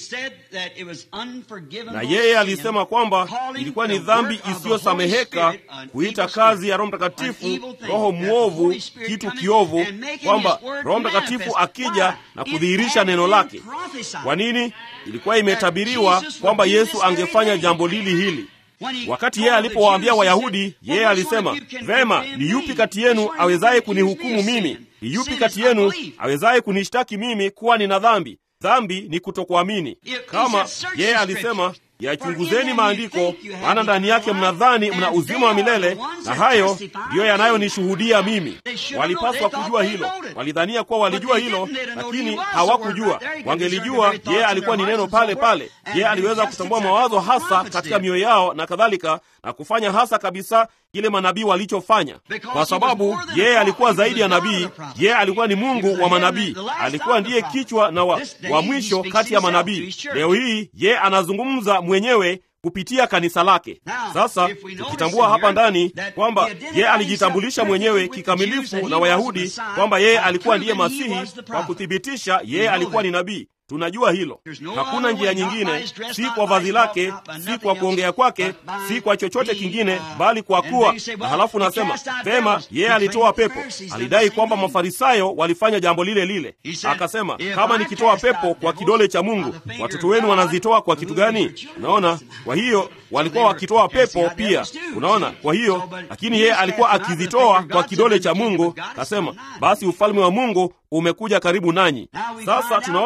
A: Na yeye alisema kwamba ilikuwa ni dhambi isiyosameheka kuita kazi ya Roho Mtakatifu roho mwovu, kitu kiovu, kwamba Roho Mtakatifu akija na kudhihirisha neno lake. Kwa nini? Ilikuwa imetabiriwa kwamba Yesu angefanya jambo lili hili. Wakati yeye alipowaambia Wayahudi, yeye alisema vema, ni yupi kati yenu awezaye kunihukumu mimi? Ni yupi kati yenu awezaye kunishtaki mimi kuwa nina dhambi? Dhambi ni kutokuamini. Kama yeye alisema yachunguzeni maandiko, maana ndani yake mnadhani mna uzima wa milele, na hayo ndiyo yanayonishuhudia mimi. Walipaswa kujua hilo, walidhania kuwa walijua hilo, lakini hawakujua. Wangelijua yeye alikuwa ni neno pale pale. Yeye aliweza kutambua mawazo hasa katika mioyo yao na kadhalika, na kufanya hasa kabisa kile manabii walichofanya, kwa sababu yeye alikuwa zaidi ya nabii. Yeye alikuwa ni Mungu wa manabii, alikuwa ndiye kichwa na wa, wa mwisho kati ya manabii. Leo hii yeye anazungumza mwenyewe kupitia kanisa lake. Sasa tukitambua hapa ndani kwamba yeye alijitambulisha mwenyewe kikamilifu na Wayahudi kwamba yeye alikuwa ndiye Masihi, kwa kuthibitisha yeye alikuwa ni nabii. Tunajua hilo. Hakuna njia nyingine, si kwa vazi lake, si kwa kuongea kwake, si kwa chochote kingine, bali kwa kuwa na. Halafu nasema vema, yeye alitoa pepo. Alidai kwamba Mafarisayo walifanya jambo lile lile. Akasema, kama nikitoa pepo kwa kidole cha Mungu, watoto wenu wanazitoa kwa kitu gani? Unaona, kwa hiyo walikuwa wakitoa pepo pia. Unaona, kwa hiyo lakini yeye alikuwa akizitoa kwa kidole cha Mungu. Akasema, basi ufalme wa Mungu umekuja karibu nanyi. Sasa tunaona kwamba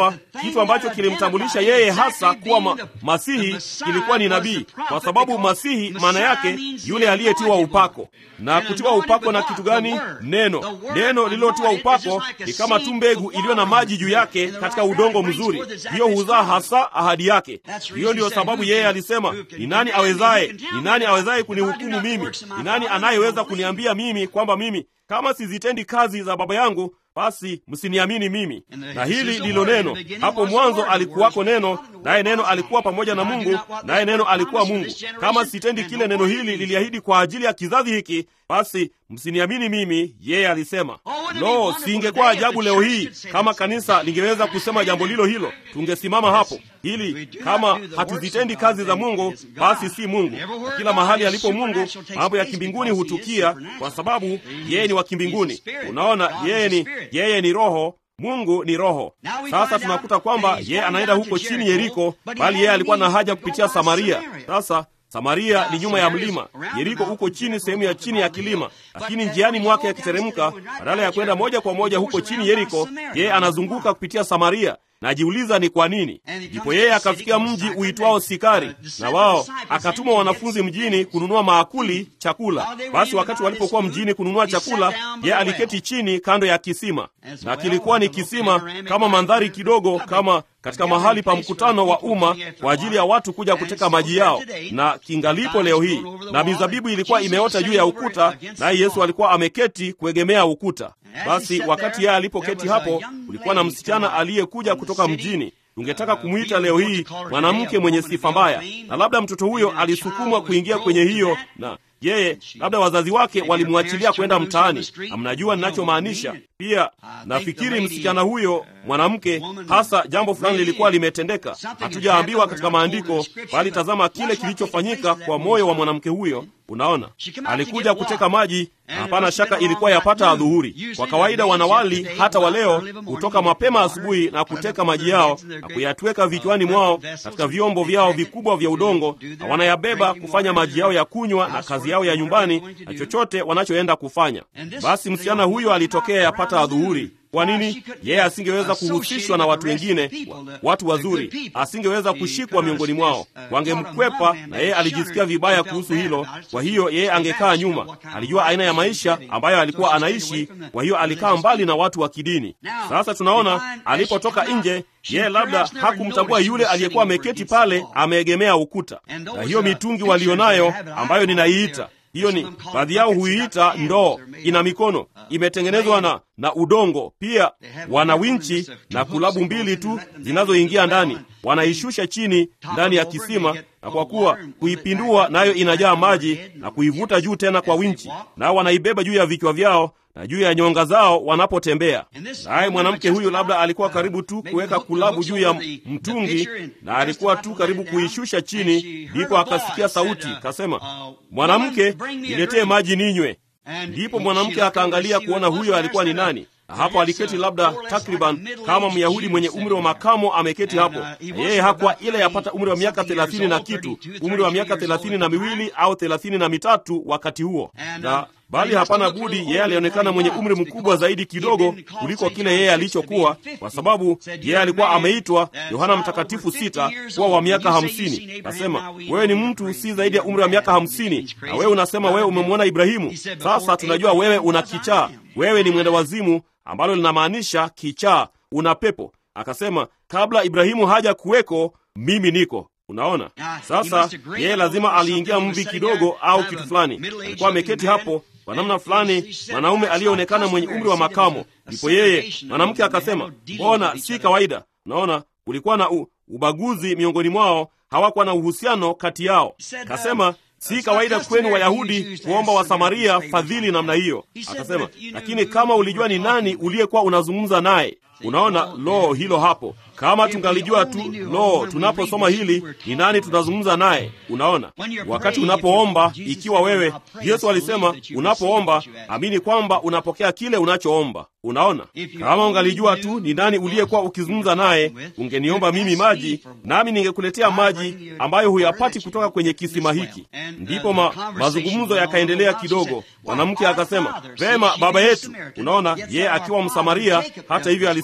A: kwamba kitu ambacho kilimtambulisha yeye hasa kuwa ma, Masihi kilikuwa ni nabii, kwa sababu Masihi maana yake yule aliyetiwa upako. Na kutiwa upako na kitu gani? Neno. Neno lililotiwa upako ni kama tu mbegu iliyo na maji juu yake katika udongo mzuri, hiyo huzaa hasa ahadi yake. Hiyo ndiyo sababu yeye alisema, ni nani awezaye, ni nani awezaye kunihukumu mimi? Ni nani anayeweza kuniambia mimi kwamba mimi kama sizitendi kazi za Baba yangu basi msiniamini mimi. Na hili ndilo neno. Hapo mwanzo alikuwako neno, naye neno alikuwa pamoja na Mungu, naye neno alikuwa Mungu. Kama sitendi kile neno hili liliahidi kwa ajili ya kizazi hiki, basi msiniamini mimi, yeye alisema. Lo, siingekuwa ajabu leo hii kama kanisa lingeweza kusema jambo lilo hilo, tungesimama hapo. Hili kama hatuzitendi kazi za Mungu, basi si Mungu. Na kila mahali alipo Mungu, mambo ya kimbinguni hutukia, kwa sababu yeye ni wa kimbinguni. Unaona, yeye ni yeye ni Roho. Mungu ni Roho. Sasa tunakuta kwamba yeye anaenda huko chini Yeriko, bali yeye alikuwa na haja kupitia Samaria. Sasa Samaria ni nyuma ya mlima, Yeriko uko chini, sehemu ya chini ya kilima. Lakini njiani mwake akiteremka, badala ya kwenda moja kwa moja huko chini Yeriko, yeye anazunguka kupitia Samaria. Najiuliza ni kwa nini. Ndipo yeye akafikia mji uitwao Sikari, na wao akatuma wanafunzi mjini kununua maakuli, chakula. Basi wakati walipokuwa mjini kununua chakula, yeye aliketi chini kando ya kisima, na kilikuwa ni kisima kama mandhari kidogo, kama katika mahali pa mkutano wa umma kwa ajili ya watu kuja kuteka maji yao, na kingalipo leo hii. Na mizabibu ilikuwa imeota juu ya ukuta, naye Yesu alikuwa ameketi kuegemea ukuta. Basi wakati yeye alipoketi hapo, kulikuwa na msichana aliyekuja kutoka mjini. Tungetaka kumwita leo hii mwanamke mwenye sifa mbaya, na labda mtoto huyo alisukumwa kuingia kwenye hiyo na yeye labda wazazi wake walimwachilia kwenda mtaani, na mnajua ninachomaanisha. Pia nafikiri msichana huyo mwanamke, hasa jambo fulani lilikuwa limetendeka, hatujaambiwa katika maandiko, bali tazama kile kilichofanyika kwa moyo wa mwanamke huyo. Unaona, alikuja kuteka maji, na hapana shaka ilikuwa yapata adhuhuri. Kwa kawaida wanawali hata waleo hutoka mapema asubuhi na kuteka maji yao na kuyatweka vichwani mwao katika vyombo vyao vikubwa vya udongo, na wanayabeba kufanya maji yao ya kunywa na kazi yao ya nyumbani na chochote wanachoenda kufanya. Basi msichana huyo alitokea yapata adhuhuri. Kwa nini yeye asingeweza kuhusishwa na watu wengine, watu wazuri? Asingeweza kushikwa miongoni mwao, wangemkwepa, na yeye alijisikia vibaya kuhusu hilo. Kwa hiyo yeye angekaa nyuma. Alijua aina ya maisha ambayo alikuwa anaishi, kwa hiyo alikaa mbali na watu wa kidini. Sasa tunaona alipotoka nje, yeye labda hakumtambua yule aliyekuwa ameketi pale ameegemea ukuta, na hiyo mitungi walionayo ambayo ninaiita hiyo ni baadhi yao huiita ndoo, ina mikono imetengenezwa na, na udongo. Pia wana winchi na kulabu mbili tu zinazoingia ndani, wanaishusha chini ndani ya kisima, na kwa kuwa kuipindua nayo inajaa maji na kuivuta juu tena kwa winchi, nao wanaibeba juu ya vichwa vyao na juu ya nyonga zao wanapotembea. Naye mwanamke huyu labda alikuwa karibu tu kuweka kulabu juu ya mtungi, na alikuwa tu karibu kuishusha chini, ndipo akasikia sauti kasema, mwanamke, niletee maji ninywe. Ndipo mwanamke akaangalia kuona huyo alikuwa ni nani. Hapo aliketi labda takriban kama Myahudi mwenye umri wa makamo ameketi hapo. Yeye hakuwa ile yapata umri wa miaka thelathini na kitu, umri wa miaka thelathini na miwili au thelathini na mitatu wakati huo, na bali hapana budi, yeye alionekana mwenye umri mkubwa zaidi kidogo kuliko kile yeye alichokuwa, kwa sababu yeye alikuwa ameitwa Yohana Mtakatifu sita kuwa wa miaka hamsini. Nasema wewe ni mtu si zaidi ya umri wa miaka hamsini, na wewe unasema wewe umemwona Ibrahimu. Sasa tunajua wewe una kichaa, wewe ni mwenda wazimu, ambalo linamaanisha kichaa, una pepo. Akasema kabla Ibrahimu haja kuweko, mimi niko Unaona, sasa yeye lazima aliingia mvi kidogo au kitu fulani. Alikuwa ameketi hapo kwa namna fulani, mwanaume aliyeonekana mwenye umri wa makamo. Ndipo yeye mwanamke akasema, mbona si kawaida? Unaona, kulikuwa na u, ubaguzi miongoni mwao, hawakuwa na uhusiano kati yao. Akasema si kawaida kwenu Wayahudi kuomba Wasamaria fadhili namna hiyo. Akasema, lakini kama ulijua ni nani uliyekuwa unazungumza naye. Unaona, lo, hilo hapo kama tungalijua tu, lo, tunaposoma hili ni nani tunazungumza naye. Unaona, wakati unapoomba, ikiwa wewe, Yesu alisema unapoomba amini kwamba unapokea kile unachoomba. Unaona, kama ungalijua tu ni nani uliyekuwa ukizungumza naye, ungeniomba mimi maji, nami ningekuletea maji ambayo huyapati kutoka kwenye kisima hiki. Ndipo ma, mazungumzo yakaendelea kidogo. Mwanamke akasema, vema, baba yetu. Unaona, yeye akiwa Msamaria, hata hivyo alisema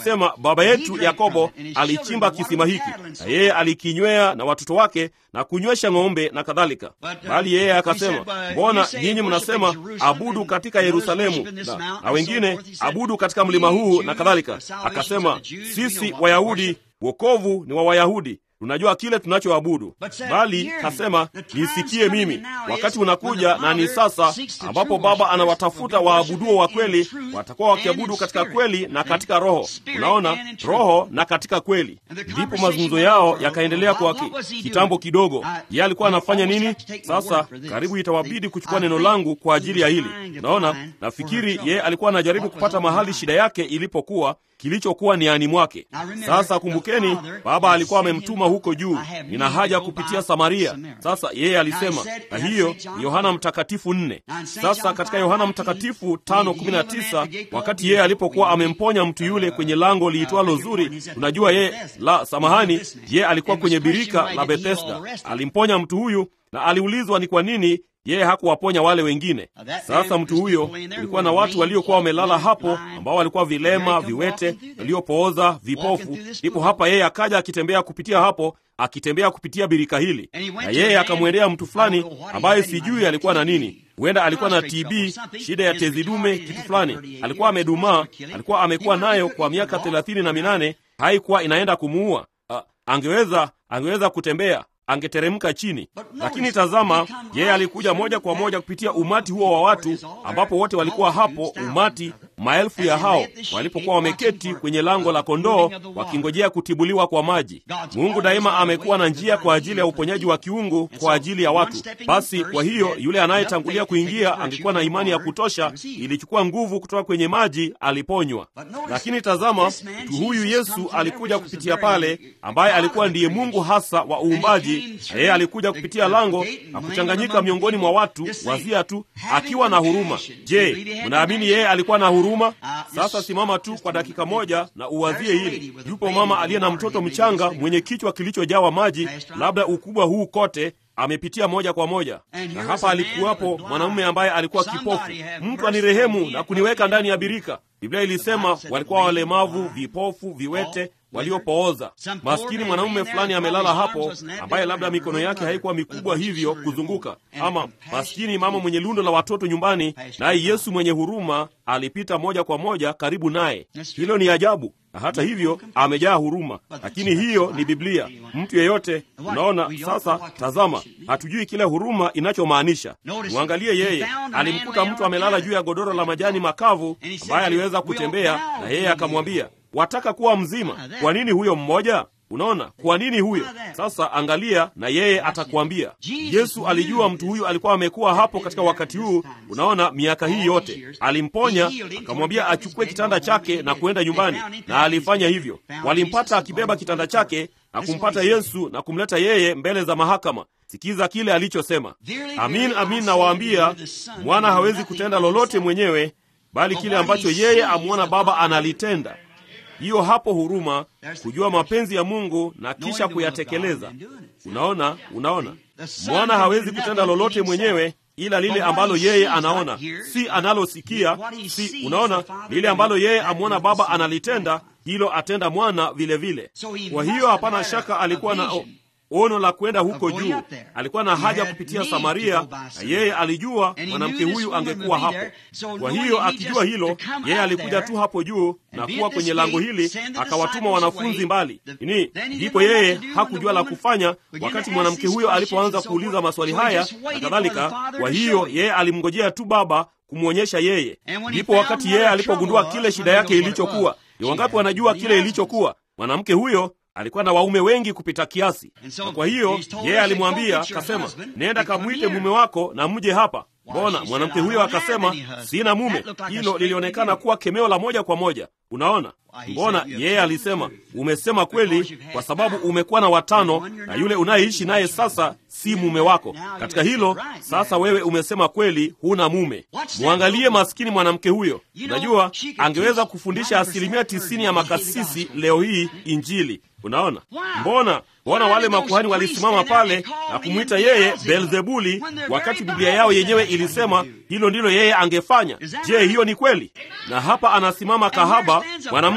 A: alisema baba yetu Yakobo alichimba kisima hiki na yeye alikinywea na watoto wake na kunywesha ng'ombe na kadhalika. Bali yeye akasema, mbona nyinyi mnasema abudu katika Yerusalemu na, na wengine abudu katika mlima huu na kadhalika? Akasema, sisi Wayahudi, wokovu ni wa Wayahudi tunajua kile tunachoabudu. Bali kasema nisikie mimi, wakati unakuja na ni sasa, ambapo Baba anawatafuta waabuduo wa kweli, watakuwa wakiabudu katika kweli na katika roho. Unaona, roho na katika kweli. Ndipo mazungumzo yao yakaendelea kwa kitambo kidogo. Yeye alikuwa anafanya nini sasa? Karibu itawabidi kuchukua neno langu kwa ajili ya hili. Unaona, nafikiri yeye alikuwa anajaribu kupata mahali shida yake ilipokuwa kilichokuwa niani mwake. Sasa kumbukeni, Baba alikuwa amemtuma huko juu, nina haja kupitia Samaria. Sasa yeye alisema, na hiyo Yohana Mtakatifu nne. Sasa katika Yohana Mtakatifu tano kumi na tisa wakati yeye alipokuwa amemponya mtu yule kwenye lango liitwalo Zuri, unajua yeye la samahani, yeye alikuwa kwenye birika la Bethesda, alimponya mtu huyu na aliulizwa ni kwa nini yeye hakuwaponya wale wengine. Sasa mtu huyo, kulikuwa na watu waliokuwa wamelala hapo, ambao walikuwa vilema, viwete, waliopooza, vipofu. Ndipo hapa yeye akaja akitembea kupitia hapo, akitembea kupitia birika hili, na yeye akamwendea mtu fulani ambaye sijui alikuwa na nini. Huenda alikuwa na TB, shida ya tezi dume, kitu fulani. Alikuwa amedumaa, alikuwa amekuwa nayo kwa miaka thelathini na minane, haikuwa inaenda kumuua. Uh, angeweza angeweza kutembea angeteremka chini, lakini tazama, yeye alikuja moja kwa moja kupitia umati huo wa watu, ambapo wote walikuwa hapo, umati maelfu ya hao walipokuwa wameketi kwenye lango la kondoo wakingojea kutibuliwa kwa maji. Mungu daima amekuwa na njia kwa ajili ya uponyaji wa kiungu kwa ajili ya watu. Basi kwa hiyo yule anayetangulia kuingia angekuwa na imani ya kutosha, ilichukua nguvu kutoka kwenye maji, aliponywa. Lakini tazama, mtu huyu Yesu alikuja kupitia pale, ambaye alikuwa ndiye Mungu hasa wa uumbaji na yeye alikuja kupitia lango na kuchanganyika miongoni mwa watu wazia tu, akiwa na huruma. Je, mnaamini yeye alikuwa na huruma? Sasa simama tu kwa dakika moja na uwazie hili. Yupo mama aliye na mtoto mchanga mwenye kichwa kilichojawa maji, labda ukubwa huu kote amepitia moja kwa moja, na hapa alikuwapo mwanamume ambaye alikuwa kipofu. Mtu anirehemu na kuniweka ndani ya birika. Biblia ilisema walikuwa walemavu, vipofu, viwete waliopooza. Maskini mwanamume fulani amelala hapo, ambaye labda mikono yake haikuwa mikubwa hivyo kuzunguka, ama maskini mama mwenye lundo la watoto nyumbani, naye Yesu mwenye huruma alipita moja kwa moja karibu naye. Hilo ni ajabu, na hata hivyo amejaa huruma. Lakini hiyo ni Biblia. Mtu yeyote, unaona. Sasa tazama, hatujui kile huruma inachomaanisha. Mwangalie yeye, alimkuta mtu amelala juu ya godoro la majani makavu, ambaye aliweza kutembea, na yeye akamwambia wataka kuwa mzima. Kwa nini huyo mmoja? Unaona, kwa nini huyo? Sasa angalia, na yeye atakwambia. Yesu alijua mtu huyu alikuwa amekuwa hapo katika wakati huu, unaona, miaka hii yote. Alimponya, akamwambia achukue kitanda chake na kuenda nyumbani, na alifanya hivyo. Walimpata akibeba kitanda chake na kumpata Yesu na kumleta yeye mbele za mahakama. Sikiza kile alichosema: amin, amin nawaambia, mwana hawezi kutenda lolote mwenyewe, bali kile ambacho yeye amwona Baba analitenda. Hiyo hapo huruma, kujua mapenzi ya Mungu na kisha kuyatekeleza. Unaona, unaona, mwana hawezi kutenda lolote mwenyewe ila lile ambalo yeye anaona, si analosikia, si unaona, lile ambalo yeye amwona Baba analitenda, hilo atenda mwana vilevile vile. Kwa hiyo hapana shaka alikuwa na ono la kwenda huko juu. Alikuwa na haja kupitia Samaria, na yeye alijua mwanamke huyu angekuwa hapo. Kwa hiyo akijua hilo, yeye alikuja tu hapo juu na kuwa kwenye lango hili, akawatuma wanafunzi mbali ini. Ndipo yeye hakujua la kufanya wakati mwanamke huyo alipoanza kuuliza maswali haya na kadhalika. Kwa hiyo yeye alimngojea tu Baba kumwonyesha yeye. Ndipo wakati yeye alipogundua kile shida yake ilichokuwa, ni wangapi wanajua kile ilichokuwa? Mwanamke huyo alikuwa na waume wengi kupita kiasi, na kwa hiyo yeye alimwambia akasema, nenda kamwite mume wako na mje hapa. Mbona mwanamke huyo akasema, sina mume? Hilo lilionekana kuwa kemeo la moja kwa moja. Unaona, mbona yeye alisema, umesema kweli, kwa sababu umekuwa na watano na yule unayeishi naye sasa si mume wako. Katika hilo sasa, wewe umesema kweli, huna mume. Mwangalie maskini mwanamke huyo. Unajua, angeweza kufundisha asilimia tisini ya makasisi leo hii Injili. Unaona, mbona mbona wale makuhani walisimama pale na kumwita yeye Beelzebuli, wakati Biblia yao yenyewe ilisema hilo ndilo yeye angefanya. Je, hiyo ni kweli? Na hapa anasimama kahaba mwanamke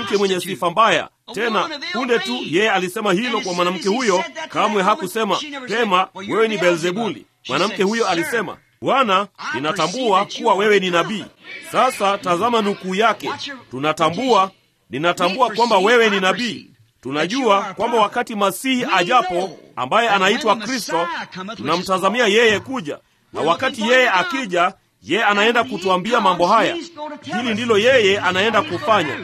A: mwanamke mwenye sifa mbaya. Tena punde tu yeye alisema hilo kwa mwanamke huyo, kamwe hakusema pema, wewe ni Beelzebuli. Mwanamke huyo alisema Bwana, ninatambua kuwa wewe ni nabii. Sasa tazama nukuu yake, tunatambua, ninatambua kwamba wewe ni nabii. Tunajua kwamba wakati Masihi ajapo, ambaye anaitwa Kristo, tunamtazamia yeye kuja, na wakati yeye akija, yeye anaenda kutuambia mambo haya. Hili ndilo yeye anaenda kufanya.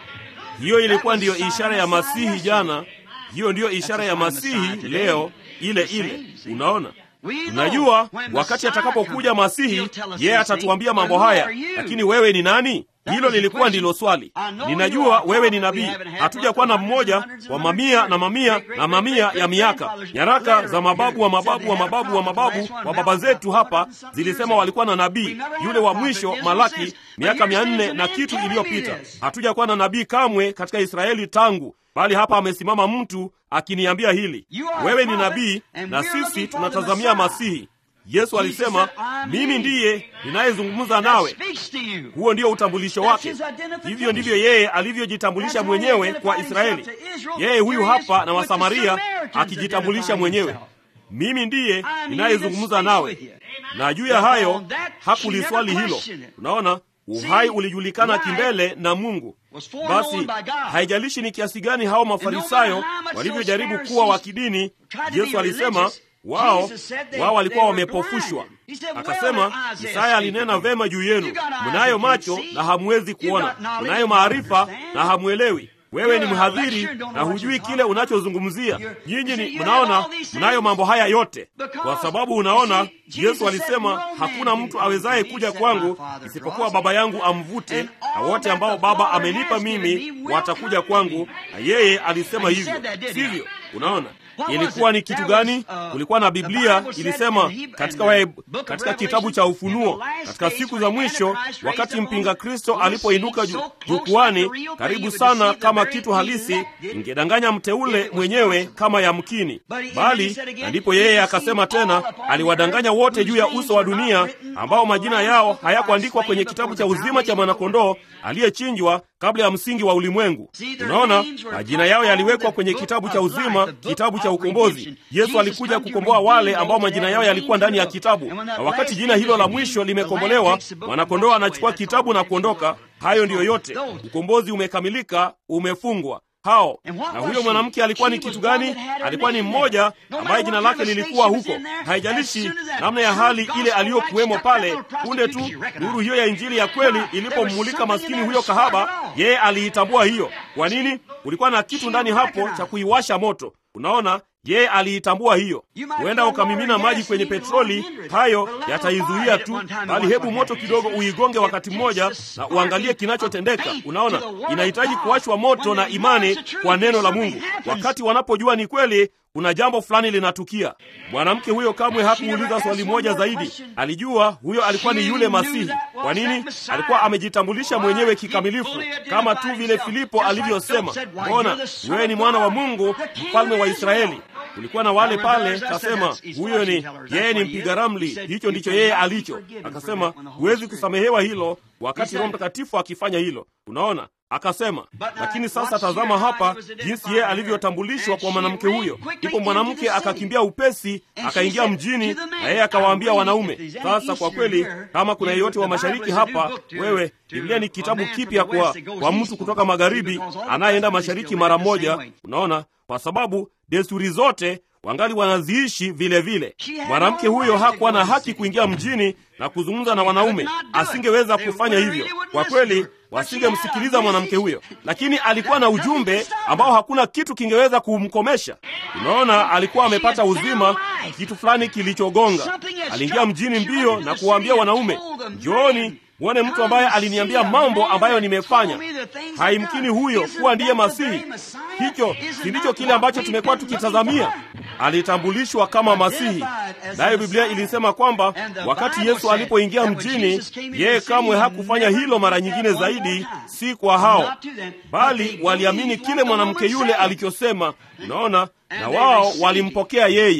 A: Hiyo ilikuwa ndiyo ishara ya Masihi jana, hiyo ndiyo ishara ya Masihi leo, ile ile. Unaona, tunajua wakati atakapokuja Masihi, yeye atatuambia mambo haya. Lakini wewe ni nani? Hilo lilikuwa ndilo swali. Ninajua wewe ni nabii. Hatuja kuwa na mmoja wa mamia na mamia na mamia ya miaka. Nyaraka za mababu wa mababu wa mababu wa mababu wa baba zetu hapa zilisema walikuwa na nabii yule wa mwisho, Malaki, miaka mia nne na kitu iliyopita. Hatuja kuwa na nabii kamwe katika Israeli tangu bali hapa amesimama mtu akiniambia hili, wewe ni nabii na sisi tunatazamia Masihi. Yesu alisema, mimi ndiye ninayezungumza nawe. Huo ndio utambulisho wake. Hivyo ndivyo yeye alivyojitambulisha mwenyewe kwa Israeli. Yeye huyu hapa na Wasamaria akijitambulisha mwenyewe, mimi ndiye ninayezungumza nawe. Na juu ya hayo hakuliswali hilo. Unaona, uhai ulijulikana kimbele na Mungu. Basi haijalishi ni kiasi gani hao Mafarisayo walivyojaribu kuwa wa kidini, Yesu alisema wao wao walikuwa wamepofushwa. Akasema, Isaya alinena vema juu yenu, mnayo macho na hamwezi kuona, mnayo maarifa na hamwelewi. Wewe ni mhadhiri na hujui kile unachozungumzia. Nyinyi ni mnaona, mnayo mambo haya yote kwa sababu unaona. Yesu alisema hakuna mtu awezaye kuja kwangu isipokuwa Baba yangu amvute, na wote ambao Baba amenipa mimi watakuja kwangu, na yeye alisema hivyo, sivyo? Unaona, ilikuwa ni kitu gani? Kulikuwa na Biblia ilisema katika, wae, katika kitabu cha Ufunuo, katika siku za mwisho, wakati mpinga Kristo alipoinuka jukwani, karibu sana kama kitu halisi, ingedanganya mteule mwenyewe kama yamkini, bali na ndipo yeye akasema tena, aliwadanganya wote juu ya uso wa dunia ambao majina yao hayakuandikwa kwenye kitabu cha uzima cha mwanakondoo aliyechinjwa kabla ya msingi wa ulimwengu. Unaona, majina yao yaliwekwa kwenye kitabu cha uzima, kitabu cha ukombozi. Yesu alikuja kukomboa wale ambao majina yao yalikuwa ndani ya kitabu, na wakati jina hilo la mwisho limekombolewa, mwanakondoo anachukua kitabu na kuondoka. Hayo ndiyo yote, ukombozi umekamilika, umefungwa hao na huyo mwanamke alikuwa ni kitu gani? Alikuwa ni mmoja ambaye jina lake lilikuwa huko. Haijalishi namna ya hali ile aliyokuwemo pale, punde tu nuru hiyo ya Injili ya kweli ilipommulika maskini huyo kahaba, yeye aliitambua hiyo. Kwa nini? Kulikuwa na kitu ndani hapo cha kuiwasha moto. Unaona, yeye aliitambua hiyo. Huenda ukamimina maji kwenye petroli, hayo yataizuia tu, bali hebu moto kidogo uigonge wakati mmoja na uangalie kinachotendeka. Unaona, inahitaji kuwashwa moto na imani kwa neno la Mungu. Wakati wanapojua ni kweli, kuna jambo fulani linatukia. Mwanamke huyo kamwe hakuuliza swali moja zaidi. Alijua huyo alikuwa ni yule Masihi. Kwa nini? Alikuwa amejitambulisha mwenyewe kikamilifu, kama tu vile Filipo alivyosema, mbona wewe ni mwana wa Mungu, mfalme wa Israeli. Kulikuwa na wale pale, kasema huyo ni yeye, ni mpiga ramli. Hicho ndicho yeye alicho. Akasema huwezi kusamehewa hilo wakati Roho Mtakatifu akifanya hilo. Unaona, akasema lakini sasa tazama hapa jinsi yeye alivyotambulishwa kwa mwanamke huyo. Ndipo mwanamke akakimbia upesi akaingia mjini, na yeye akawaambia wanaume. Sasa kwa kweli, kama kuna yeyote wa mashariki hapa, wewe, Biblia ni kitabu kipya kwa, kwa mtu kutoka magharibi anayeenda mashariki mara moja. Unaona, kwa sababu desturi zote wangali wanaziishi vile vile. Mwanamke huyo hakuwa na haki kuingia mjini na kuzungumza na wanaume, asingeweza kufanya hivyo. Kwa kweli wasingemsikiliza mwanamke huyo, lakini alikuwa na ujumbe ambao hakuna kitu kingeweza kumkomesha. Unaona, alikuwa amepata uzima, kitu fulani kilichogonga. Aliingia mjini mbio na kuwaambia wanaume, njooni mwone mtu ambaye aliniambia mambo ambayo nimefanya. Haimkini huyo kuwa ndiye Masihi. Hicho si ndicho kile ambacho tumekuwa tukitazamia. Alitambulishwa kama Masihi, nayo Biblia ilisema kwamba wakati Yesu alipoingia mjini, yeye kamwe hakufanya hilo mara nyingine zaidi, si kwa hao, bali waliamini kile mwanamke yule alichosema. Unaona, na wao walimpokea yeye.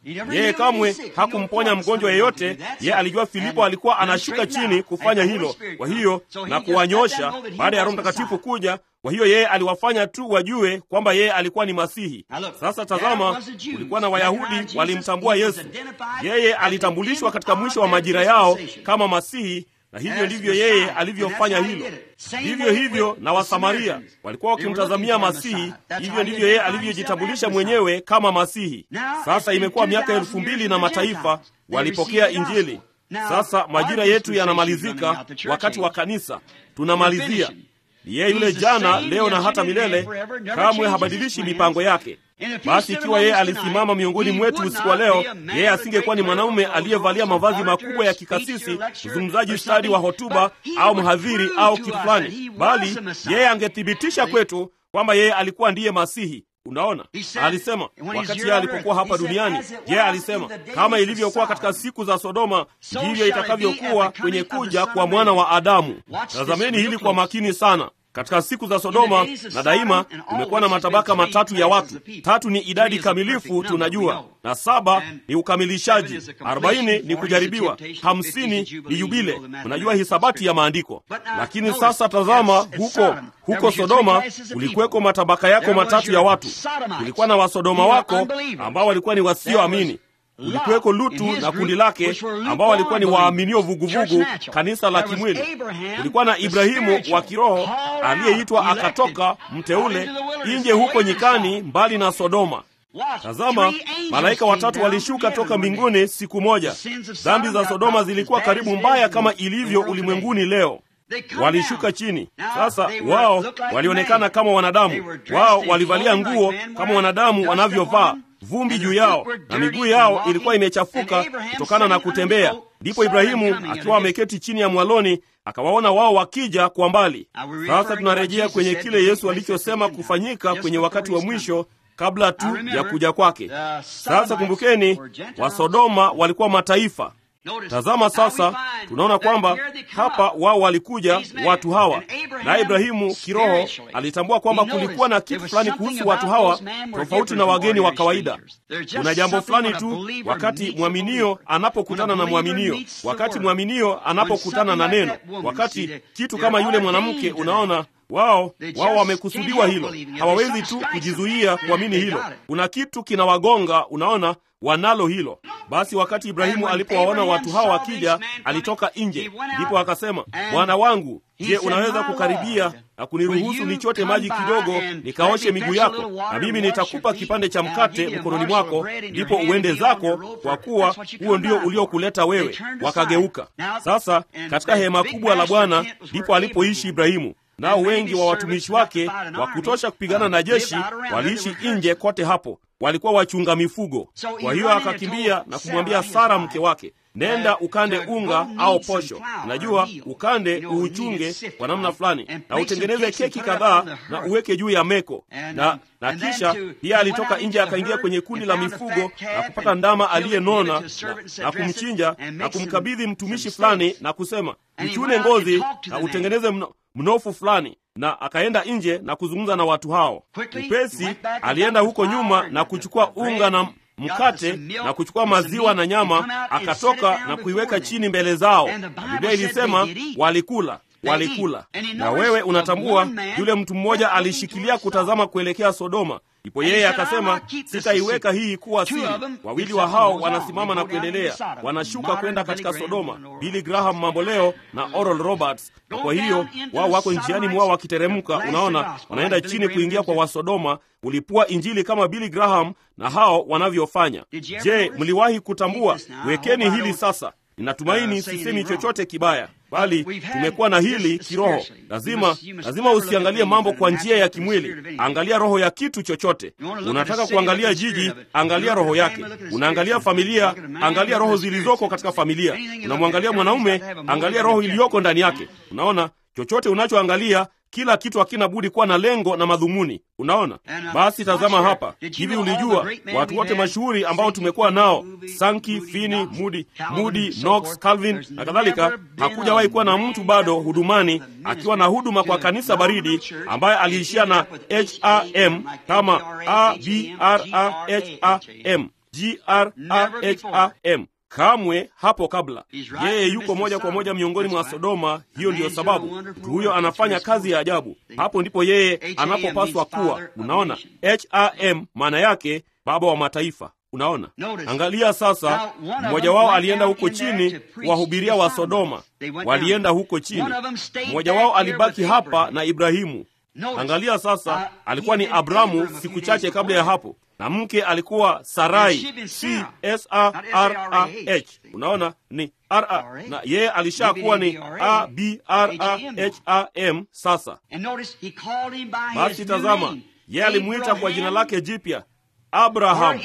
A: Yeye kamwe hakumponya mgonjwa yeyote. Yeye alijua Filipo alikuwa anashuka chini kufanya hilo, kwa hiyo na kuwanyosha baada ya Roho Mtakatifu kuja. Kwa hiyo yeye aliwafanya tu wajue kwamba yeye alikuwa ni Masihi. Sasa tazama, kulikuwa na Wayahudi walimtambua Yesu. Yeye alitambulishwa katika mwisho wa majira yao kama Masihi na hivyo ndivyo yeye alivyofanya hilo. Vivyo hivyo na Wasamaria walikuwa wakimtazamia Masihi, hivyo ndivyo yeye alivyojitambulisha mwenyewe kama Masihi. Sasa imekuwa miaka elfu mbili na mataifa walipokea Injili. Sasa majira yetu yanamalizika, wakati wa kanisa tunamalizia. Ni yeye yule jana, leo na hata milele, kamwe habadilishi mipango yake. Basi ikiwa yeye alisimama miongoni mwetu usiku wa leo, yeye asingekuwa ni mwanaume aliyevalia mavazi makubwa ya kikasisi, mzungumzaji stadi wa hotuba au mhadhiri au kitu fulani, bali yeye angethibitisha kwetu kwamba yeye alikuwa ndiye Masihi. Unaona, alisema wakati yeye alipokuwa hapa duniani, yeye alisema kama ilivyokuwa katika siku za Sodoma, ndivyo itakavyokuwa kwenye kuja kwa mwana wa Adamu. Tazameni hili kwa makini sana. Katika siku za Sodoma na daima kumekuwa na matabaka matatu ya watu. Tatu ni idadi kamilifu, tunajua, na saba ni ukamilishaji, arobaini ni kujaribiwa, hamsini ni yubile. Unajua hisabati ya maandiko. Lakini sasa tazama, huko huko Sodoma kulikuweko matabaka yako matatu ya watu. Kulikuwa na Wasodoma wako ambao walikuwa ni wasioamini kulikuweko Lutu na kundi lake ambao walikuwa ni waaminio vuguvugu, kanisa la kimwili. Kulikuwa na Ibrahimu wa kiroho aliyeitwa akatoka mteule nje huko nyikani, mbali na Sodoma. Tazama, malaika watatu walishuka toka mbinguni siku moja. Dhambi za Sodoma zilikuwa karibu mbaya kama ilivyo ulimwenguni leo. Walishuka chini. Sasa wao walionekana kama wanadamu, wao walivalia nguo kama wanadamu wanavyovaa vumbi juu yao na miguu yao ilikuwa imechafuka kutokana na kutembea. Ndipo Ibrahimu akiwa ameketi chini ya mwaloni akawaona wao wakija kwa mbali. Sasa tunarejea kwenye kile Yesu alichosema kufanyika kwenye wakati wa mwisho kabla tu ya kuja kwake. Sasa kumbukeni, Wasodoma walikuwa mataifa. Tazama sasa, tunaona kwamba hapa wao walikuja watu hawa, naye Ibrahimu kiroho alitambua kwamba kulikuwa na kitu fulani kuhusu watu hawa tofauti na wageni wa kawaida. Kuna jambo fulani tu wakati mwaminio anapokutana na mwaminio, wakati mwaminio anapokutana na neno, wakati kitu kama yule mwanamke, unaona wao wao wamekusudiwa hilo, hawawezi tu kujizuia kuamini hilo. Kuna kitu kinawagonga, unaona wanalo hilo. Basi wakati Ibrahimu alipowaona watu hawa wakija, alitoka nje, ndipo akasema, Bwana wangu, je, unaweza kukaribia na kuniruhusu nichote maji kidogo nikaoshe miguu yako, na mimi nitakupa kipande cha mkate mkononi mwako, ndipo uende zako, kwa kuwa huo ndio uliokuleta wewe. Wakageuka. Sasa katika hema kubwa la Bwana ndipo alipoishi Ibrahimu nao wengi wa watumishi wake wa kutosha kupigana na jeshi waliishi nje kote hapo, walikuwa wachunga mifugo. Kwa hiyo akakimbia na kumwambia Sara mke wake, nenda ukande unga au posho, unajua ukande uuchunge kwa namna fulani, na utengeneze keki kadhaa na uweke juu ya meko. Na, na kisha pia alitoka nje akaingia kwenye kundi la mifugo na kupata ndama aliyenona na, na kumchinja na kumkabidhi mtumishi fulani na kusema, uchune ngozi na utengeneze mno mnofu fulani na akaenda nje na kuzungumza na watu hao. Upesi alienda huko nyuma na kuchukua unga na mkate na kuchukua maziwa na nyama, akatoka na kuiweka chini mbele zao. Biblia ilisema walikula walikula. Na wewe unatambua, yule mtu mmoja alishikilia kutazama kuelekea Sodoma. Ndipo yeye akasema, sitaiweka hii kuwa siri. Wawili wa hao wanasimama na kuendelea, wanashuka kwenda katika Sodoma, Billy Graham mamboleo na Oral Roberts. Na kwa hiyo wao wako njiani mwao wakiteremka, unaona, wanaenda chini kuingia kwa Wasodoma, ulipua Injili kama Billy Graham na hao wanavyofanya. Je, mliwahi kutambua? Wekeni hili sasa. Ninatumaini sisemi chochote kibaya, bali tumekuwa na hili kiroho. Lazima lazima usiangalie mambo kwa njia ya kimwili, angalia roho ya kitu chochote. Unataka kuangalia jiji, angalia roho yake. Unaangalia familia, angalia roho zilizoko katika familia. Unamwangalia mwanaume, angalia roho iliyoko ndani yake. Unaona, chochote unachoangalia kila kitu hakina budi kuwa na lengo na madhumuni. Unaona, basi tazama hapa. Hivi ulijua watu wote mashuhuri ambao tumekuwa nao, Sankey, Finney, Moody, Moody, Knox, Calvin na kadhalika, hakujawahi kuwa na mtu bado hudumani akiwa na huduma kwa kanisa baridi ambaye aliishia na ham kama abraham graham kamwe hapo kabla yeye yuko moja kwa moja miongoni mwa sodoma hiyo ndiyo sababu mtu huyo anafanya kazi ya ajabu hapo ndipo yeye anapopaswa kuwa unaona ham maana yake baba wa mataifa unaona angalia sasa mmoja wao alienda huko chini kuwahubiria wa sodoma walienda huko chini mmoja wao alibaki hapa na ibrahimu angalia sasa alikuwa ni abramu siku chache kabla ya hapo na mke alikuwa sarai c s a r a h unaona ni r a na yeye alishakuwa ni a b r a h a m sasa basi tazama yeye alimwita kwa jina lake jipya abraham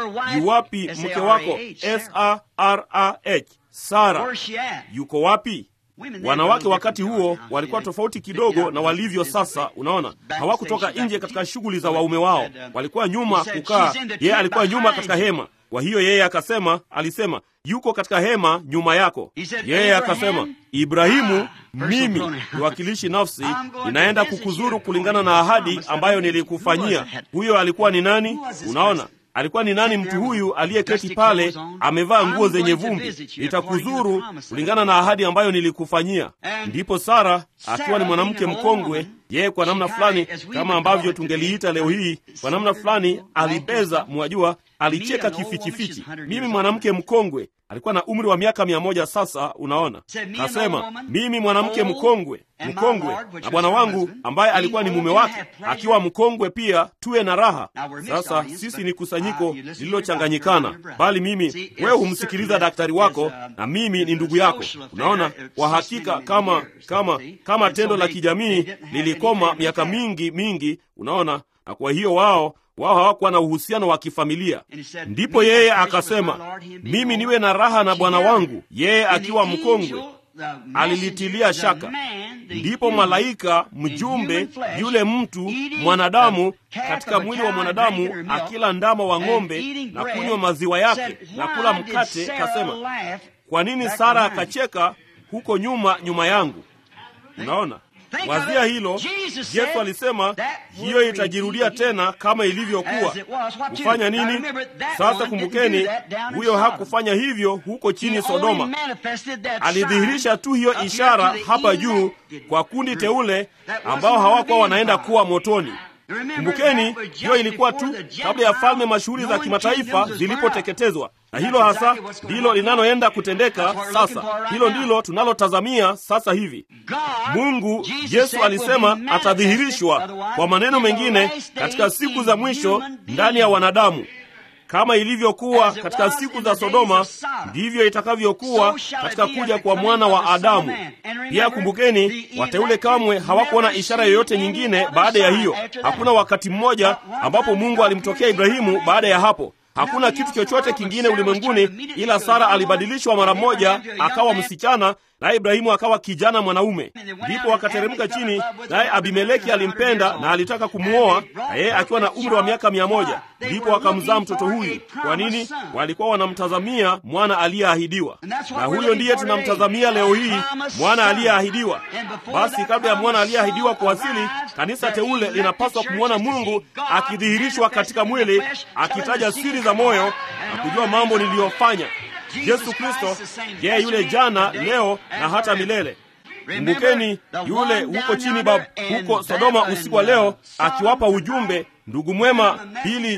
A: yuwapi mke wako s a r a h sara yuko wapi wanawake wakati huo walikuwa tofauti kidogo na walivyo sasa unaona hawakutoka nje katika shughuli za waume wao walikuwa nyuma kukaa yeye alikuwa nyuma katika hema kwa hiyo yeye akasema alisema yuko katika hema nyuma yako yeye akasema ibrahimu mimi niwakilishi nafsi ninaenda kukuzuru kulingana na ahadi ambayo nilikufanyia huyo alikuwa ni nani unaona alikuwa ni nani mtu huyu aliyeketi pale amevaa nguo zenye vumbi nitakuzuru kulingana na ahadi ambayo nilikufanyia ndipo sara akiwa ni mwanamke mkongwe yeye kwa namna fulani kama ambavyo tungeliita leo hii kwa namna fulani alibeza mwajua alicheka kifichifichi mimi mwanamke mkongwe alikuwa na umri wa miaka mia moja sasa unaona kasema mimi mwanamke mkongwe mkongwe na bwana wangu ambaye alikuwa ni mume wake akiwa mkongwe pia tuwe na raha sasa sisi ni kusanyiko lililochanganyikana bali mimi wewe humsikiliza daktari wako na mimi ni ndugu yako unaona kwa hakika kama kama kama tendo la kijamii lilikoma miaka mingi mingi unaona na kwa hiyo wao wao hawakuwa na uhusiano wa kifamilia ndipo yeye akasema mimi niwe na raha na bwana wangu yeye akiwa mkongwe alilitilia shaka ndipo malaika mjumbe yule mtu mwanadamu katika mwili wa mwanadamu akila ndama wa ng'ombe na kunywa maziwa yake na kula mkate kasema kwa nini sara akacheka huko nyuma nyuma yangu unaona wazia hilo yesu alisema hiyo itajirudia tena kama ilivyokuwa kufanya nini sasa kumbukeni huyo hakufanya hivyo huko chini sodoma alidhihirisha tu hiyo ishara hapa juu kwa kundi teule ambao hawakuwa wanaenda kuwa motoni kumbukeni hiyo ilikuwa tu kabla ya falme mashuhuri za kimataifa zilipoteketezwa na hilo hasa ndilo linaloenda kutendeka sasa hilo ndilo tunalotazamia sasa hivi mungu yesu alisema atadhihirishwa kwa maneno mengine katika siku za mwisho ndani ya wanadamu kama ilivyokuwa katika siku za sodoma ndivyo itakavyokuwa katika kuja kwa mwana wa adamu pia kumbukeni wateule kamwe hawakuona ishara yoyote nyingine baada ya hiyo hakuna wakati mmoja ambapo mungu alimtokea ibrahimu baada ya hapo hakuna kitu chochote kingine ulimwenguni ila sara alibadilishwa mara moja akawa msichana naye ibrahimu akawa kijana mwanaume ndipo wakateremka chini naye abimeleki alimpenda na alitaka kumwoa na yeye akiwa na umri wa miaka mia moja ndipo wakamzaa mtoto huyu kwa nini walikuwa wanamtazamia mwana aliyeahidiwa na huyo ndiye tunamtazamia leo hii mwana aliyeahidiwa basi kabla ya mwana aliyeahidiwa kuwasili kanisa teule linapaswa kumwona mungu akidhihirishwa katika mwili akitaja siri za moyo na kujua mambo niliyofanya yesu kristo yeye yule jana leo na hata milele kumbukeni yule huko chini bab huko sodoma usiku wa leo akiwapa ujumbe ndugu mwema pili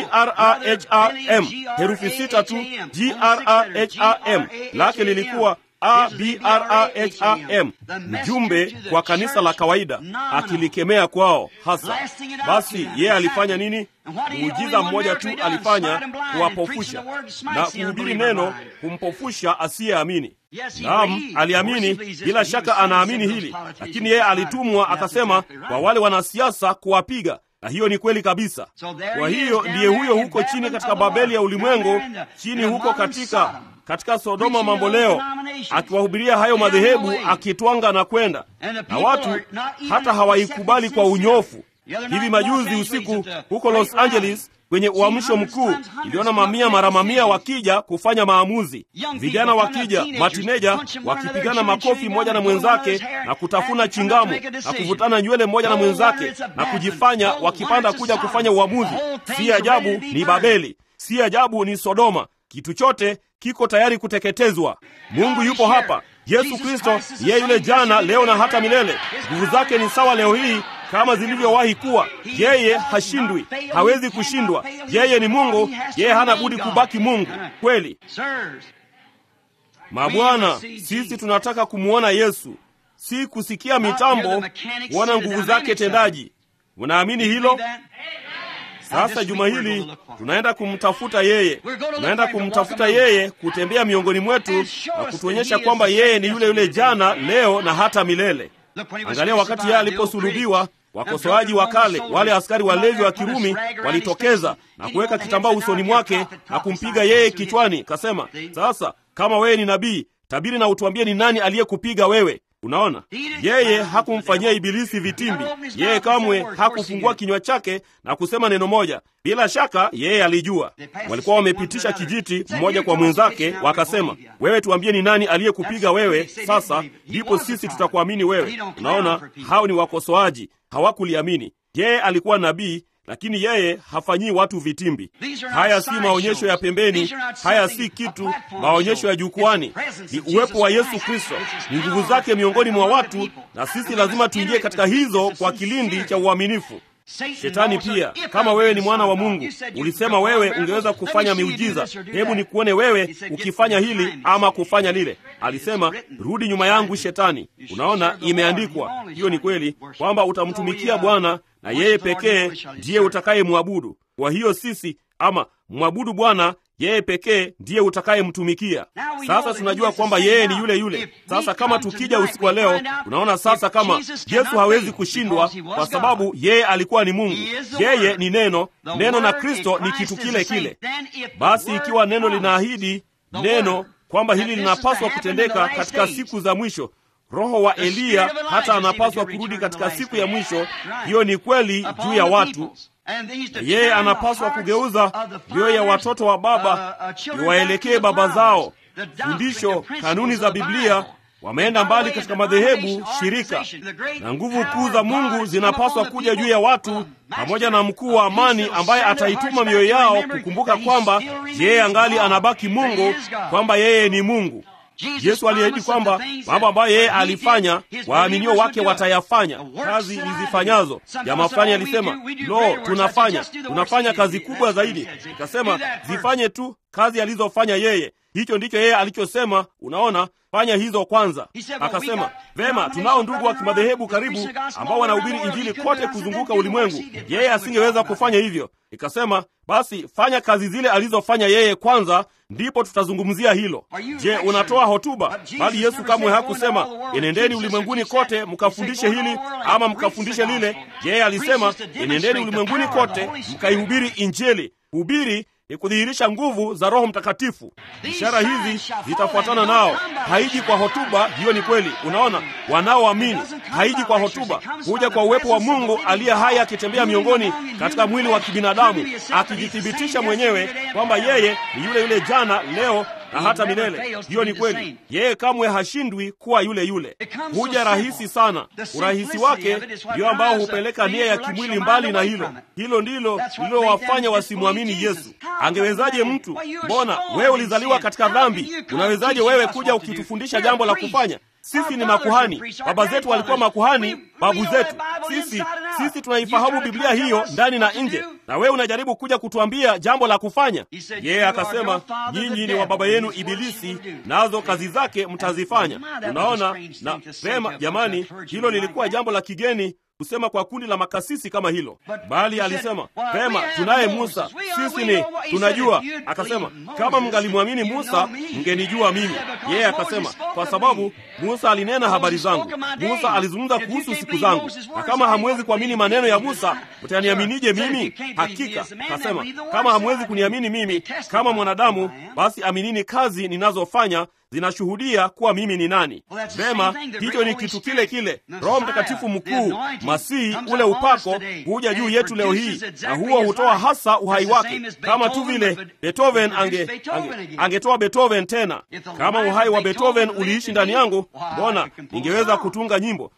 A: graham herufi sita tu graham lake lilikuwa abraham mjumbe kwa kanisa la kawaida akilikemea kwao hasa basi yeye alifanya nini muujiza mmoja tu alifanya kuwapofusha na kuhubiri neno kumpofusha asiyeamini naam aliamini bila shaka anaamini hili lakini yeye alitumwa akasema kwa wale wanasiasa kuwapiga na hiyo ni kweli kabisa kwa hiyo ndiye huyo huko chini katika babeli ya ulimwengu chini huko katika katika sodoma mambo leo akiwahubiria hayo madhehebu akitwanga na kwenda na watu hata hawaikubali kwa unyofu hivi majuzi usiku huko los angeles kwenye uamsho mkuu iliona mamia mara mamia wakija kufanya maamuzi vijana wakija matineja wakipigana makofi mmoja na mwenzake na kutafuna chingamu na kuvutana nywele mmoja na mwenzake na kujifanya wakipanda kuja kufanya uamuzi si ajabu ni babeli si ajabu ni Sodoma. Kitu chote kiko tayari kuteketezwa. Mungu yupo hapa. Yesu Kristo yeye yule jana, leo na hata milele. Nguvu zake ni sawa leo hii kama zilivyowahi kuwa. Yeye hashindwi, hawezi kushindwa. Yeye ni Mungu, yeye hana budi kubaki Mungu kweli. Mabwana, sisi tunataka kumwona Yesu, si kusikia mitambo, kuona nguvu zake tendaji. Unaamini hilo? Sasa juma hili tunaenda kumtafuta yeye, tunaenda kumtafuta yeye, kutembea miongoni mwetu na kutuonyesha kwamba yeye ni yule yule jana, leo na hata milele. Angalia wakati yeye aliposulubiwa, wakosoaji wa kale, wale askari walevi wa Kirumi walitokeza na kuweka kitambaa usoni mwake na kumpiga yeye kichwani. Kasema, sasa kama wewe ni nabii, tabiri na utuambie ni nani aliyekupiga wewe. Unaona, yeye hakumfanyia Ibilisi vitimbi. Yeye kamwe hakufungua kinywa chake na kusema neno moja. Bila shaka yeye alijua. Walikuwa wamepitisha kijiti mmoja kwa mwenzake, wakasema, wewe tuambie ni nani aliyekupiga wewe, sasa ndipo sisi tutakuamini wewe. Unaona, hao ni wakosoaji, hawakuliamini. Yeye alikuwa nabii lakini yeye hafanyii watu vitimbi. Haya si maonyesho ya pembeni, haya si kitu, maonyesho ya jukwani. Ni uwepo wa Yesu Kristo, ni nguvu zake miongoni mwa watu, na sisi lazima tuingie katika hizo kwa kilindi cha uaminifu. Shetani pia, kama wewe ni mwana wa Mungu, ulisema wewe ungeweza kufanya miujiza, hebu nikuone wewe ukifanya hili ama kufanya lile. Alisema, rudi nyuma yangu Shetani. Unaona, imeandikwa. Hiyo ni kweli kwamba utamtumikia Bwana na yeye pekee ndiye utakayemwabudu. Kwa hiyo sisi ama mwabudu Bwana yeye pekee ndiye utakayemtumikia. Sasa tunajua kwamba yeye ni yule yule. Sasa kama tukija usiku wa leo, tunaona sasa kama Yesu hawezi kushindwa kwa sababu yeye alikuwa ni Mungu, yeye ni neno, neno na Kristo ni kitu kile kile. Basi ikiwa neno linaahidi neno kwamba hili linapaswa kutendeka katika siku za mwisho Roho wa Eliya hata anapaswa kurudi katika siku ya mwisho. Hiyo ni kweli juu ya watu. Yeye anapaswa kugeuza mioyo ya watoto wa baba iwaelekee baba zao. Fundisho, kanuni za Biblia wameenda mbali katika madhehebu, shirika na nguvu kuu za Mungu zinapaswa kuja juu ya watu, pamoja na mkuu wa amani ambaye ataituma mioyo yao kukumbuka kwamba yeye angali anabaki Mungu, kwamba yeye ni Mungu. Yesu aliahidi kwamba mambo ambayo yeye alifanya waaminio wake watayafanya, kazi nizifanyazo. Jamaa fulani alisema, lo, tunafanya tunafanya kazi kubwa zaidi. Ikasema zifanye tu kazi alizofanya yeye. Hicho ndicho yeye alichosema. Unaona, fanya hizo kwanza. Akasema vema, tunao ndugu wa kimadhehebu karibu ambao wanahubiri injili kote kuzunguka ulimwengu. Yeye asingeweza kufanya hivyo. Ikasema basi fanya kazi zile alizofanya yeye kwanza, ndipo tutazungumzia hilo. Je, unatoa hotuba? Bali Yesu kamwe hakusema enendeni ulimwenguni kote mkafundishe hili ama mkafundishe lile. Yeye alisema enendeni ulimwenguni kote mkaihubiri Injili. Hubiri ni kudhihirisha nguvu za Roho Mtakatifu. Ishara hizi zitafuatana nao. Haiji kwa hotuba, hiyo ni kweli. Unaona, wanaoamini haiji kwa hotuba, huja kwa uwepo wa Mungu aliye hai akitembea miongoni katika mwili wa kibinadamu, akijithibitisha mwenyewe kwamba yeye ni yule yule jana, leo na hata milele. Hiyo ni kweli. Yeye kamwe hashindwi kuwa yule yule. Huja rahisi sana. Urahisi wake ndio ambao hupeleka nia ya kimwili mbali na hilo. Hilo ndilo lililowafanya wasimwamini Yesu. Angewezaje mtu? Mbona wewe ulizaliwa katika dhambi? Unawezaje wewe kuja ukitufundisha jambo la kufanya? Sisi ni makuhani, baba zetu walikuwa makuhani, babu zetu. Sisi sisi tunaifahamu Biblia hiyo ndani na nje, na wewe unajaribu kuja kutuambia jambo la kufanya. Yeye akasema, nyinyi ni wa baba yenu Ibilisi, nazo kazi zake mtazifanya. Unaona, na vema, jamani, hilo lilikuwa jambo la kigeni kusema kwa kundi la makasisi kama hilo, bali alisema vema, tunaye Musa, sisi ni tunajua. Akasema kama mngalimwamini Musa mngenijua mimi. Yeye akasema kwa sababu Musa alinena habari zangu, Musa alizungumza kuhusu siku zangu, na kama hamwezi kuamini maneno ya Musa mtaniaminije mimi? Hakika akasema kama hamwezi kuniamini mimi kama mwanadamu, basi aminini kazi ninazofanya zinashuhudia kuwa mimi ni nani. Vema, hicho ni kitu kile kile. Roho Mtakatifu mkuu, Masihi, ule upako huja juu yetu leo hii, na huo hutoa hasa uhai wake, kama tu vile Beethoven ange, ange, angetoa Beethoven tena. Kama uhai wa Beethoven uliishi ndani yangu, mbona ningeweza kutunga nyimbo.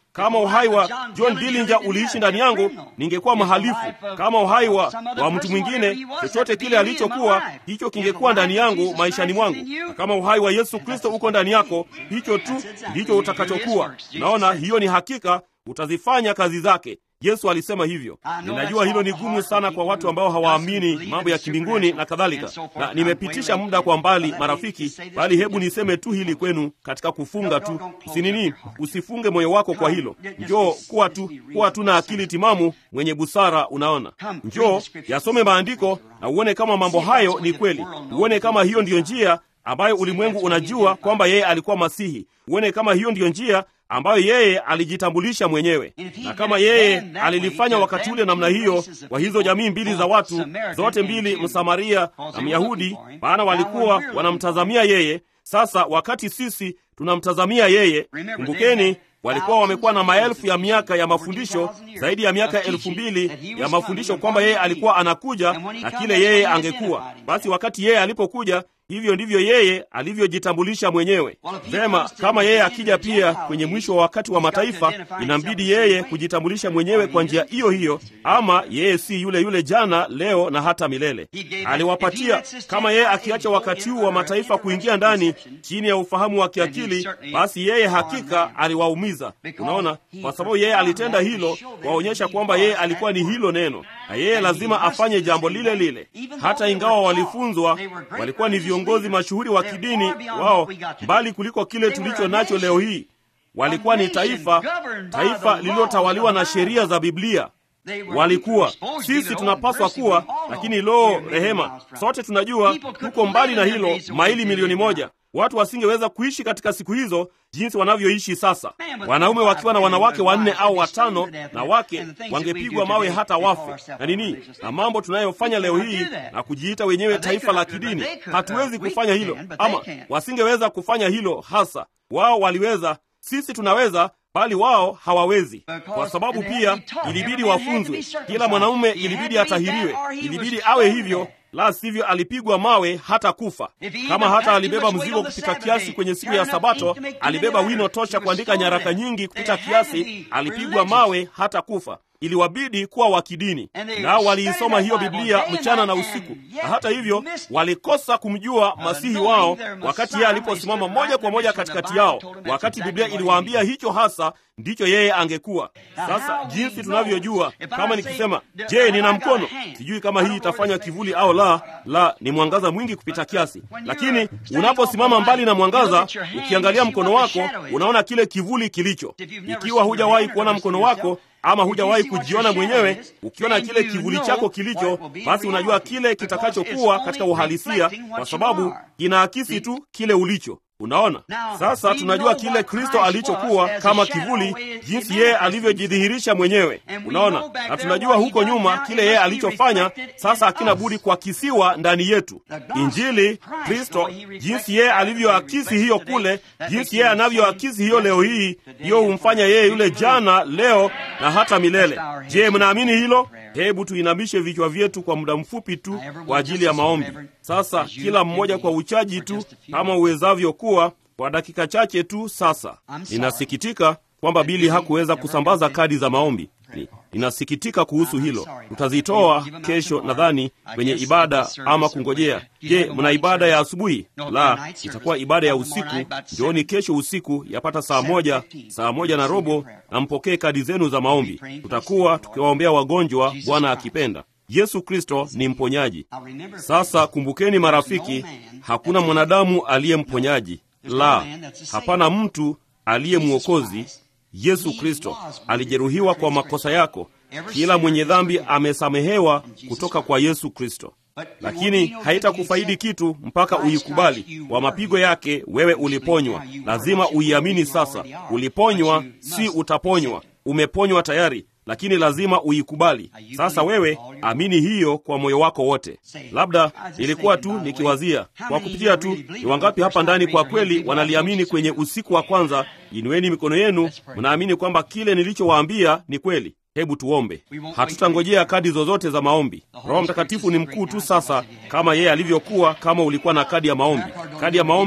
A: kama uhai wa John Dillinger uliishi ndani yangu, ningekuwa mhalifu. Kama uhai wa, wa mtu mwingine, chochote kile alichokuwa, hicho kingekuwa ndani yangu maishani mwangu. Na kama uhai wa Yesu Kristo uko ndani yako, hicho tu ndicho utakachokuwa. Naona hiyo ni hakika, utazifanya kazi zake. Yesu alisema hivyo. Ninajua hilo ni gumu sana kwa watu ambao hawaamini mambo ya kimbinguni na kadhalika, na nimepitisha muda kwa mbali, marafiki, bali hebu niseme tu hili kwenu katika kufunga tu. Usinini, usifunge moyo wako kwa hilo. Njoo kuwa tu kuwa tu na akili timamu, mwenye busara. Unaona, njoo yasome maandiko na uone kama mambo hayo ni kweli, uone kama hiyo ndiyo njia ambayo ulimwengu unajua kwamba yeye alikuwa Masihi, uone kama hiyo ndiyo njia ambayo yeye alijitambulisha mwenyewe. Na kama yeye alilifanya wakati ule namna hiyo kwa hizo jamii mbili za watu zote mbili, Msamaria na Myahudi, maana walikuwa wanamtazamia yeye. Sasa wakati sisi tunamtazamia yeye, kumbukeni walikuwa wamekuwa na maelfu ya miaka ya mafundisho, zaidi ya miaka elfu mbili ya mafundisho kwamba yeye alikuwa anakuja na kile yeye angekuwa. Basi wakati yeye alipokuja, hivyo ndivyo yeye alivyojitambulisha mwenyewe. Vema, kama yeye akija pia kwenye mwisho wa wakati wa mataifa, inambidi yeye kujitambulisha mwenyewe kwa njia hiyo hiyo, ama yeye si yule yule jana, leo na hata milele. Aliwapatia, kama yeye akiacha wakati huu wa mataifa kuingia ndani chini ya ufahamu wa kiakili, basi yeye hakika aliwaumiza. Unaona, kwa sababu yeye alitenda hilo, waonyesha kwamba yeye alikuwa ni hilo neno, na yeye lazima afanye jambo lile lile, hata ingawa walifunzwa, walikuwa ni viongozi mashuhuri wa kidini wao, mbali kuliko kile tulicho nacho leo hii. Walikuwa ni taifa, taifa lililotawaliwa na sheria za Biblia. Walikuwa sisi tunapaswa kuwa, lakini lo, rehema, sote tunajua tuko mbali na hilo, maili milioni moja. Watu wasingeweza kuishi katika siku hizo jinsi wanavyoishi sasa. Wanaume wakiwa na wanawake wanne au watano, na wake wangepigwa mawe hata wafe na nini, na mambo tunayofanya leo hii na kujiita wenyewe taifa la kidini. Hatuwezi kufanya hilo, ama wasingeweza kufanya hilo hasa. Wao waliweza, sisi tunaweza bali wao hawawezi, kwa sababu pia ilibidi wafunzwe. Kila mwanaume ilibidi atahiriwe, ilibidi awe hivyo, la sivyo alipigwa mawe hata kufa. Kama hata alibeba mzigo kupita kiasi kwenye siku ya Sabato, alibeba wino tosha kuandika nyaraka nyingi kupita kiasi, alipigwa mawe hata kufa. Iliwabidi kuwa wa kidini, nao waliisoma hiyo Biblia mchana na usiku, na hata hivyo walikosa kumjua masihi wao wakati yeye aliposimama moja kwa moja katikati yao, wakati Biblia iliwaambia hicho hasa ndicho yeye angekuwa. Sasa jinsi tunavyojua, kama nikisema, je, nina mkono, sijui kama hii itafanya kivuli au la. La, ni mwangaza mwingi kupita kiasi, lakini unaposimama mbali na mwangaza, ukiangalia mkono wako, unaona kile kivuli kilicho. Ikiwa hujawahi kuona mkono wako ama hujawahi kujiona mwenyewe, ukiona kile kivuli chako kilicho, basi unajua kile kitakachokuwa katika uhalisia, kwa sababu kinaakisi tu kile ulicho. Unaona, sasa tunajua kile Kristo alichokuwa kama kivuli, jinsi yeye alivyojidhihirisha mwenyewe. Unaona, na tunajua huko nyuma kile yeye alichofanya, sasa hakina budi kuakisiwa ndani yetu. Injili, Kristo, jinsi yeye alivyoakisi hiyo kule, jinsi yeye anavyoakisi hiyo leo hii, hiyo humfanya yeye yule jana, leo na hata milele. Je, mnaamini hilo? Hebu tuinamishe vichwa vyetu kwa muda mfupi tu kwa ajili ya maombi. Sasa kila mmoja kwa uchaji tu kama uwezavyo kuwa kwa dakika chache tu. Sasa ninasikitika kwamba Bili hakuweza kusambaza kadi za maombi. Ninasikitika kuhusu hilo. Tutazitoa kesho nadhani kwenye ibada ama kungojea. Je, mna ibada ya asubuhi? La, itakuwa ibada ya usiku. Njooni kesho usiku yapata saa moja, saa moja na robo, na mpokee kadi zenu za maombi. Tutakuwa tukiwaombea wagonjwa, Bwana akipenda. Yesu Kristo ni mponyaji. Sasa kumbukeni, marafiki, hakuna mwanadamu aliye mponyaji. La, hapana mtu aliye mwokozi. Yesu Kristo alijeruhiwa kwa makosa yako. Kila mwenye dhambi amesamehewa kutoka kwa Yesu Kristo, lakini haitakufaidi kitu mpaka uikubali. Kwa mapigo yake wewe uliponywa. Lazima uiamini sasa. Uliponywa, si utaponywa. Umeponywa tayari, lakini lazima uikubali. Sasa wewe amini hiyo kwa moyo wako wote. Labda ilikuwa tu nikiwazia kwa kupitia tu, ni wangapi hapa ndani kwa kweli wanaliamini kwenye usiku wa kwanza? Inueni mikono yenu, mnaamini kwamba kile nilichowaambia ni kweli. Hebu tuombe. Hatutangojea kadi zozote za maombi. Roho Mtakatifu ni mkuu tu sasa, kama yeye alivyokuwa kama ulikuwa na kadi ya maombi. Kadi ya maombi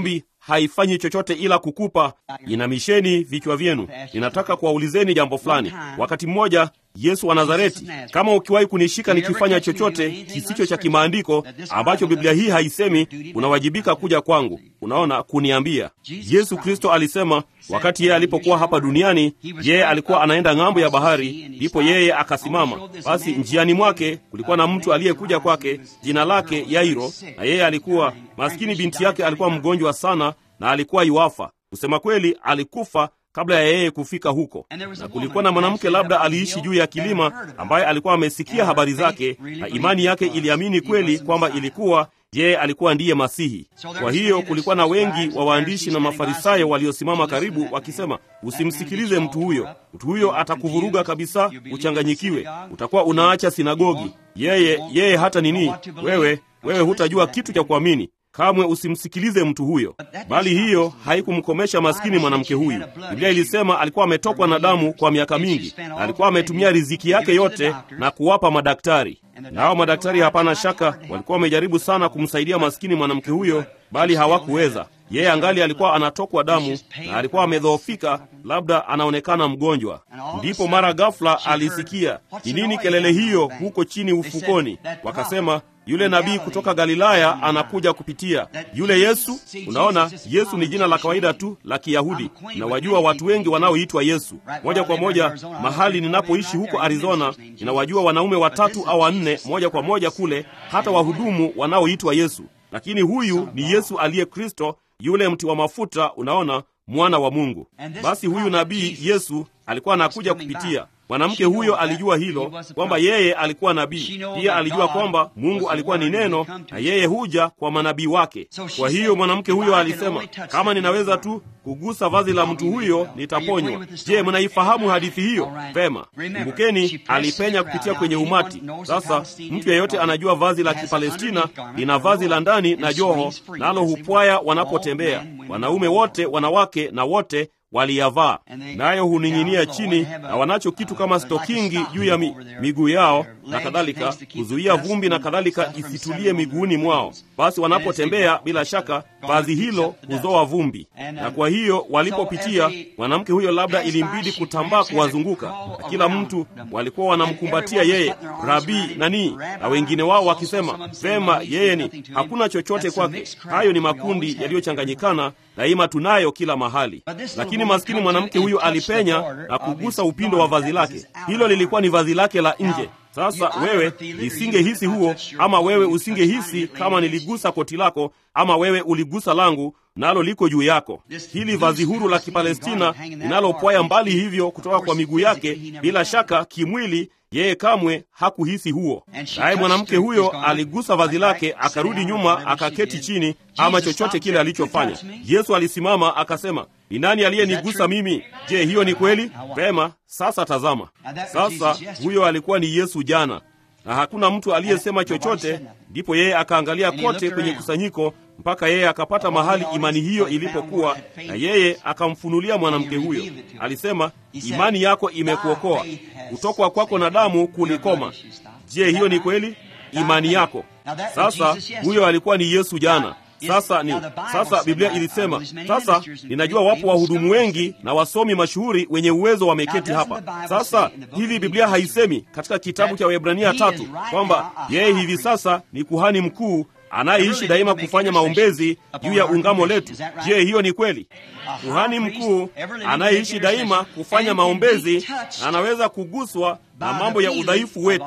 A: haifanyi chochote ila kukupa inamisheni vichwa vyenu. Ninataka kuwaulizeni jambo fulani. Wakati mmoja Yesu wa Nazareti, kama ukiwahi kunishika nikifanya chochote kisicho cha kimaandiko ambacho Biblia hii haisemi, unawajibika kuja kwangu, unaona, kuniambia. Yesu Kristo alisema wakati yeye alipokuwa hapa duniani, yeye alikuwa anaenda ng'ambo ya bahari, ndipo yeye akasimama. Basi njiani mwake kulikuwa na mtu aliyekuja kwake, jina lake Yairo, na yeye alikuwa maskini, binti yake alikuwa mgonjwa sana na alikuwa iwafa. Kusema kweli, alikufa kabla ya yeye kufika huko. Na kulikuwa na mwanamke labda aliishi juu ya kilima, ambaye alikuwa amesikia habari zake, na imani yake iliamini kweli kwamba ilikuwa yeye alikuwa ndiye Masihi. Kwa hiyo kulikuwa na wengi wa waandishi na Mafarisayo waliosimama karibu wakisema, usimsikilize mtu huyo, mtu huyo atakuvuruga kabisa, uchanganyikiwe, utakuwa unaacha sinagogi. Yeye yeye hata nini, wewe wewe hutajua kitu cha kuamini Kamwe usimsikilize mtu huyo. Bali hiyo haikumkomesha maskini mwanamke huyu. Biblia ilisema alikuwa ametokwa na damu kwa miaka mingi, na alikuwa ametumia riziki yake yote na kuwapa madaktari. Nao madaktari, hapana shaka, walikuwa wamejaribu sana kumsaidia maskini mwanamke huyo, bali hawakuweza. Yeye angali alikuwa anatokwa damu na alikuwa amedhoofika, labda anaonekana mgonjwa. Ndipo mara ghafla alisikia, ni nini kelele hiyo huko chini ufukoni? Wakasema, yule nabii kutoka Galilaya anakuja kupitia. Yule Yesu, unaona, Yesu ni jina la kawaida tu la Kiyahudi, na wajua watu wengi wanaoitwa Yesu. Moja kwa moja, mahali ninapoishi huko Arizona, ninawajua wanaume watatu au wanne moja kwa moja kule, hata wahudumu wanaoitwa Yesu. Lakini huyu ni Yesu aliye Kristo, yule mti wa mafuta, unaona, mwana wa Mungu. Basi huyu nabii Yesu alikuwa anakuja kupitia Mwanamke huyo alijua hilo kwamba yeye alikuwa nabii. Pia alijua kwamba Mungu alikuwa ni neno na yeye huja kwa manabii wake. Kwa hiyo mwanamke huyo alisema, kama ninaweza tu kugusa vazi la mtu huyo nitaponywa. Je, mnaifahamu hadithi hiyo? Vema, kumbukeni, alipenya kupitia kwenye umati. Sasa mtu yeyote anajua vazi la Kipalestina lina vazi la ndani na joho, nalo hupwaya wanapotembea, wanaume wote, wanawake na wote waliyavaa nayo huning'inia chini, na wanacho kitu kama stokingi juu ya mi, miguu yao na kadhalika, kuzuia vumbi na kadhalika isitulie miguuni mwao. Basi wanapotembea, bila shaka vazi hilo huzoa vumbi, na kwa hiyo walipopitia, mwanamke huyo labda ilimbidi kutambaa kuwazunguka, na kila mtu walikuwa wanamkumbatia yeye, rabii nani, na wengine wao wakisema, vema, yeye ni hakuna chochote kwake. Hayo ni makundi yaliyochanganyikana, daima tunayo kila mahali, lakini maskini mwanamke huyu alipenya na kugusa upindo wa vazi lake. Hilo lilikuwa ni vazi lake la nje. Sasa wewe nisingehisi huo, ama wewe usingehisi kama niligusa koti lako, ama wewe uligusa langu, nalo liko juu yako. Hili vazi huru la Kipalestina linalopwaya mbali hivyo kutoka kwa miguu yake, bila shaka kimwili yeye kamwe hakuhisi huo. Naye mwanamke huyo aligusa vazi lake, akarudi nyuma, akaketi chini, ama chochote kile alichofanya. Yesu alisimama akasema, ni nani aliyenigusa mimi? Je, hiyo ni kweli? Vema, sasa tazama. Sasa huyo alikuwa ni Yesu jana, na hakuna mtu aliyesema chochote. Ndipo yeye akaangalia kote kwenye kusanyiko mpaka yeye akapata mahali imani hiyo ilipokuwa, na yeye akamfunulia mwanamke huyo. Alisema, imani yako imekuokoa, kutokwa kwako na damu kulikoma. Je, hiyo ni kweli? Imani yako. Sasa huyo alikuwa ni Yesu jana. Sasa ni sasa, Biblia ilisema sasa, ninajua wapo wahudumu wengi na wasomi mashuhuri wenye uwezo wameketi hapa. Sasa hivi Biblia haisemi katika kitabu cha Waebrania tatu kwamba yeye hivi sasa ni kuhani mkuu anayeishi daima kufanya maombezi juu ya ungamo letu. Je, hiyo ni kweli? Kuhani mkuu anayeishi daima kufanya maombezi na anaweza kuguswa na mambo ya udhaifu wetu.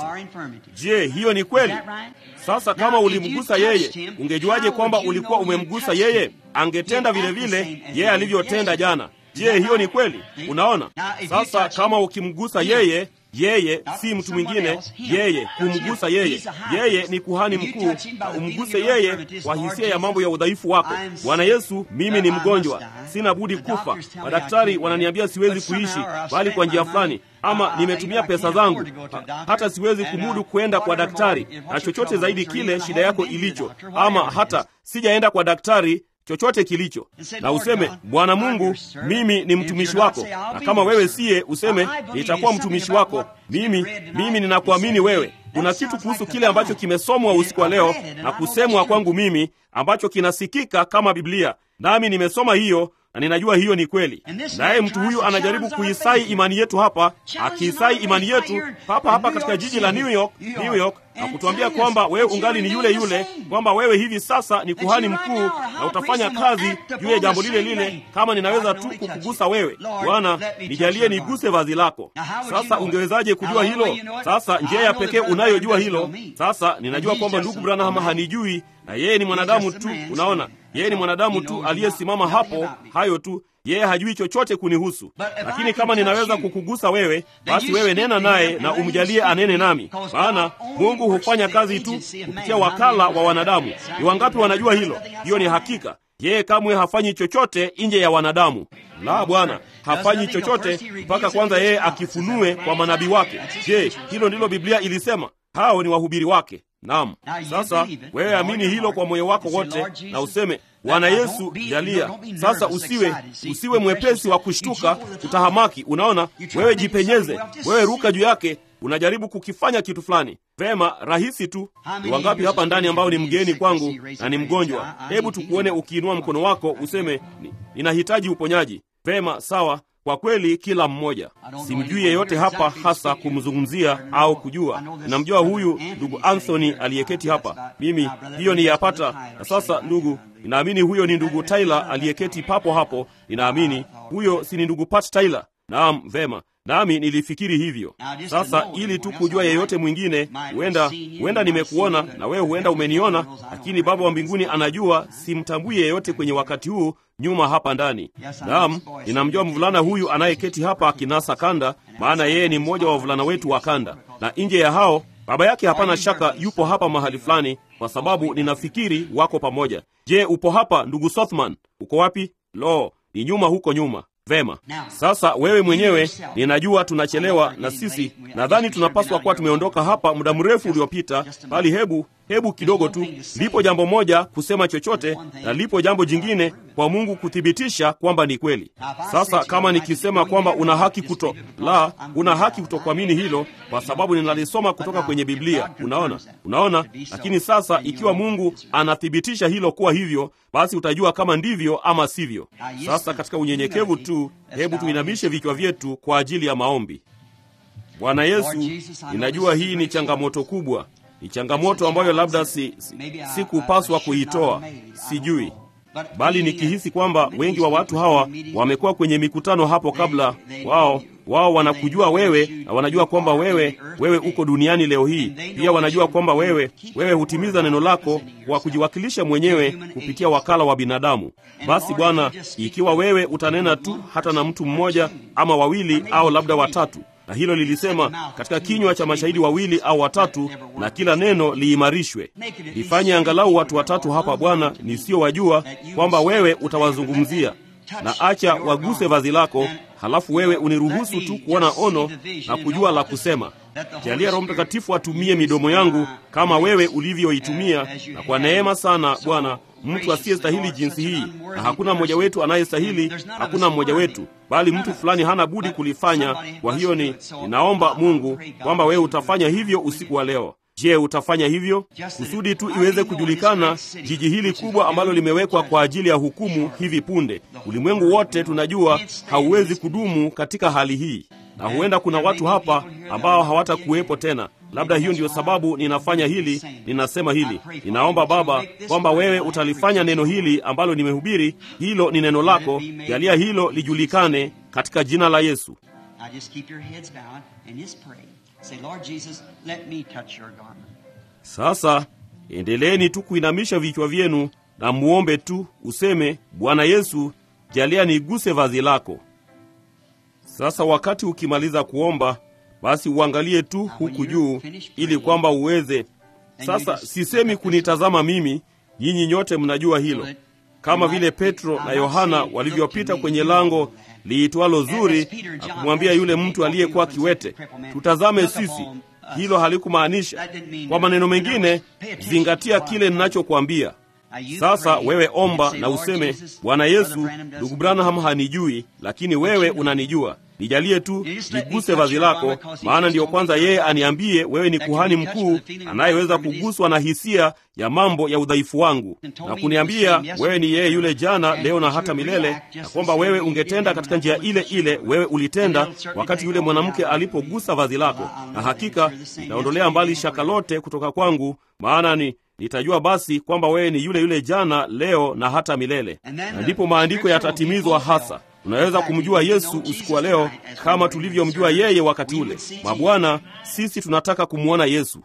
A: Je, hiyo ni kweli? Sasa kama ulimgusa yeye, ungejuaje kwamba ulikuwa umemgusa yeye? Angetenda vile vile yeye alivyotenda jana. Je, hiyo ni kweli? Unaona, sasa kama ukimgusa yeye yeye si mtu mwingine, yeye kumgusa yeye. Yeye ni kuhani mkuu, na umguse yeye kwa hisia ya mambo ya udhaifu wako. Bwana Yesu, mimi ni mgonjwa, sina budi kufa. Madaktari wananiambia siwezi kuishi, bali kwa njia fulani ama nimetumia pesa zangu ha, hata siwezi kumudu kwenda kwa daktari, na chochote zaidi kile shida yako ilicho, ama hata sijaenda kwa daktari chochote kilicho, na useme Bwana Mungu, mimi ni mtumishi wako, na kama wewe siye, useme nitakuwa mtumishi wako. Mimi mimi ninakuamini wewe. Kuna kitu kuhusu kile ambacho kimesomwa usiku wa leo na kusemwa kwangu mimi ambacho kinasikika kama Biblia, nami nimesoma hiyo na ninajua hiyo ni kweli. Naye mtu huyu anajaribu kuisai imani yetu hapa, akiisai imani yetu hapa hapa katika jiji la New York, New York, na kutuambia kwamba wewe ungali ni yule yule, kwamba wewe hivi sasa ni kuhani mkuu na utafanya kazi juu ya jambo lile lile. Kama ninaweza tu kukugusa wewe, Bwana, nijalie niguse vazi lako. Sasa ungewezaje kujua hilo? Sasa njia ya pekee unayojua hilo. Sasa ninajua kwamba ndugu Branham hanijui na yeye ni mwanadamu tu. Unaona, yeye ni mwanadamu tu aliyesimama hapo, hayo tu. Yeye hajui chochote kunihusu, lakini kama ninaweza kukugusa wewe, basi wewe nena naye na umjalie anene nami, maana Mungu hufanya kazi tu kupitia wakala wa wanadamu. Ni wangapi wanajua hilo? Hiyo ni hakika. Yeye kamwe hafanyi chochote nje ya wanadamu. La, Bwana hafanyi chochote mpaka kwanza yeye akifunue kwa manabii wake. Je, hilo ndilo Biblia ilisema? Hao ni wahubiri wake. Naam. Sasa wewe amini hilo kwa moyo wako wote na useme Bwana Yesu, jalia sasa. Usiwe usiwe mwepesi wa kushtuka, utahamaki. Unaona, wewe jipenyeze, wewe ruka juu yake. Unajaribu kukifanya kitu fulani vema, rahisi tu. Ni wangapi hapa ndani ambao ni mgeni kwangu na ni mgonjwa? Hebu tukuone ukiinua mkono wako useme, ninahitaji uponyaji. Vema, sawa. Kwa kweli kila mmoja, simjui yeyote hapa hasa kumzungumzia au kujua. Namjua huyu ndugu Anthony aliyeketi hapa, mimi hiyo ni yapata. Na sasa, ndugu, ninaamini huyo ni ndugu Tyler aliyeketi papo hapo. Ninaamini huyo si ni ndugu Pat Tyler? Naam, vema nami nilifikiri hivyo. Sasa ili tu kujua yeyote mwingine, huenda huenda nimekuona na wewe huenda umeniona, lakini Baba wa mbinguni anajua simtambui yeyote kwenye wakati huu nyuma hapa ndani. Naam, ninamjua mvulana huyu anayeketi hapa akinasa kanda, maana yeye ni mmoja wa wavulana wetu wa kanda, na nje ya hao baba yake hapana shaka yupo hapa mahali fulani, kwa sababu ninafikiri wako pamoja. Je, upo hapa ndugu Sothman? Uko wapi? Lo, ni nyuma huko nyuma. Vema, sasa wewe mwenyewe, ninajua tunachelewa, na sisi nadhani tunapaswa kuwa tumeondoka hapa muda mrefu uliopita, bali hebu hebu kidogo tu. Lipo jambo moja kusema chochote, na lipo jambo jingine kwa Mungu kuthibitisha kwamba ni kweli. Sasa kama nikisema kwamba una haki kuto la, una haki kutokuamini hilo, kwa sababu ninalisoma kutoka kwenye Biblia. Unaona, unaona. Lakini sasa ikiwa Mungu anathibitisha hilo kuwa hivyo, basi utajua kama ndivyo ama sivyo. Sasa katika unyenyekevu tu, hebu tuinamishe vichwa vyetu kwa ajili ya maombi. Bwana Yesu, ninajua hii ni changamoto kubwa ni changamoto ambayo labda si, si, si kupaswa kuitoa, sijui, bali nikihisi kwamba wengi wa watu hawa wamekuwa kwenye mikutano hapo kabla. Wao wao wanakujua wewe na wanajua kwamba wewe wewe uko duniani leo hii. Pia wanajua kwamba wewe wewe hutimiza neno lako kwa kujiwakilisha mwenyewe kupitia wakala wa binadamu. Basi Bwana, ikiwa wewe utanena tu hata na mtu mmoja ama wawili au labda watatu na hilo lilisema katika kinywa cha mashahidi wawili au watatu, na kila neno liimarishwe. Lifanye angalau watu watatu hapa Bwana nisiyowajua kwamba wewe utawazungumzia, na acha waguse vazi lako, halafu wewe uniruhusu tu kuona ono na kujua la kusema. Jalia Roho Mtakatifu atumie midomo yangu kama wewe ulivyoitumia, na kwa neema sana Bwana mtu asiyestahili jinsi hii, na hakuna mmoja wetu anayestahili, hakuna mmoja wetu, bali mtu fulani hana budi kulifanya. Kwa hiyo ni ninaomba Mungu kwamba wewe utafanya hivyo usiku wa leo. Je, utafanya hivyo kusudi tu iweze kujulikana jiji hili kubwa ambalo limewekwa kwa ajili ya hukumu hivi punde? Ulimwengu wote tunajua hauwezi kudumu katika hali hii, na huenda kuna watu hapa ambao hawatakuwepo tena. Labda hiyo ndiyo sababu ninafanya hili, ninasema hili. Ninaomba Baba kwamba wewe utalifanya neno hili ambalo nimehubiri, hilo ni neno lako, jalia hilo lijulikane katika jina la Yesu. Sasa endeleeni tu kuinamisha vichwa vyenu na muombe tu, useme Bwana Yesu, jalia niguse vazi lako. Sasa wakati ukimaliza kuomba basi uangalie tu huku juu ili kwamba uweze sasa. Sisemi kunitazama mimi, nyinyi nyote mnajua hilo, kama vile Petro na Yohana walivyopita kwenye lango liitwalo Zuri na kumwambia yule mtu aliyekuwa kiwete, tutazame sisi. Hilo halikumaanisha. Kwa maneno mengine, zingatia kile ninachokwambia. Sasa wewe omba na useme, Bwana Yesu, ndugu Branham hanijui, lakini wewe unanijua. Nijalie tu niguse vazi lako, maana ndiyo kwanza yeye aniambie wewe ni kuhani mkuu anayeweza kuguswa na hisia ya mambo ya udhaifu wangu, na kuniambia wewe ni yeye yule jana, leo na hata milele, na kwamba wewe ungetenda katika njia ile ile wewe ulitenda wakati yule mwanamke alipogusa vazi lako. Na hakika nitaondolea mbali shaka lote kutoka kwangu, maana ni nitajua basi kwamba wewe ni yule yule jana, leo na hata milele. Na ndipo maandiko yatatimizwa hasa Unaweza kumjua Yesu usiku wa leo kama tulivyomjua yeye wakati ule. Mabwana, sisi tunataka kumwona Yesu.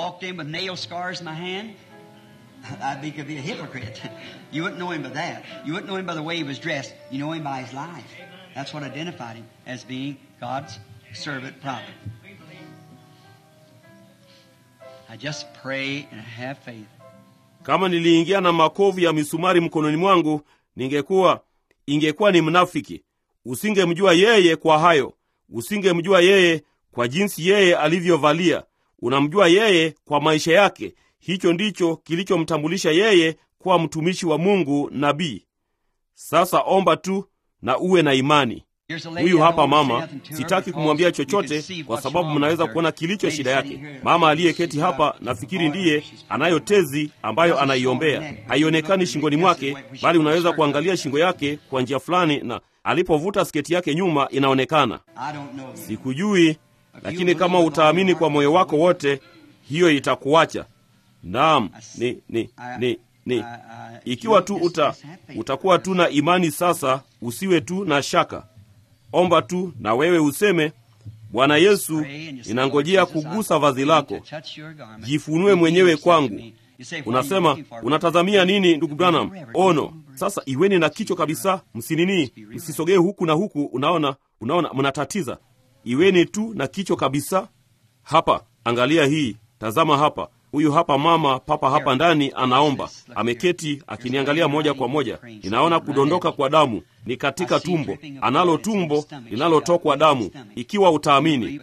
A: Kama niliingia na makovu ya misumari mkononi mwangu, ningekuwa ingekuwa ni mnafiki. Usingemjua yeye kwa hayo, usingemjua yeye kwa jinsi yeye alivyovalia. Unamjua yeye kwa maisha yake. Hicho ndicho kilichomtambulisha yeye kuwa mtumishi wa Mungu, nabii. Sasa omba tu na uwe na imani. Huyu hapa mama, sitaki kumwambia chochote kwa sababu mnaweza kuona kilicho shida yake. Mama aliyeketi hapa, nafikiri ndiye anayo tezi ambayo anaiombea. Haionekani shingoni mwake, bali unaweza kuangalia shingo yake kwa njia fulani, na alipovuta sketi yake nyuma inaonekana. Sikujui, lakini kama utaamini kwa moyo wako wote, hiyo itakuacha. Naam, ni ni ni ni ikiwa tu uta utakuwa tu na imani. Sasa usiwe tu na shaka. Omba tu na wewe useme, Bwana Yesu, ninangojea kugusa vazi lako, jifunue mwenyewe kwangu. Unasema unatazamia nini, ndugu Branham? Ono. Sasa iweni na kichwa kabisa, msinini, msisogee huku na huku. Unaona, unaona, mnatatiza. Iweni tu na kichwa kabisa. Hapa, angalia hii, tazama hapa. Huyu hapa mama papa hapa ndani anaomba, ameketi akiniangalia moja kwa moja. Ninaona kudondoka kwa damu, ni katika tumbo, analo tumbo linalotokwa damu. Ikiwa utaamini.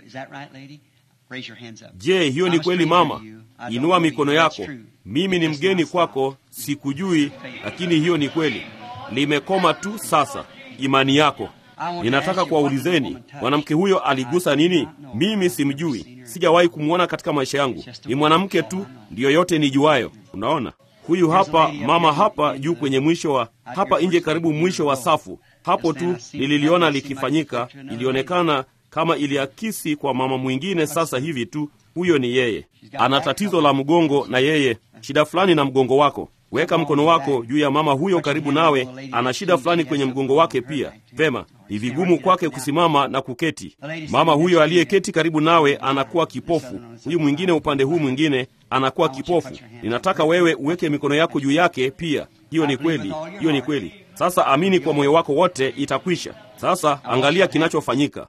A: Je, hiyo ni kweli mama? Inua mikono yako. Mimi ni mgeni kwako, sikujui, lakini hiyo ni kweli. Limekoma tu sasa, imani yako. Ninataka kuwaulizeni, mwanamke huyo aligusa nini? Mimi simjui, sijawahi kumwona katika maisha yangu. Ni mwanamke tu, ndiyo yote nijuayo. Unaona, huyu hapa mama hapa juu kwenye mwisho wa hapa nje, karibu mwisho wa safu hapo tu nililiona likifanyika. Ilionekana kama iliakisi kwa mama mwingine. Sasa hivi tu, huyo ni yeye. Ana tatizo la mgongo, na yeye shida fulani na mgongo wako Weka mkono wako juu ya mama huyo karibu nawe, ana shida fulani kwenye mgongo wake pia. Vema, ni vigumu kwake kusimama na kuketi. Mama huyo aliyeketi karibu nawe anakuwa kipofu, huyu mwingine upande huu mwingine anakuwa kipofu. Ninataka wewe uweke mikono yako juu yake pia. Hiyo ni kweli, hiyo ni kweli. Sasa amini kwa moyo wako wote, itakwisha. Sasa angalia kinachofanyika.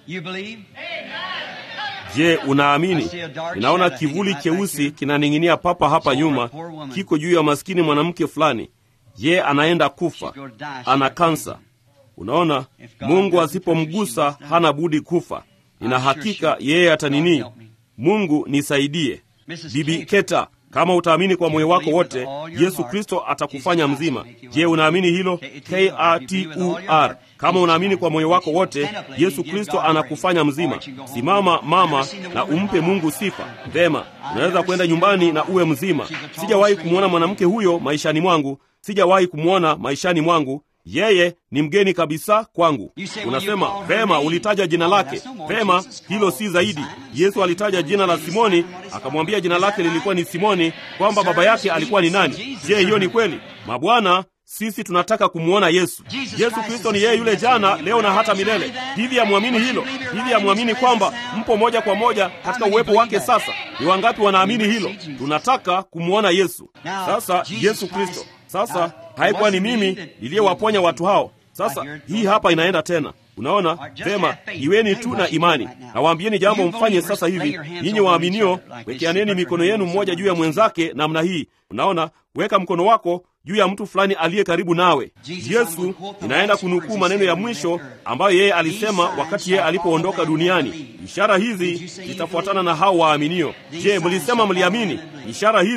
A: Je, unaamini? Ninaona kivuli cheusi kinaning'inia papa hapa nyuma, kiko juu ya maskini mwanamke fulani. Je, anaenda kufa? Ana kansa. Unaona, Mungu asipomgusa hana budi kufa. Nina hakika yeye atanini. Mungu nisaidie. Bibi Keta, kama utaamini kwa moyo wako wote, Yesu Kristo atakufanya mzima. Je, unaamini hilo? K-A-T-U-R. Kama unaamini kwa moyo wako wote, Yesu Kristo anakufanya mzima. Simama mama, na umpe Mungu sifa. Vema, unaweza kwenda nyumbani na uwe mzima. Sijawahi kumwona mwanamke huyo maishani mwangu, sijawahi kumwona maishani mwangu. Yeye ni mgeni kabisa kwangu. Unasema vema, ulitaja jina lake. Vema, hilo si zaidi. Yesu alitaja jina la Simoni, akamwambia jina lake lilikuwa ni Simoni, kwamba baba yake alikuwa ni nani. Je, hiyo ni kweli? Mabwana, sisi tunataka kumwona Yesu. Yesu Kristo ni yeye yule jana, leo na hata milele. Hivi amwamini hilo? Hivi amwamini kwamba mpo moja kwa moja katika uwepo wake sasa? Ni wangapi wanaamini hilo? Tunataka kumwona Yesu. Sasa Yesu Kristo sasa haikuwa ni mimi niliyewaponya watu hao. Sasa hii hapa inaenda tena. Unaona vema, iweni tu na imani. Nawaambieni jambo mfanye sasa hivi, nyinyi waaminio, wekeaneni mikono yenu mmoja juu ya mwenzake namna hii. Unaona, weka mkono wako juu ya mtu fulani aliye karibu nawe. Yesu, inaenda kunukuu maneno ya mwisho ambayo yeye alisema wakati yeye alipoondoka duniani, ishara hizi zitafuatana na hao waaminio. Je, mlisema mliamini? Ishara hizi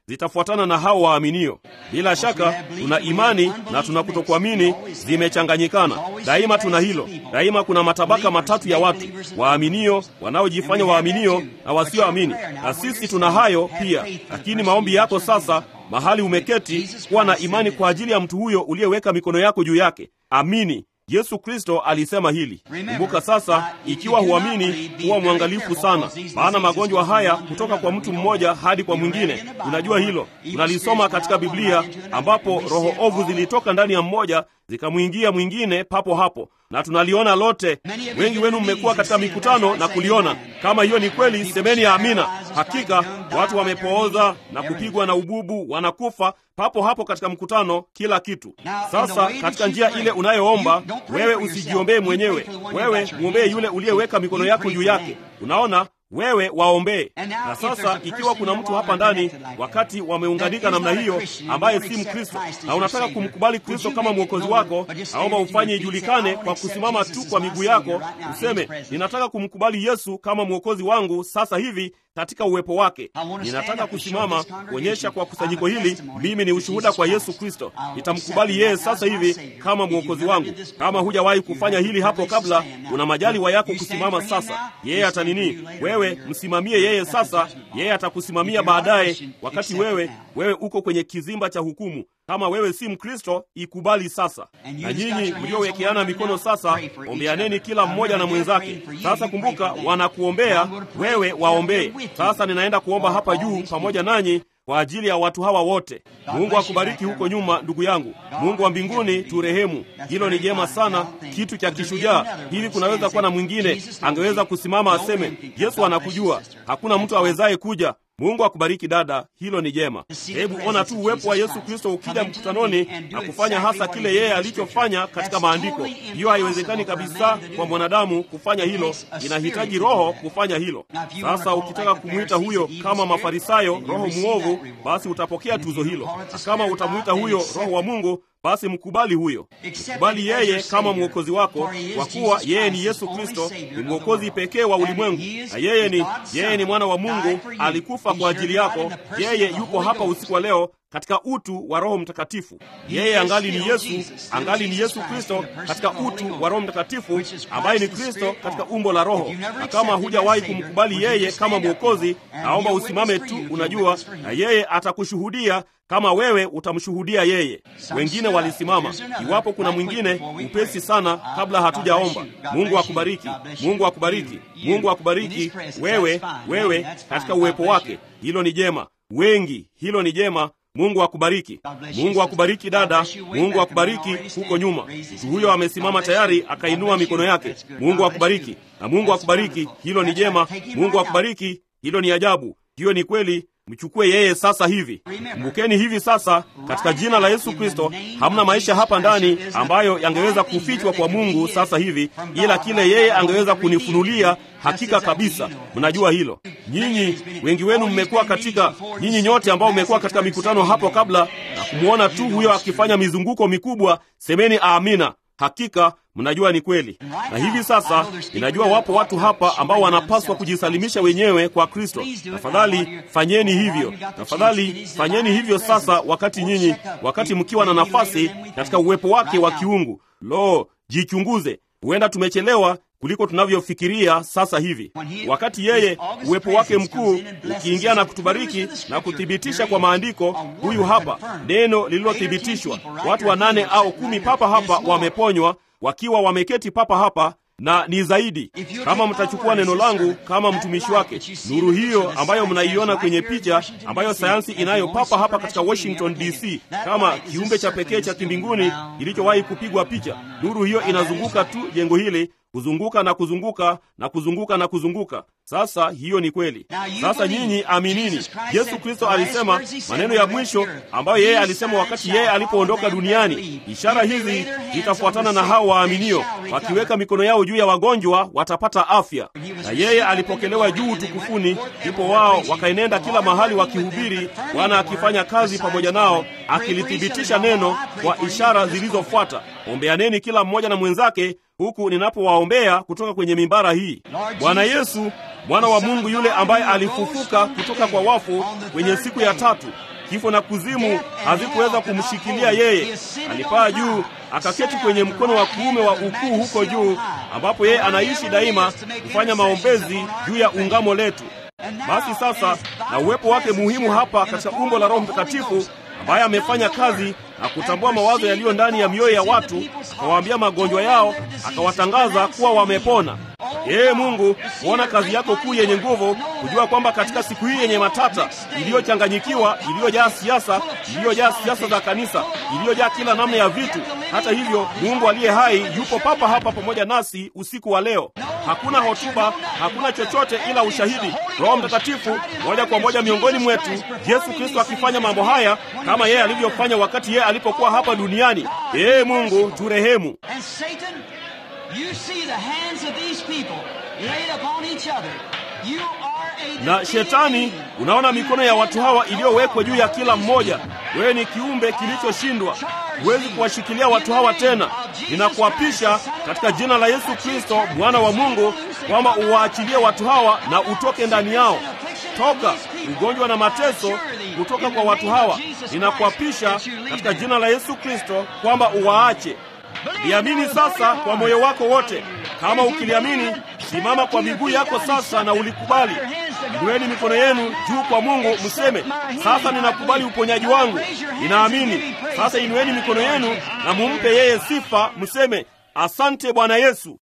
A: zitafuatana na hao waaminio. Bila shaka tuna imani na tuna kutokuamini zimechanganyikana. Daima tuna hilo. Daima kuna matabaka matatu ya watu: waaminio, wanaojifanya waaminio na wasioamini. Na sisi tuna hayo pia. Lakini maombi yako sasa, mahali umeketi, kuwa na imani kwa ajili ya mtu huyo uliyeweka mikono yako juu yake. Amini. Yesu Kristo alisema hili. Kumbuka sasa, ikiwa huamini, huwa mwangalifu sana, maana magonjwa haya kutoka kwa mtu mmoja hadi kwa mwingine. Unajua hilo, tunalisoma katika Biblia ambapo roho ovu zilitoka ndani ya mmoja zikamwingia mwingine papo hapo, na tunaliona lote. Wengi wenu mmekuwa katika mikutano na kuliona. Kama hiyo ni kweli, semeni ya amina. Hakika watu wamepooza na kupigwa na ububu, wanakufa papo hapo katika mkutano, kila kitu. Sasa katika njia ile unayoomba wewe, usijiombee mwenyewe, wewe mwombee yule uliyeweka mikono yako juu yake. Unaona, wewe waombee. Na sasa ikiwa kuna mtu hapa ndani, wakati wameunganika namna hiyo, ambaye si Mkristo na unataka kumkubali Kristo kama mwokozi wako, naomba ufanye ijulikane kwa kusimama tu kwa miguu yako, useme ninataka kumkubali Yesu kama mwokozi wangu sasa hivi katika uwepo wake. Ninataka kusimama kuonyesha kwa kusanyiko hili, mimi ni ushuhuda kwa Yesu Kristo. Nitamkubali yeye sasa hivi kama mwokozi wangu. Kama hujawahi kufanya hili hapo kabla, una majaliwa yako kusimama sasa. Yeye atanini, wewe msimamie yeye sasa, yeye atakusimamia baadaye, wakati wewe wewe uko kwenye kizimba cha hukumu. Kama wewe si Mkristo, ikubali sasa. Na nyinyi mliowekeana mikono sasa, ombeaneni kila mmoja na mwenzake. Sasa kumbuka, wanakuombea wewe, waombee. Sasa ninaenda kuomba hapa juu pamoja nanyi kwa ajili ya watu hawa wote. Mungu akubariki huko nyuma, ndugu yangu. Mungu wa mbinguni turehemu. Hilo ni jema sana, kitu cha kishujaa. Hivi kunaweza kuwa na mwingine angeweza kusimama aseme, Yesu anakujua, hakuna mtu awezaye kuja Mungu akubariki dada, hilo ni jema. Hebu ona tu uwepo wa Yesu Kristo ukija mkutanoni na kufanya hasa kile yeye alichofanya katika maandiko. Hiyo haiwezekani kabisa kwa mwanadamu kufanya hilo, inahitaji Roho kufanya hilo. Sasa ukitaka kumwita huyo kama Mafarisayo roho mwovu, basi utapokea tuzo hilo, na kama utamwita huyo Roho wa Mungu basi mkubali huyo, mkubali yeye kama mwokozi wako, kwa kuwa yeye ni Yesu Kristo, ni mwokozi pekee wa ulimwengu, na yeye ni yeye ni mwana wa Mungu, alikufa kwa ajili yako. Yeye yupo hapa usiku wa leo katika utu wa Roho Mtakatifu. Yeye angali ni Yesu, angali ni Yesu Kristo katika utu wa Roho Mtakatifu, ambaye ni Kristo katika umbo la Roho. Na kama hujawahi kumkubali yeye kama mwokozi, naomba usimame tu, unajua, na yeye atakushuhudia kama wewe utamshuhudia yeye. Wengine walisimama. Iwapo kuna mwingine, upesi sana, kabla hatujaomba. Mungu akubariki, Mungu akubariki, Mungu akubariki wewe, wewe katika uwepo wake. Hilo ni jema. Wengi, hilo ni jema. Mungu akubariki. Mungu akubariki dada. Mungu akubariki huko nyuma. Mtu huyo amesimama tayari, akainua mikono yake. Mungu akubariki na Mungu akubariki. Hilo ni jema. Mungu akubariki. Hilo ni ajabu. Hiyo ni kweli. Mchukue yeye sasa hivi. Kumbukeni hivi sasa, katika jina la Yesu Kristo, hamna maisha hapa ndani ambayo yangeweza kufichwa kwa Mungu sasa hivi, ila kile yeye angeweza kunifunulia. Hakika kabisa, mnajua hilo. Nyinyi wengi wenu mmekuwa katika, nyinyi nyote ambao mmekuwa katika mikutano hapo kabla na kumwona tu huyo akifanya mizunguko mikubwa, semeni amina. Hakika mnajua ni kweli. Na hivi sasa ninajua wapo watu hapa ambao wanapaswa kujisalimisha wenyewe kwa Kristo. Tafadhali fanyeni hivyo, tafadhali fanyeni hivyo sasa, wakati nyinyi, wakati mkiwa na nafasi katika uwepo wake wa kiungu. Lo, jichunguze, huenda tumechelewa kuliko tunavyofikiria sasa hivi, wakati yeye uwepo wake mkuu ukiingia na kutubariki na kuthibitisha kwa maandiko. Huyu hapa neno lililothibitishwa, watu wanane au kumi papa hapa wameponywa wakiwa wameketi papa hapa na ni zaidi. Kama mtachukua neno langu kama mtumishi wake, nuru hiyo ambayo mnaiona kwenye picha, ambayo sayansi inayo papa hapa katika Washington DC, kama kiumbe cha pekee cha kimbinguni kilichowahi kupigwa picha, nuru hiyo inazunguka tu jengo hili kuzunguka na kuzunguka na kuzunguka na kuzunguka. Sasa hiyo ni kweli. Sasa nyinyi aminini. Yesu Kristo alisema maneno ya mwisho ambayo yeye alisema wakati yeye alipoondoka duniani, ishara hizi zitafuatana na hao waaminio, wakiweka mikono yao juu ya wagonjwa watapata afya. Na yeye alipokelewa juu utukufuni, ndipo wao wakaenenda kila mahali wakihubiri, Bwana akifanya kazi pamoja nao, akilithibitisha neno kwa ishara zilizofuata. Ombeaneni kila mmoja na mwenzake huku ninapowaombea kutoka kwenye mimbara hii. Bwana Yesu, mwana wa Mungu yule ambaye alifufuka kutoka kwa wafu kwenye siku ya tatu, kifo na kuzimu hazikuweza kumshikilia yeye. Alipaa juu akaketi kwenye mkono wa kuume wa ukuu huko juu, ambapo yeye anaishi daima kufanya maombezi juu ya ungamo letu. Basi sasa, na uwepo wake muhimu hapa katika umbo la Roho Mtakatifu ambaye amefanya kazi na kutambua mawazo yaliyo ndani ya mioyo ya watu, akawaambia magonjwa yao, akawatangaza kuwa wamepona. Ee Mungu, kuona kazi yako kuu yenye nguvu, kujua kwamba katika siku hii yenye matata, iliyochanganyikiwa, iliyojaa siasa, iliyojaa siasa za kanisa, iliyojaa kila namna ya vitu, hata hivyo Mungu aliye hai yupo papa hapa pamoja nasi usiku wa leo. Hakuna hotuba, hakuna chochote ila ushahidi. Roho Mtakatifu moja kwa moja miongoni mwetu, Yesu Kristo akifanya mambo haya kama yeye alivyofanya wakati yeye alipokuwa hapa duniani. Ee Mungu, turehemu. Na Shetani, unaona mikono ya watu hawa iliyowekwa juu ya kila mmoja. Wewe ni kiumbe kilichoshindwa, huwezi kuwashikilia watu hawa tena. Ninakuapisha katika jina la Yesu Kristo, mwana wa Mungu, kwamba uwaachilie watu hawa na utoke ndani yao. Toka ugonjwa na mateso kutoka kwa watu hawa. Ninakuapisha katika jina la Yesu Kristo kwamba uwaache. Liamini sasa kwa moyo wako wote. Kama ukiliamini, simama kwa miguu yako sasa na ulikubali. Inueni mikono yenu juu kwa Mungu, mseme sasa, ninakubali uponyaji wangu, ninaamini. Sasa inueni mikono yenu na mumpe yeye sifa, mseme asante Bwana Yesu.